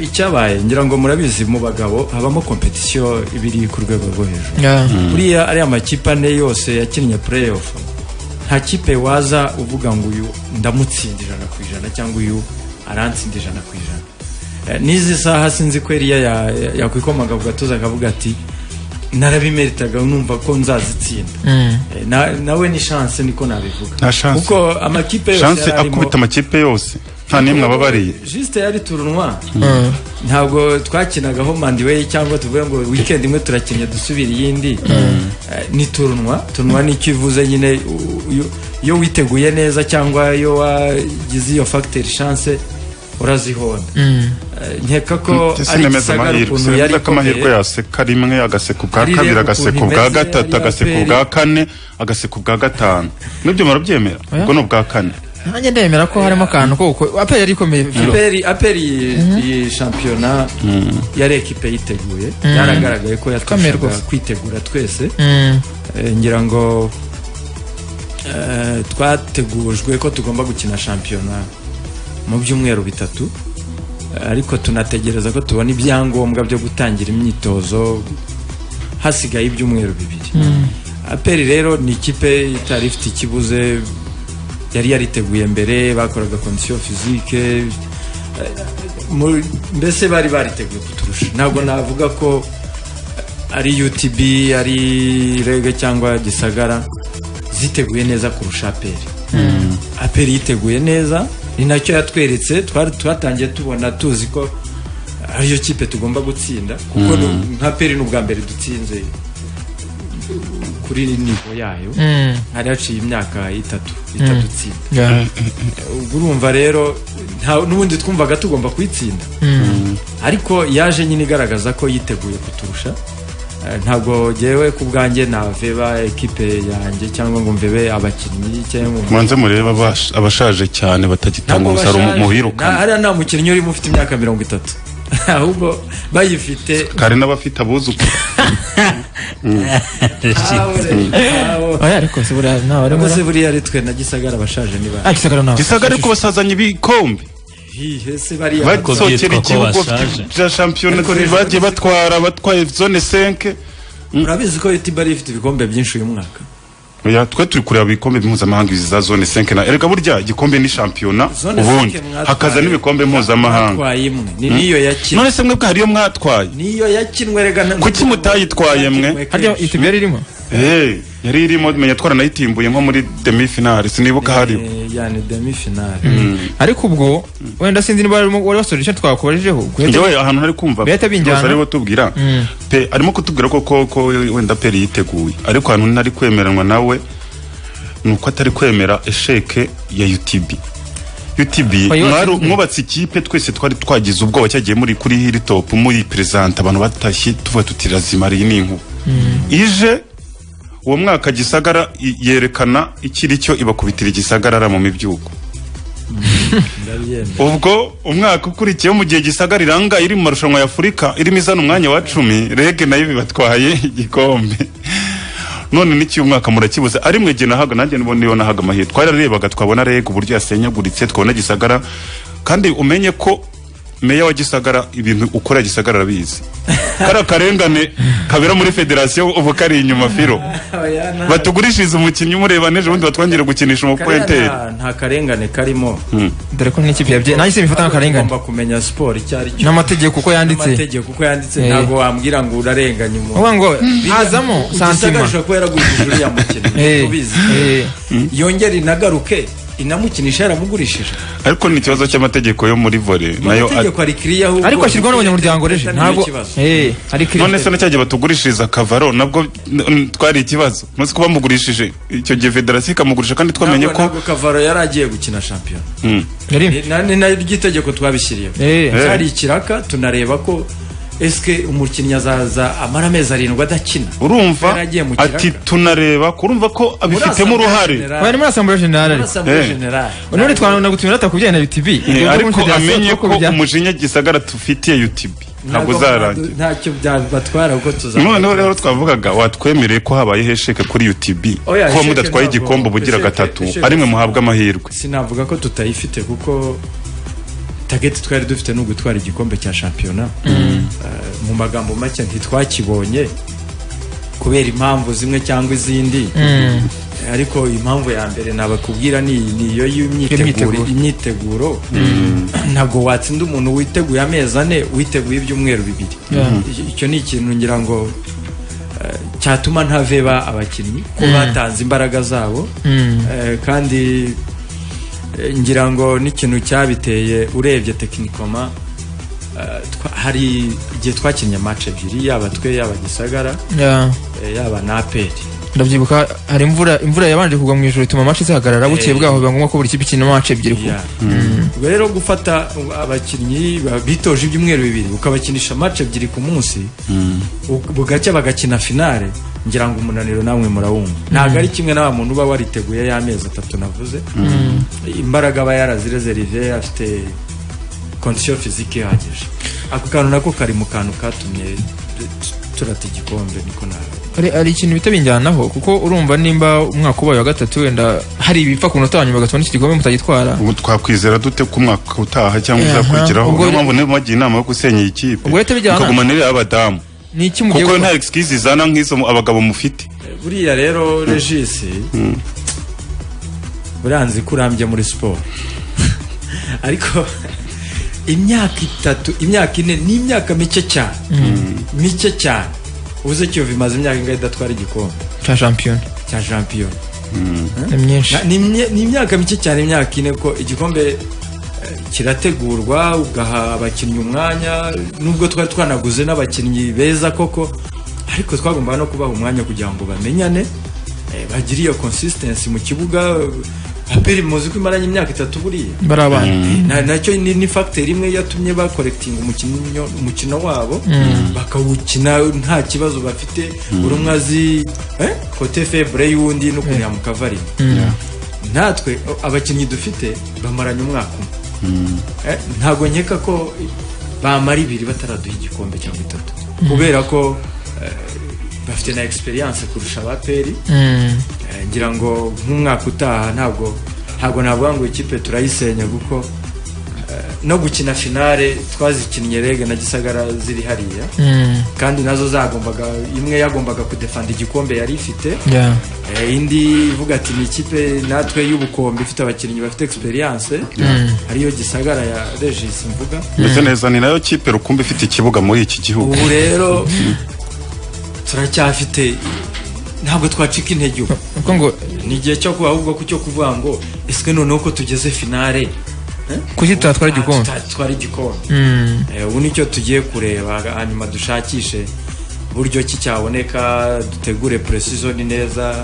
icyabaye ngira ngo murabizi mu bagabo habamo kompetisiyo iba iri ku rwego rwo hejuru Ya. buriya ariya makipe ane yose yakinnye playoff nta kipe waza uvuga ngo uyu ndamutsinda ijana ku ijana cyangwa uyu arantsinda ijana ku ijana Eh, n'izi saha sinzi ko eriya ya- ya- yakwikomaga ku gatuza akavuga ati narabimeritaga numva ko nzazitsinda Eh, na- nawe ni shanse niko nabivuga Nta chance. kuko amakipe yose chance yari arimo- akubita amakipe yose nta n'imwe ababariye Juste yari turunwa ntabwo twakinagaho mandiweyi cyangwa tuvuge ngo weekend imwe turakinnye dusubira iyindi Eh, ni turunwa turunwa nicyo ivuze nyine u- u- iyo witeguye neza cyangwa iyo wagize iyo factor chance urazihonda Eh, nkeka ko ari sinameze gisagara amahirwe ukuntu yari sinameze ko amahirwe ikomeye yaseka rimwe agaseka ubwa Ari kabiri rero agaseka ukuntu ubwa imeze, gatatu ari agaseka aperi. ubwa kane agaseka ubwa gatanu nibyo murabyemera ubwo ni ubwa kane nanjye ndemera ko harimo akantu ko guko- aperi yari ikomeye aperi aperi iyi- iyi shampiyona yari ekipe yiteguye yaragaragaye ko Ikomeye yatwashaga rwose. kwitegura twese Mm. Eh, ngira ngo eh, twategujwe ko tugomba gukina shampiyona mu byumweru bitatu Eh, ariko tunategereza ko tubona ibyangombwa byo gutangira imyitozo hasigaye ibyumweru bibiri aperi rero ni ikipe itari ifite ikibuze yari yariteguye mbere bakoraga kondisiyo fizike mu- mbese bari bariteguye kuturusha ntabwo navuga ko ari utb ari rege cyangwa gisagara ziteguye neza kurusha aperi aperi yiteguye neza ni nacyo yatweretse twari twatangiye tubona tuzi ko ariyo kipe tugomba gutsinda kuko ni- nka peri ni ubwa mbere dutsinze kuri nivo yayo Mm. hari haciye imyaka itatu itadutsinda Ya. urumva rero nta- n'ubundi twumvaga tugomba kuyitsinda ariko yaje nyine igaragaza ko yiteguye kuturusha Eh, ntabwo ngewe ku bwanjye naveba ekipe yanjye cyangwa ngo mvebe abakinnyi cyangwa ngo- mubanze murebe abash- abashaje cyane batagitanga Ntabwo umusaruro bashaje. Nta- muhirukana hariya nta mukinnyi urimo ufite imyaka mirongo itatu ahubwo bayifite kare n'abafite abuzukuru oya ariko se buriya ntawe arimo abakozi buriya ari twe na gisagara abashaje niba ariko isagara ntawe gisagara ariko basazanye ibikombe hihe se bariya Ko basokera byitwa ko igihugu bashaje. bya shampiyona bagiye batwara batwaye zone 5 urabizi ko itiba ari ifite ibikombe byinshi uyu mwaka Oya, twe turi kureba ibikombe mpuzamahanga izi za zone 5 na erega burya igikombe ni shampiyona Zone ubundi cinque mwatwaye- hakaza n'ibikombe mpuzamahanga mwatwaye imwe ni niyo yakinwe none se mwebwe hariyo mwatwaye niyo yakinwe rega na- Kuki mutayitwaye mwe? Yakinwe harya kenshi. itibu yari irimo Eh, yari irimo menya twaranayitimbuye nko muri demi finale sinibuka hariho Eh, yani demi finale ariko ubwo wenda sinzi niba warimo- wari wasoje icyo twakubarijeho guhita njyewe ahantu ntari kumva Bihita bijyana. byose aribo tubwira pe arimo kutubwira ko ko ko wenda peri yiteguye ariko ahantu ntari kwemeranwa nawe ni uko atari kwemera esheke ya UTB UTB Oya, mwari- watsinzwe. mwubatse ikipe twese twari twagize ubwoba cyagiye muri kuri hilltop muri perezanta abantu batashye tuvuga tuti razima iyi ni inkuba ije uwo mwaka gisagara i- yerekana ikiri cyo ibakubitira igisagarara mu mibyuko ndabyemera ubwo umwaka ukurikiyeho mu gihe gisagara iranga iri mu marushanwa ya afurika irimo izana umwanya wa cumi rege nayo bibatwaye igikombe none n'iki uyu mwaka murakibuze ari mwe gena haga nanjye nibona niyo nahaga amahirwe twararebaga twabona rege uburyo yasenyaguritse twabona gisagara kandi umenye ko meya wa gisagara ibintu ukora gisagara arabizi kariya karengane kabera muri federasiyo ubu kari inyuma firo Oya, nta- batugurishiriza umukinnyi umureba n'ejo bundi batwongere gukinisha kariya umupoenteri nta- nta karengane karimo dore ko n'ikipe yabye nanjye se bifata nk'akarengane ugomba kumenya siporo icyo ari cyo n'amategeko uko yanditse n'amategeko uko yanditse Eh. ntabwo wambwira ngo urarenganya umuntu uvuga ngo hazamo santima ugisagarisha ko yaragurishije uriya mukinnyi Eh, tubizi eh. yongera inagaruke inamukinisha yaramugurishije ariko ni ikibazo cy'amategeko yo muri vore nayo a- amategeko ari kiriya ahubwo ariko ashyirwaho n'abanyamuryango reje Ni ntabwo ikibazo. eh ari kiri none se nacyagiye batugurishiriza kavaro nabwo n- twari ikibazo munsi ko bamugurishije icyo gihe federasiyo ikamugurisha kandi twamenye ntabwo ko ntabwo kavaro yari agiye gukina shampiyona Mm. yari Ni- na- ni naryo itegeko twabishyiriyeho Eh. hari ikiraka tunareba ko esike umukinnyi azaza amara amezi arindwi adakina urumva Yaragiye mu kiraka. ati tunareba kurumva ko abifitemo uruhare bari muri asambura generale ariko asambwe Eh. generale none twanona gutumira atakubyeye na UTB Eh, Ubwo muri ariko federasiyo amenye uko ko bijya- umujinya gisagara tufitiye utb ntabwo uzarangira ntacyo byabatwara kuko tuzaba noneho rero twavugaga watwemereye ko habayeho esheke kuri utb Oya, kuba esheke mudatwaye ntabwo- igikombe ubugira esheke- gatatu esheke- ari mwe muhabwa amahirwe sinavuga ko tutayifite kuko tageti twari dufite ni ugutwara igikombe cya shampiyona Eh, mu magambo make ntitwakibonye kubera impamvu zimwe cyangwa izindi Eh, ariko impamvu ya mbere nabakubwira ni iyi, ni iyo y'imyiteguro Imyiteguro. imyiteguro ntabwo watsinda umuntu witeguye amezi ane witeguye ibyumweru bibiri Icyo- icyo ni ikintu ngira ngo eh, cyatuma ntaveba abakinnyi ko batanze imbaraga zabo Eh, kandi eh, ngira ngo n'ikintu cyabiteye urebye tekinikoma eh, twa- hari igihe twakinnye match ebyiri yaba twe yaba gisagara Yeah. eh, yaba na aperi ndabyibuka hari imvura imvura yabanje kugwa mu ijoro ituma match zihagarara bukeye bwaho biba ngombwa ko buri kipe ikina match ebyiri ku- Yeah. Ubwo rero gufata abakinnyi ba- bitoje ibyumweru bibiri ukabakinisha match ebyiri ku munsi u- bugacya bagakina finale ngira ngo umunaniro namwe murawumva ntabwo ari kimwe na wa muntu uba wariteguye y'amezi atatu navuze imbaraga aba yarazirezerive afite condition physique ihagije ako kantu nako kari mu kantu katumye tu- turata igikombe niko nawe hari hari ikintu bita binjyanaho kuko urumva nimba umwaka ubaye wa gatatu wenda hari ibipfa ku munota wa nyuma bagatuma n'iki gikombe mutagitwara ubu twakwizera dute ko umwaka utaha cyangwa Eh, aha. uzakurikiraho Ubwo- niyo mpamvu niba mubagiye inama yo gusenya iyi kipe Ubwo rero tubijyana. mukagumana iriya abadamu ni iki mugiye kuko nta gukora? excuse izana nk'izo mu- abagabo mufite buriya rero regisi buranzi ko urambye muri siporo ariko imyaka itatu imyaka ine ni imyaka mike cyane mike cyane ubuze kiyovu imaze imyaka ingahe idatwara igikombe cya shampiyona cya shampiyona ni myinshi Na- ni imye- ni imyaka mike cyane imyaka ine ko igikombe eh, kirategurwa ugaha abakinnyi umwanya nubwo twari twanaguze n'abakinnyi beza koko ariko twagombaga no kubaha umwanya kugira ngo bamenyane eh, bagire iyo consistency mu kibuga eh, aperi muzi ko imaranye imyaka itatu buriya bari abana Na- nacyo ni, ni factor imwe yatumye bakorekitinga umukino umukino wabo bakawukina nta kibazo bafite buri umwe azi eh, kote febure y'uwundi n'ukuntu yamukavari natwe o- abakinnyi dufite bamaranye umwaka umwe Eh, ntabwo nkeka ko bamara ibiri bataraduha igikombe cyangwa itatu kubera ko eh, bafite na experience kurusha abaperi Mm. Eh, ngira ngo nk'umwaka utaha ntabwo ntabwo navuga ngo ikipe turayisenya kuko eh, no gukina finale twazikinnye rege na gisagara ziri hariya Mm. kandi nazo zagombaga imwe yagombaga kudefanda igikombe yari ifite Yeah. Eh, indi ivuga ati ni ikipe natwe y'ubukombe ifite abakinnyi bafite experience ariyo gisagara ya regis mvuga mbese neza ni nayo kipe rukumbi ifite ikibuga muri iki gihugu ubu rero turacyafite ntabwo twacika intege ubu Kuko ngo ni igihe cyo kuba ahubwo ko cyo kuvuga ngo ese noneho ko tugeze finale kuki tutatwara igikombe Ah, tutatwara igikombe Mm. Eh, ubu nicyo tugiye kureba hanyuma dushakishe buryo ki cyaboneka dutegure puresizoni neza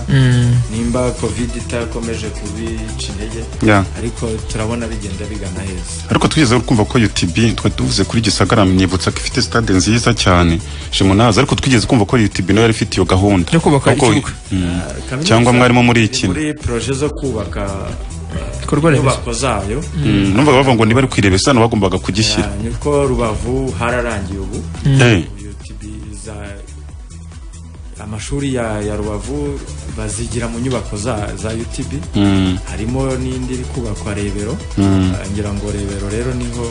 nimba kovide itakomeje kubica intege Yeah. ariko turabona bigenda bigana heza ariko twizeye kumva ko UTB twari tuvuze kuri Gisagara myibutsa ko ifite stade nziza cyane Jemunazi ariko twigeze kumva ko UTB nayo yari ifite iyo gahunda Yo kubaka Ahubwo- ikibuga. Mm. Kaminuza Cyangwa mwarimo muri iki? muri poroje zo kubaka Ibikorwa remezo. inyubako zayo Mm, numvaga bavuga ngo niba ari kuyirebesa hano bagombaga kugishyira Ah, niko rubavu hararangiye ubu Eh, UTB za- amashuri ya, ya rubavu bazigira mu nyubako za, za utb mm, harimo n'indi iri kubakwa rebero Mm. Ah, ngira ngo rebero rero niho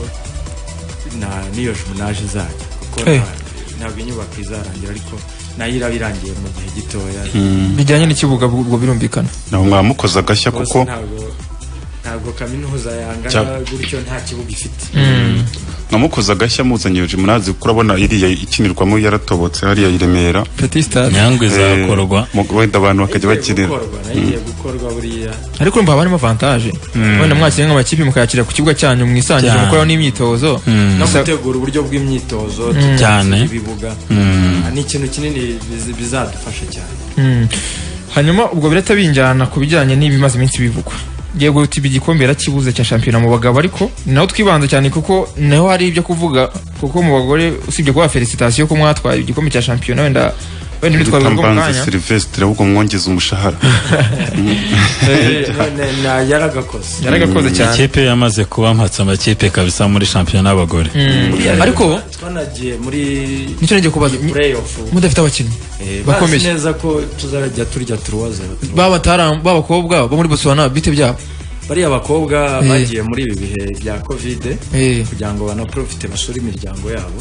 na- n'iyo jumunage izajya kuko Eh. nta- ntabwo inyubako izarangira ariko nayo iraba irangiye mu gihe gitoya bijyanye n'ikibuga ubwo birumvikana naho mwamukoze agashya rwose kuko ntabwo ntabwo kaminuza yangana Cyangwa- gutyo nta kibuga ifite mwamukoze agashya muzanye iyo Jemunazi kuko urabona iriya ikinirwamo yaratobotse hariya i Remera petit stade nyangwe Eh, izakorwa mu- wenda abantu bakajya Igiye bakinira gukorwa nayo igiye gukorwa buriya ariko urumva haba harimo avantage wenda mwakinnye nk'amakipe mukayakira ku kibuga cyanyu mwisanzure Cyane. mukoraho n'imyitozo no Gusa- gutegura uburyo bw'imyitozo Cyane. ibibuga ni ikintu kinini biz- bizadufasha cyane Mm. hanyuma ubwo birahita binjyana ku bijyanye n'ibimaze iminsi bivugwa yego utiba igikombe yarakibuze cya shampiyona mu bagabo ariko naho twibanza cyane kuko naho hari ibyo kuvuga kuko mu bagore usibye kuba felicitation ko mwatwaye igikombe cya shampiyona wenda wenda nitwaye ubwo mu Tambanze kanya Sylvestre ahubwo mwongeza umushahara None na- yaragakoze yaragakoze cyane ikipe yamaze kubampatsa amakipe kabisa muri shampiyona y'abagore Mm. ariko twanagiye muri nicyo nagiye kubaza mu- playoff mudafite abakinnyi eh, bazi bakomeye neza ko tuzarajya turya turuwaza baba batara- baba abakobwa bo muri Botswana bite byabo bariya bakobwa Eh. bagiye muri ibi bihe bya covid Eh. kugira ngo banaprofite basure imiryango yabo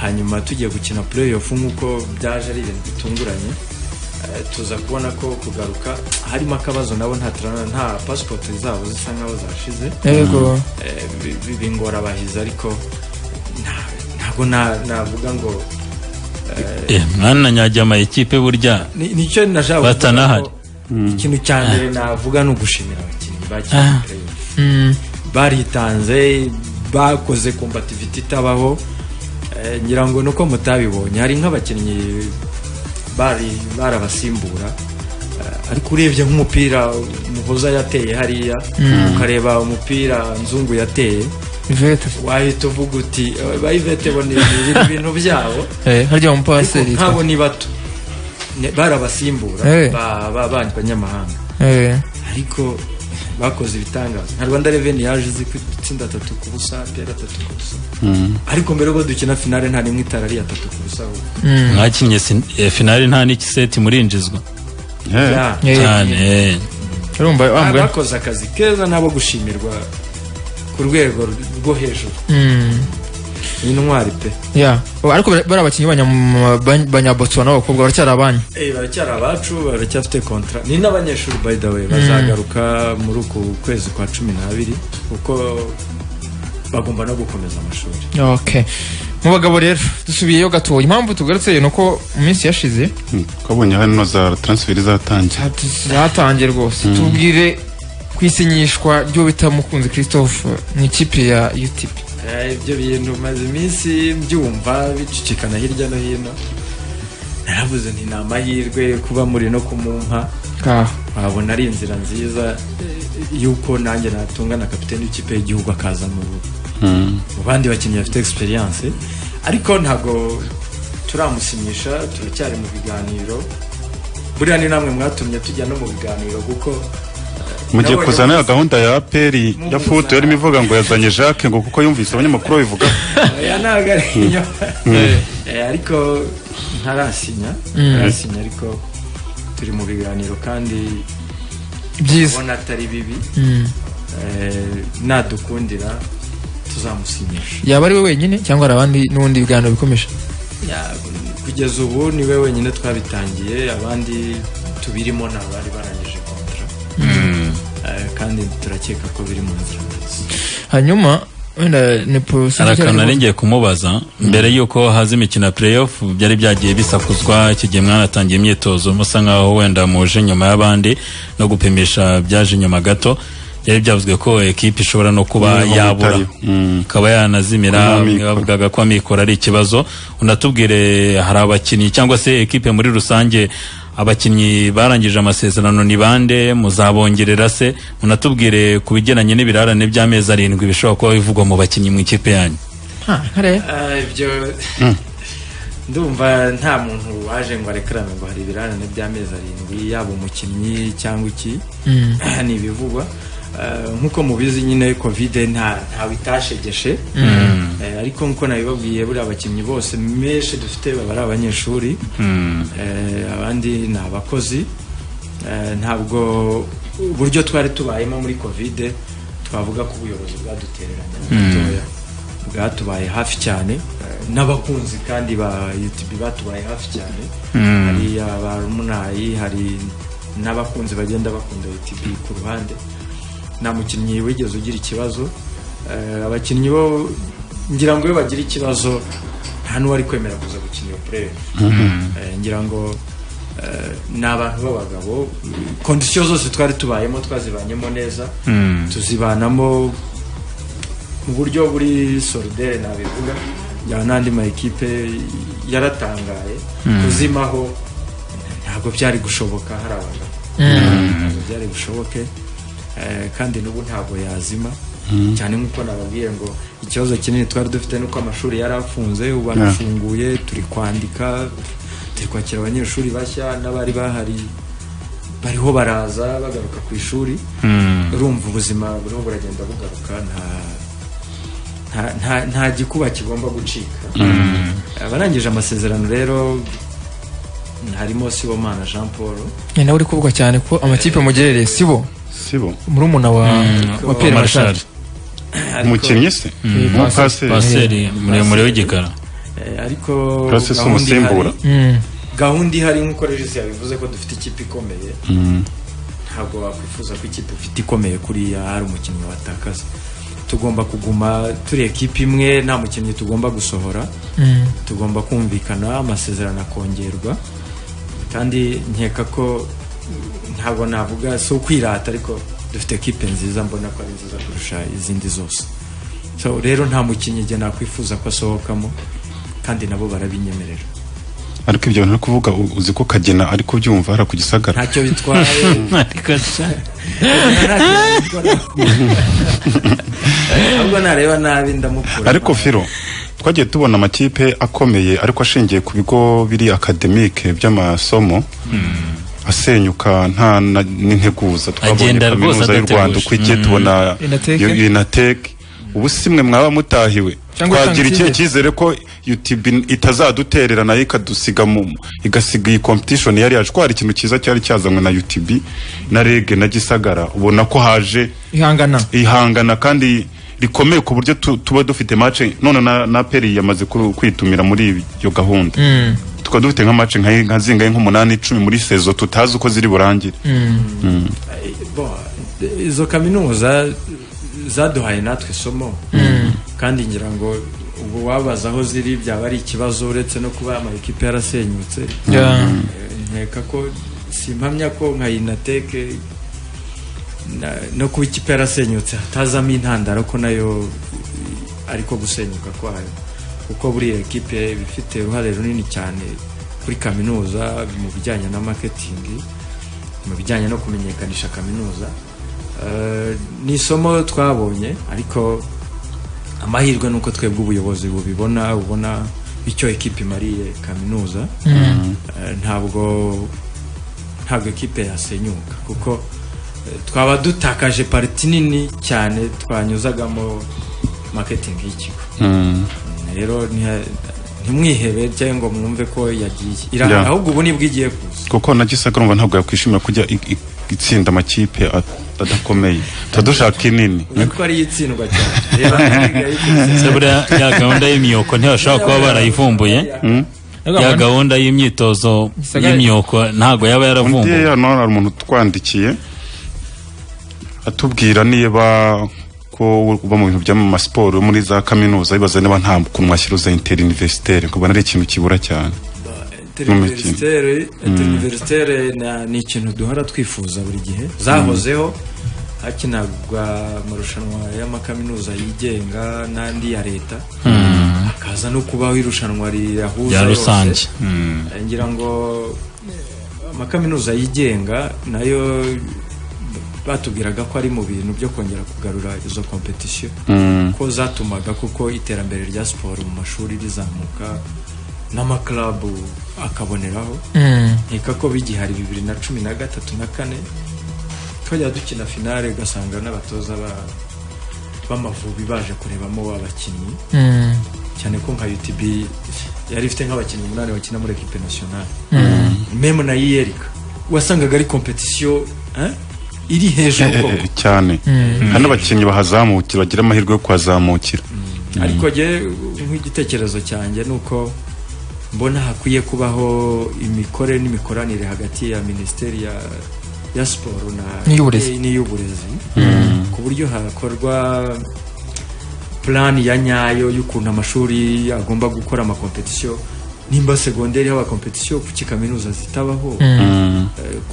hanyuma tugiye gukina playoff nk'uko byaje ari ibintu bitunguranye eh, tuza kubona ko kugaruka harimo akabazo nabo nta tra- nta passport zabo zisa nk'aho zashize yego Eh, bi- bi- bingora abahizi ariko nta- ntabwo na- navuga ngo Eh, mwana nyajya amakipe burya ni- nicyo nashaka kuvuga Batanahari. ko ikintu cya mbere navuga ni ugushimira abakinnyi bakinnye playoff Mm. baritanze bakoze kombativiti itabaho Eh, ngira ngo nuko mutabibonye hari nk'abakinnyi bari barabasimbura Eh, ariko urebye nk'umupira muhoza yateye hariya ukareba umupira nzungu yateye Ivete wahita uvuga uti "Eh, ba ivete bo ni ni ibintu byabo eh harya ariko umupaseri nk'abo ni bato Ne- barabasimbura Eh. ba- ba- ba- banyamahanga eh ariko bakoze ibitangaza nka rwanda reveni yaje izi gutsinda atatu ku busa pera atatu ku busa ariko mbere y'uko dukina finale nta rimwe itara ari atatu ku busa ahubwo mwakinnye sin- eh, finali nta n'ikiseti murinjizwa Eh, Ya. Eh. cyane eh. urumva wa Ba- mugani bakoze akazi keza nabo gushimirwa ku rwego rwo hejuru Mm. ni intwari pe ya Ubu ariko bara- bari abakinnyi banya- banya- banyabotsuwana b'abakobwa baracyari abanyu Eh, baracyari abacu baracyafite kontra ni n'abanyeshuri by the way bazagaruka muri uku kwezi kwa cumi n'abiri kuko bagomba no gukomeza amashuri okay mu bagabo rero dusubiyeyo gatoya impamvu tugarutse ni uko mu minsi yashize mm, twabonye hano za transfer izatangira hati- zatangiye rwose tubwire ku isinyishwa ry'uwo bita mukunzi christophe mu ikipe ya utp Eh, ibyo bintu maze iminsi mbyumva bicicikana hirya no hino naravuze nti ni amahirwe kuba muri no kumumpa Ah, wabona ari inzira nziza eh, y'uko nanjye natunga na kapiteni w'ikipe y'igihugu akaza mu mu bandi bakinnyi bafite egisperiyanse ariko ntabwo turamusinyisha turacyari mu biganiro buriya ni namwe mwatumye tujya no mu biganiro kuko eh, mugiye nabonye kuzana ya muzi- gahunda ya aperi ya futu yarimo ivuga ngo yazanye jacques ngo kuko yumvise abanyamakuru babivuga oya ntabwo ari inyuma Eh, ariko ntarasinya ntarasinya ariko turi mu biganiro kandi byiza ubona atari bibi Eh, nadukundira tuzamusinyisha yaba ari we wenyine cyangwa hari abandi n'ubundi biganiro bikomeje Ya, kugeza ubu ni we wenyine twabitangiye abandi tubirimo ni abari barangije kontra Eh, kandi turakeka ko biri mu nzira nziza hanyuma wenda nepo hari akantu nari ngiye kumubaza mbere y'uko haza imikino ya playoff byari byagiye bisakuzwa iki gihe mwanatangiye imyitozo musa nkaho wenda muje nyuma y'abandi no gupimisha byaje nyuma gato byari byavuzwe ko ekipi ishobora no kuba Kuba yabura itari. Mm. ikaba Kuba yanazimira amikoro. bamwe bavugaga ko amikoro ari ikibazo unatubwire hari abakinnyi cyangwa se ekipe muri rusange abakinnyi barangije amasezerano ni bande muzabongerera se unatubwire ku bigendanye n'ibirarane by'amezi arindwi bishobora kuba bivugwa mu bakinnyi mu ikipe yanyu Ah, ibyo ndumva nta muntu waje ngo arekarame ngo hari ibirarane by'amezi arindwi yaba umukinnyi cyangwa iki ni ibivugwa Ah, nk'uko mubizi nyine kovide nta ntawe itashegeshe Eh, ariko nk'uko nabibabwiye buriya abakinnyi bose menshi dufite baba ari abanyeshuri Eh, abandi ni abakozi Eh, ntabwo uburyo twari tubayemo muri kovide twavuga ko ubuyobozi bwadutereranye gatoya bwatubaye hafi cyane eh, n'abakunzi kandi ba YouTube batubaye hafi cyane hari abamunayi hari n'abakunzi bagenda bakunda YouTube ku ruhande nta mukinnyi wigeze ugira ikibazo Eh, abakinnyi bo ngira ngo iyo bagira ikibazo nta n'uwari kwemera kuza gukina iyo play ngira ngo eh, ni abantu b'abagabo kondisiyo zose twari tubayemo twazibanyemo neza tuzibanamo mu buryo buri solidere nabivuga ya n'andi ma ekipe yaratangaye kuzimaho ntabwo byari gushoboka hari abagabo ntabwo byari bushoboke eh, kandi n'ubu ntabwo yazima cyane nk'uko nababwiye ngo ikibazo kinini twari dufite ni uko amashuri yari afunze ubu arafunguye turi kwandika turi kwakira abanyeshuri bashya n'abari bahari bariho baraza bagaruka ku ishuri urumva ubuzima buriho buragenda bugaruka nta nta- nta- nta gikuba kigomba gucika abarangije amasezerano rero harimo sibomana jean paul ni nawe uri kuvuga cyane ko amakipe mugerereye si bo sibo murumuna wa wa Pierre Marshal Machar Ariko- umukinnyi se Mm. umupaseri paseri muremure w'igikara eh, ariko Plassi si gahunda ihari- umusimbura. Mm. gahunda ihari nk'uko regisi yabivuze ko dufite ikipe ikomeye ntabwo wakwifuza ko ikipe ufite ikomeye kuriya hari umukinnyi watakaza tugomba kuguma turi ekipe imwe nta mukinnyi tugomba gusohora tugomba kumvikana amasezerano akongerwa kandi nkeka ko ntabwo navuga si ukwirata ariko dufite ekipe nziza mbona ko ari nziza kurusha izindi zose so rero nta mukinnyi igihe nakwifuza ko asohokamo kandi nabo barabinyemerera ariko ibyo bintu ari kuvuga u- uzi ko kagena ari kubyumva hariya ku gisagara ntacyo bitwaye ahubwo nareba nabi ndamukura ariko firo twagiye tubona amakipe akomeye ariko ashingiye ku bigo biri akademike by'amasomo asenyuka nta na- n'integuza twabonye Agenda rwose kaminuza y'u rwanda adateguje. uko igiye tubona Inatech. yo- inatech ubu si mwe mwaba mutahiwe Cyangwa twagira utanga ikihe icyizere. cyizere ko utb itazaduterera nayo ikadusiga mu igasiga iyi competition yari yacu ko hari ikintu cyiza cyari cyazanywe na utb na rege na gisagara ubona ko haje ihangana ihangana kandi rikomeye ku buryo tu- tuba dufite mace none na, na peri yamaze kuru- kwitumira muri iyo gahunda tukaba dufite nka mace nka, nka zingahe nk'umunani icumi muri sezo tutazi uko ziri burangire Bon, izo kaminuza zaduhaye natwe isomo kandi ngira ngo ubu wabaza aho ziri byaba ari ikibazo uretse no kuba amakipe yarasenyutse Yeah. Eh, nkeka ko simpamya ko nka inateke na- no kuba ikipe yarasenyutse hatazamo intandaro ko nayo ariko gusenyuka kwayo kuko buriya ekipe iba ifite uruhare runini cyane kuri kaminuza mu bijyanye na maketingi mu bijyanye no kumenyekanisha kaminuza Eh, ni isomo twabonye ariko amahirwe ni uko twebwe ubuyobozi bubibona ubona icyo ekipe imariye kaminuza Eh, ntabwo ntabwo ekipe yasenyuka kuko eh, twaba dutakaje pariti nini cyane twanyuzagamo marketing y'ikigo rero ntiha- ntimwihebe cyangwa ngo mwumve ko yagiye iraha Yeah. ahubwo ubu nibwo igiye kuza kuko na gisaga urumva ntabwo yakwishimira kujya i- i- itsinda amakipe at- adakomeye tuba dushaka inini urabona ko ariyo itsindwa cyane rero ntabwo yayikoze. se buriya ya gahunda y'imyoko ntibashobora kuba barayivumbuye ya gahunda y'imyitozo y'imyoko ntabwo yaba undi yaravumbuwe hano hari umuntu utwandikiye atubwira niba ko uba mu bintu by'amasiporo muri za kaminuza bibaza niba nta kuntu mwashyiruza interi universitaire kubona ari ikintu kibura cyane interinverisiteri interinverisiteri ni ikintu duhora twifuza buri gihe zahozeho hakinagwa amarushanwa y'amakaminuza yigenga n'andi ya leta hakaza no kubaho irushanwa riyahuza rya yose. rusange Mm. Eh, ngira ngo amakaminuza yigenga nayo batubwiraga ko ari mu bintu byo kongera kugarura izo kompetisiyo ko zatumaga kuko iterambere rya siporo mu mashuri rizamuka n'amakarabu akaboneraho nkeka ko bigihari bibiri na cumi na gatatu na kane twajya dukina finale ugasanga n'abatoza ba- b'amavubi baje kurebamo abakinnyi cyane ko nka UTB yari ifite nk'abakinnyi umunani bakina muri equipe nationale meme na yiyerika wasangaga ari competition hein, iri hejuru Eh, eh, koko eh, cyane hari n'abakinnyi bahazamukira bagira amahirwe yo kuhazamukira ariko jye nk'igitekerezo cyanjye ni uko mbona hakwiye kubaho imikore n'imikoranire hagati ya minisiteri ya, ya siporo na N'iy'uburezi. eh, n'iy'uburezi ku buryo hakorwa plan ya nyayo y'ukuntu amashuri agomba gukora amakompetisiyo nimba segonderi haba kompetisiyo kuki kaminuza zitabaho eh,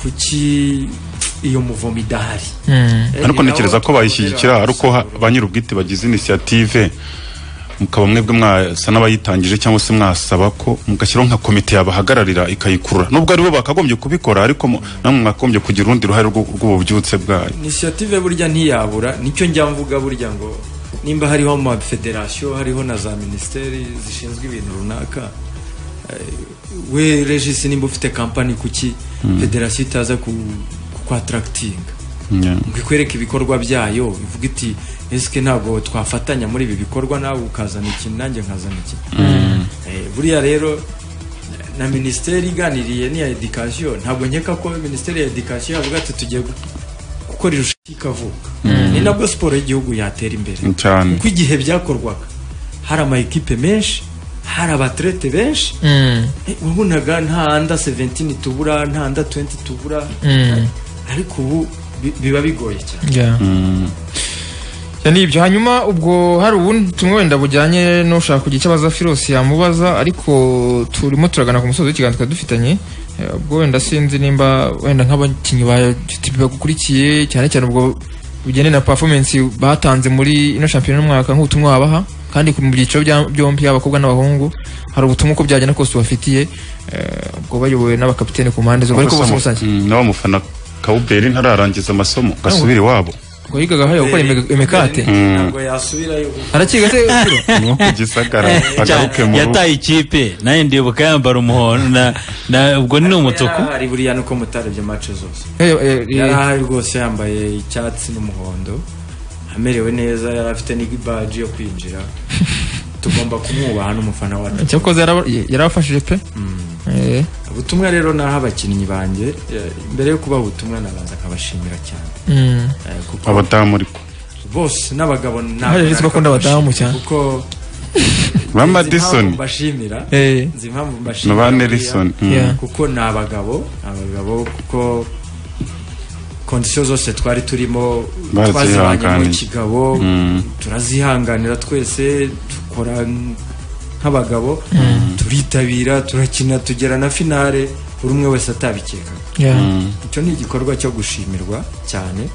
kuki iyo muvomo idahari Eh, ariko ni ntekereza naho ko bayishyigikira twabonera ari uko ha- ba nyir'ubwite bagize inisiyative mukaba mwebwe mwasa n'abayitangije cyangwa se mwasaba ko mugashyiraho nka komite yabahagararira ikayikurura nubwo aribo bakagombye kubikora ariko mu- namwe mwakagombye kugira urundi ruhare rw'u- rw'ububyutse bwayo inisiyative burya ntiyabura nicyo njya mvuga burya ngo nimba hariho ama federasiyo hariho na za minisiteri zishinzwe ibintu runaka eh, we regisi nimba ufite kampani kuki federasiyo itaza ku kwatarakitinga Yeah. ngo ikwereke ibikorwa byayo ivuga iti esike ntabwo twafatanya muri ibi bikorwa nawe ukazana ikintu nanjye nkazana ikintu Eh, buriya rero na minisiteri iganiriye n'iya edikasiyo ntabwo nkeka ko minisiteri ya edikasiyo yavuga ati tugiye gu- gukora irushanwa ikavuka ni nabwo siporo y'igihugu yatera imbere cyane kuko igihe byakorwaga hari ama ekipe menshi hari abatrete benshi Eh, wabonaga nta anda 17 tubura nta anda 20 tubura ariko ubu bi- biba bigoye cyane Yeah. Ya ni ibyo hanyuma ubwo hari ubundi tumwe wenda bujyanye n'ushaka kugira icyo abaza Firosi yamubaza ariko turimo turagana ku musozi w'ikiganiro twari dufitanye Eh, ubwo wenda sinzi nimba wenda nk'abakinnyi ba GTB bagukurikiye cyane cyane ubwo bugendanye na performance batanze muri ino shampiyona y'umwaka nk'ubutumwa wabaha kandi ku byiciro bya- byombi abakobwa n'abahungu hari ubutumwa uko byagenda kose ubafitiye eh, ubwo bayobowe n'abakapiteni ku mpande zombi ariko bose muri rusange n'abamufana kawuberi ntararangiza amasomo gasubire iwabo ubwo yigaga hariya gukora imik- imikate ntabwo yasubirayo arakiga se Firo? ni ku gisagara agaruke mu rugo yataye ikipe nayo ndibuka yambara umuhondo na- na- ubwo ni umutuku ari buriya nuko mutarebye match zose Eh, eh, eh, yari ahari rwose yambaye icyatsi n'umuhondo amerewe neza yari afite n'ibaji yo kwinjira tugomba kumwubaha n'umufana wacu cyakoze yaraba- yarabafashije pe Eh, ubutumwa rero naho abakinnyi banjye eh, mbere yo kubaha ubutumwa nabanza nkabashimira cyane mm. Eh, kuko abadamu ariko bose n'abagabo ntabwo Hari benshi bakunda abadamu cyane. ba kuko nzi impamvu madison mbashimira Eh, nzi impamvu na mbashimira ba buriya. nelson Mm. yeah. kuko ni abagabo abagabo kuko kondisiyo zose twari turimo twazibanye mu Barazihanganiye. kigabo turazihanganira twese dukora nk'abagabo turitabira turakina tugera na finale buri umwe wese atabikekaga Yeah. icyo ni igikorwa cyo gushimirwa cyane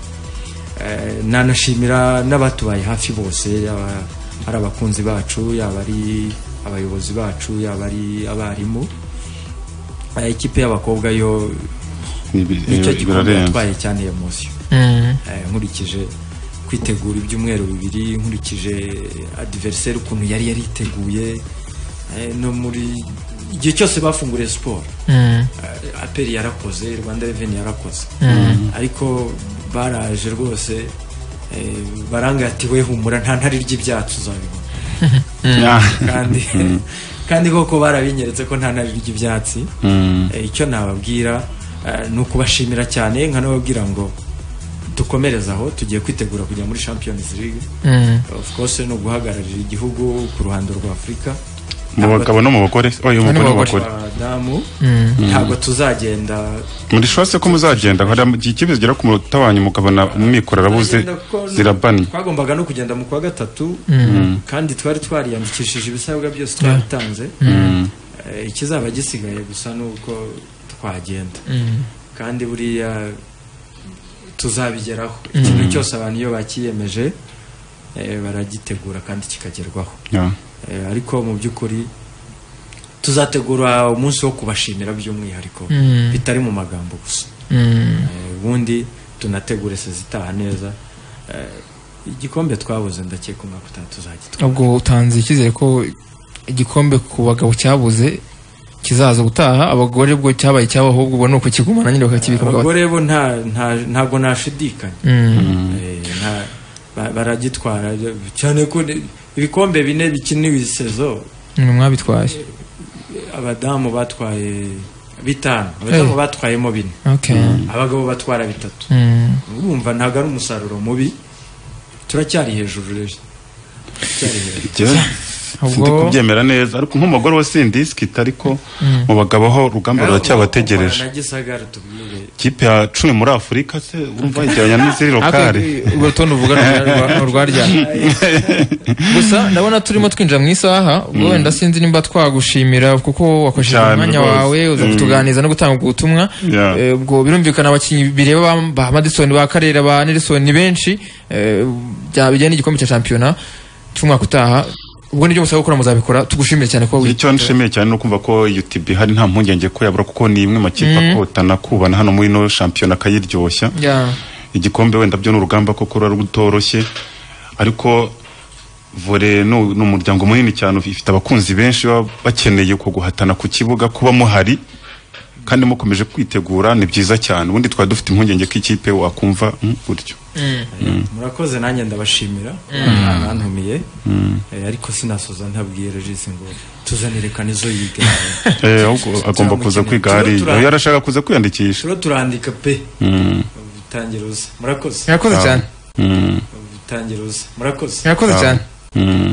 Eh, nanashimira n'abatubaye hafi bose yaba ari abakunzi bacu yaba ari abayobozi bacu yaba ari abarimu Eh, ikipe y'abakobwa yo Ibi- nicyo ibi- gikombe birarenze. yatwaye cyane emosiyo Eh, nkurikije kwitegura ibyumweru bibiri nkurikije adiveriseri ukuntu yari yariteguye eh, no muri igihe cyose bafunguriye siporo Eh, aperi yarakoze rwanda reveni yarakoze ariko baraje rwose eh, baranga ati we humura nta ntari ry'ibyatsi uzabibona Ah, kandi kandi koko barabinyeretse ko nta ntari ry'ibyatsi mm, Eh, icyo nababwira eh, ni ukubashimira cyane nkanababwira ngo dukomereze aho tugiye kwitegura kujya muri champions league of course ni uguhagararira igihugu ku ruhando rwa afurika mu bagabo no mu bagore oya mu bagore no mu bagore abadamu ntabwo tuzagenda muri shose ko muzagenda hari am- ikibazo zigera ku munota wa nyuma ukabona umwikora arabuze tuzagenda kuko n- zirabanye twagombaga no kugenda mu kwa gatatu kandi twari twariyandikishije ibisabwa byose twabitanze Eh, ikizaba gisigaye gusa ni uko twagenda kandi buriya tuzabigeraho ikintu cyose abantu iyo bakiyemeje eh, baragitegura kandi kikagerwaho Yeah. Eh, ariko mu by'ukuri tuzategura umunsi wo kubashimira by'umwihariko bitari mu magambo gusa Eh, ubundi tunategure sezitaha neza Eh, igikombe twabuze ndakeka umwaka utaha tuzagitwara ubwo utanze icyizere ko igikombe ku bagabo cyabuze kizaza gutaha abagore bwo cyabaye icyabo ahubwo ubwo ni ukukigumana nyine bakakibika bakaba- abagore bo nta nta- ntabwo nashidikanya Mm. Eh, nta- ba- baragitwara cyane ko ni- ibikombe bine bikiniwe isezo ni mwabitwaye abadamu batwaye bitanu abadamu Eh. batwayemo bine Okay. abagabo batwara bitatu Mm. urumva ntabwo ari umusaruro mubi turacyari hejuru rero turacyari hejuru Jya- sindi Ubwo- kubyemera neza ariko nk'umugore wa sindisita ariko mu bagabo aho urugamba ruracyabategereje na gisagara tubwire ikipe ya cumi muri afurika se urumva igereranya n'iziri lokale Ariko, urwo rutonde uvuga ni urwa- ni urwarya gusa ndabona turimo twinjira mu isaha ubwo wenda sinzi nimba twagushimira kuko wakoresheje Cyane umwanya rwose. wawe uza Mm. kutuganiriza no gutanga ubwo butumwa Yeah. Eh, ubwo birumvikana abakinnyi bireba ba- ba madison ba karera ba nelson ni benshi eh, bya- bijyanye n'igikombe cya shampiyona cy'umwaka utaha ubwo nibyo musaba gukora muzabikora tugushimire cyane ko icyo nshimiye cyane ni ukumva ko UTB hari nta mpungenge ko yabura kuko ni imwe mu makipe akotana kubana hano muri ino shampiyona akayiryoshya Yeah. igikombe wenda byo ni urugamba koko ruba rutoroshye ariko vore ni ni umuryango munini cyane ifite abakunzi benshi baba bakeneye ko guhatana ku kibuga kuba muhari kandi mukomeje kwitegura ni byiza cyane ubundi twari dufite impungenge ko ikipe wakumva mm, gutyo murakoze nanjye ndabashimira abantumiye Eh, ariko sinasoza ntabwiye regisi ngo tuzanire kanizo yiga Eh, ahubwo agomba kuza kwiga hari Turo tura- uyu arashaka kuza kwiyandikisha turo turandika pe Mm, utangira uza murakoze murakoze cyane mm, utangira uza murakoze murakoze cyane mm,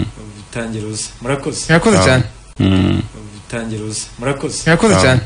utangira uza murakoze murakoze cyane mm. utangira uza murakoze murakoze cyane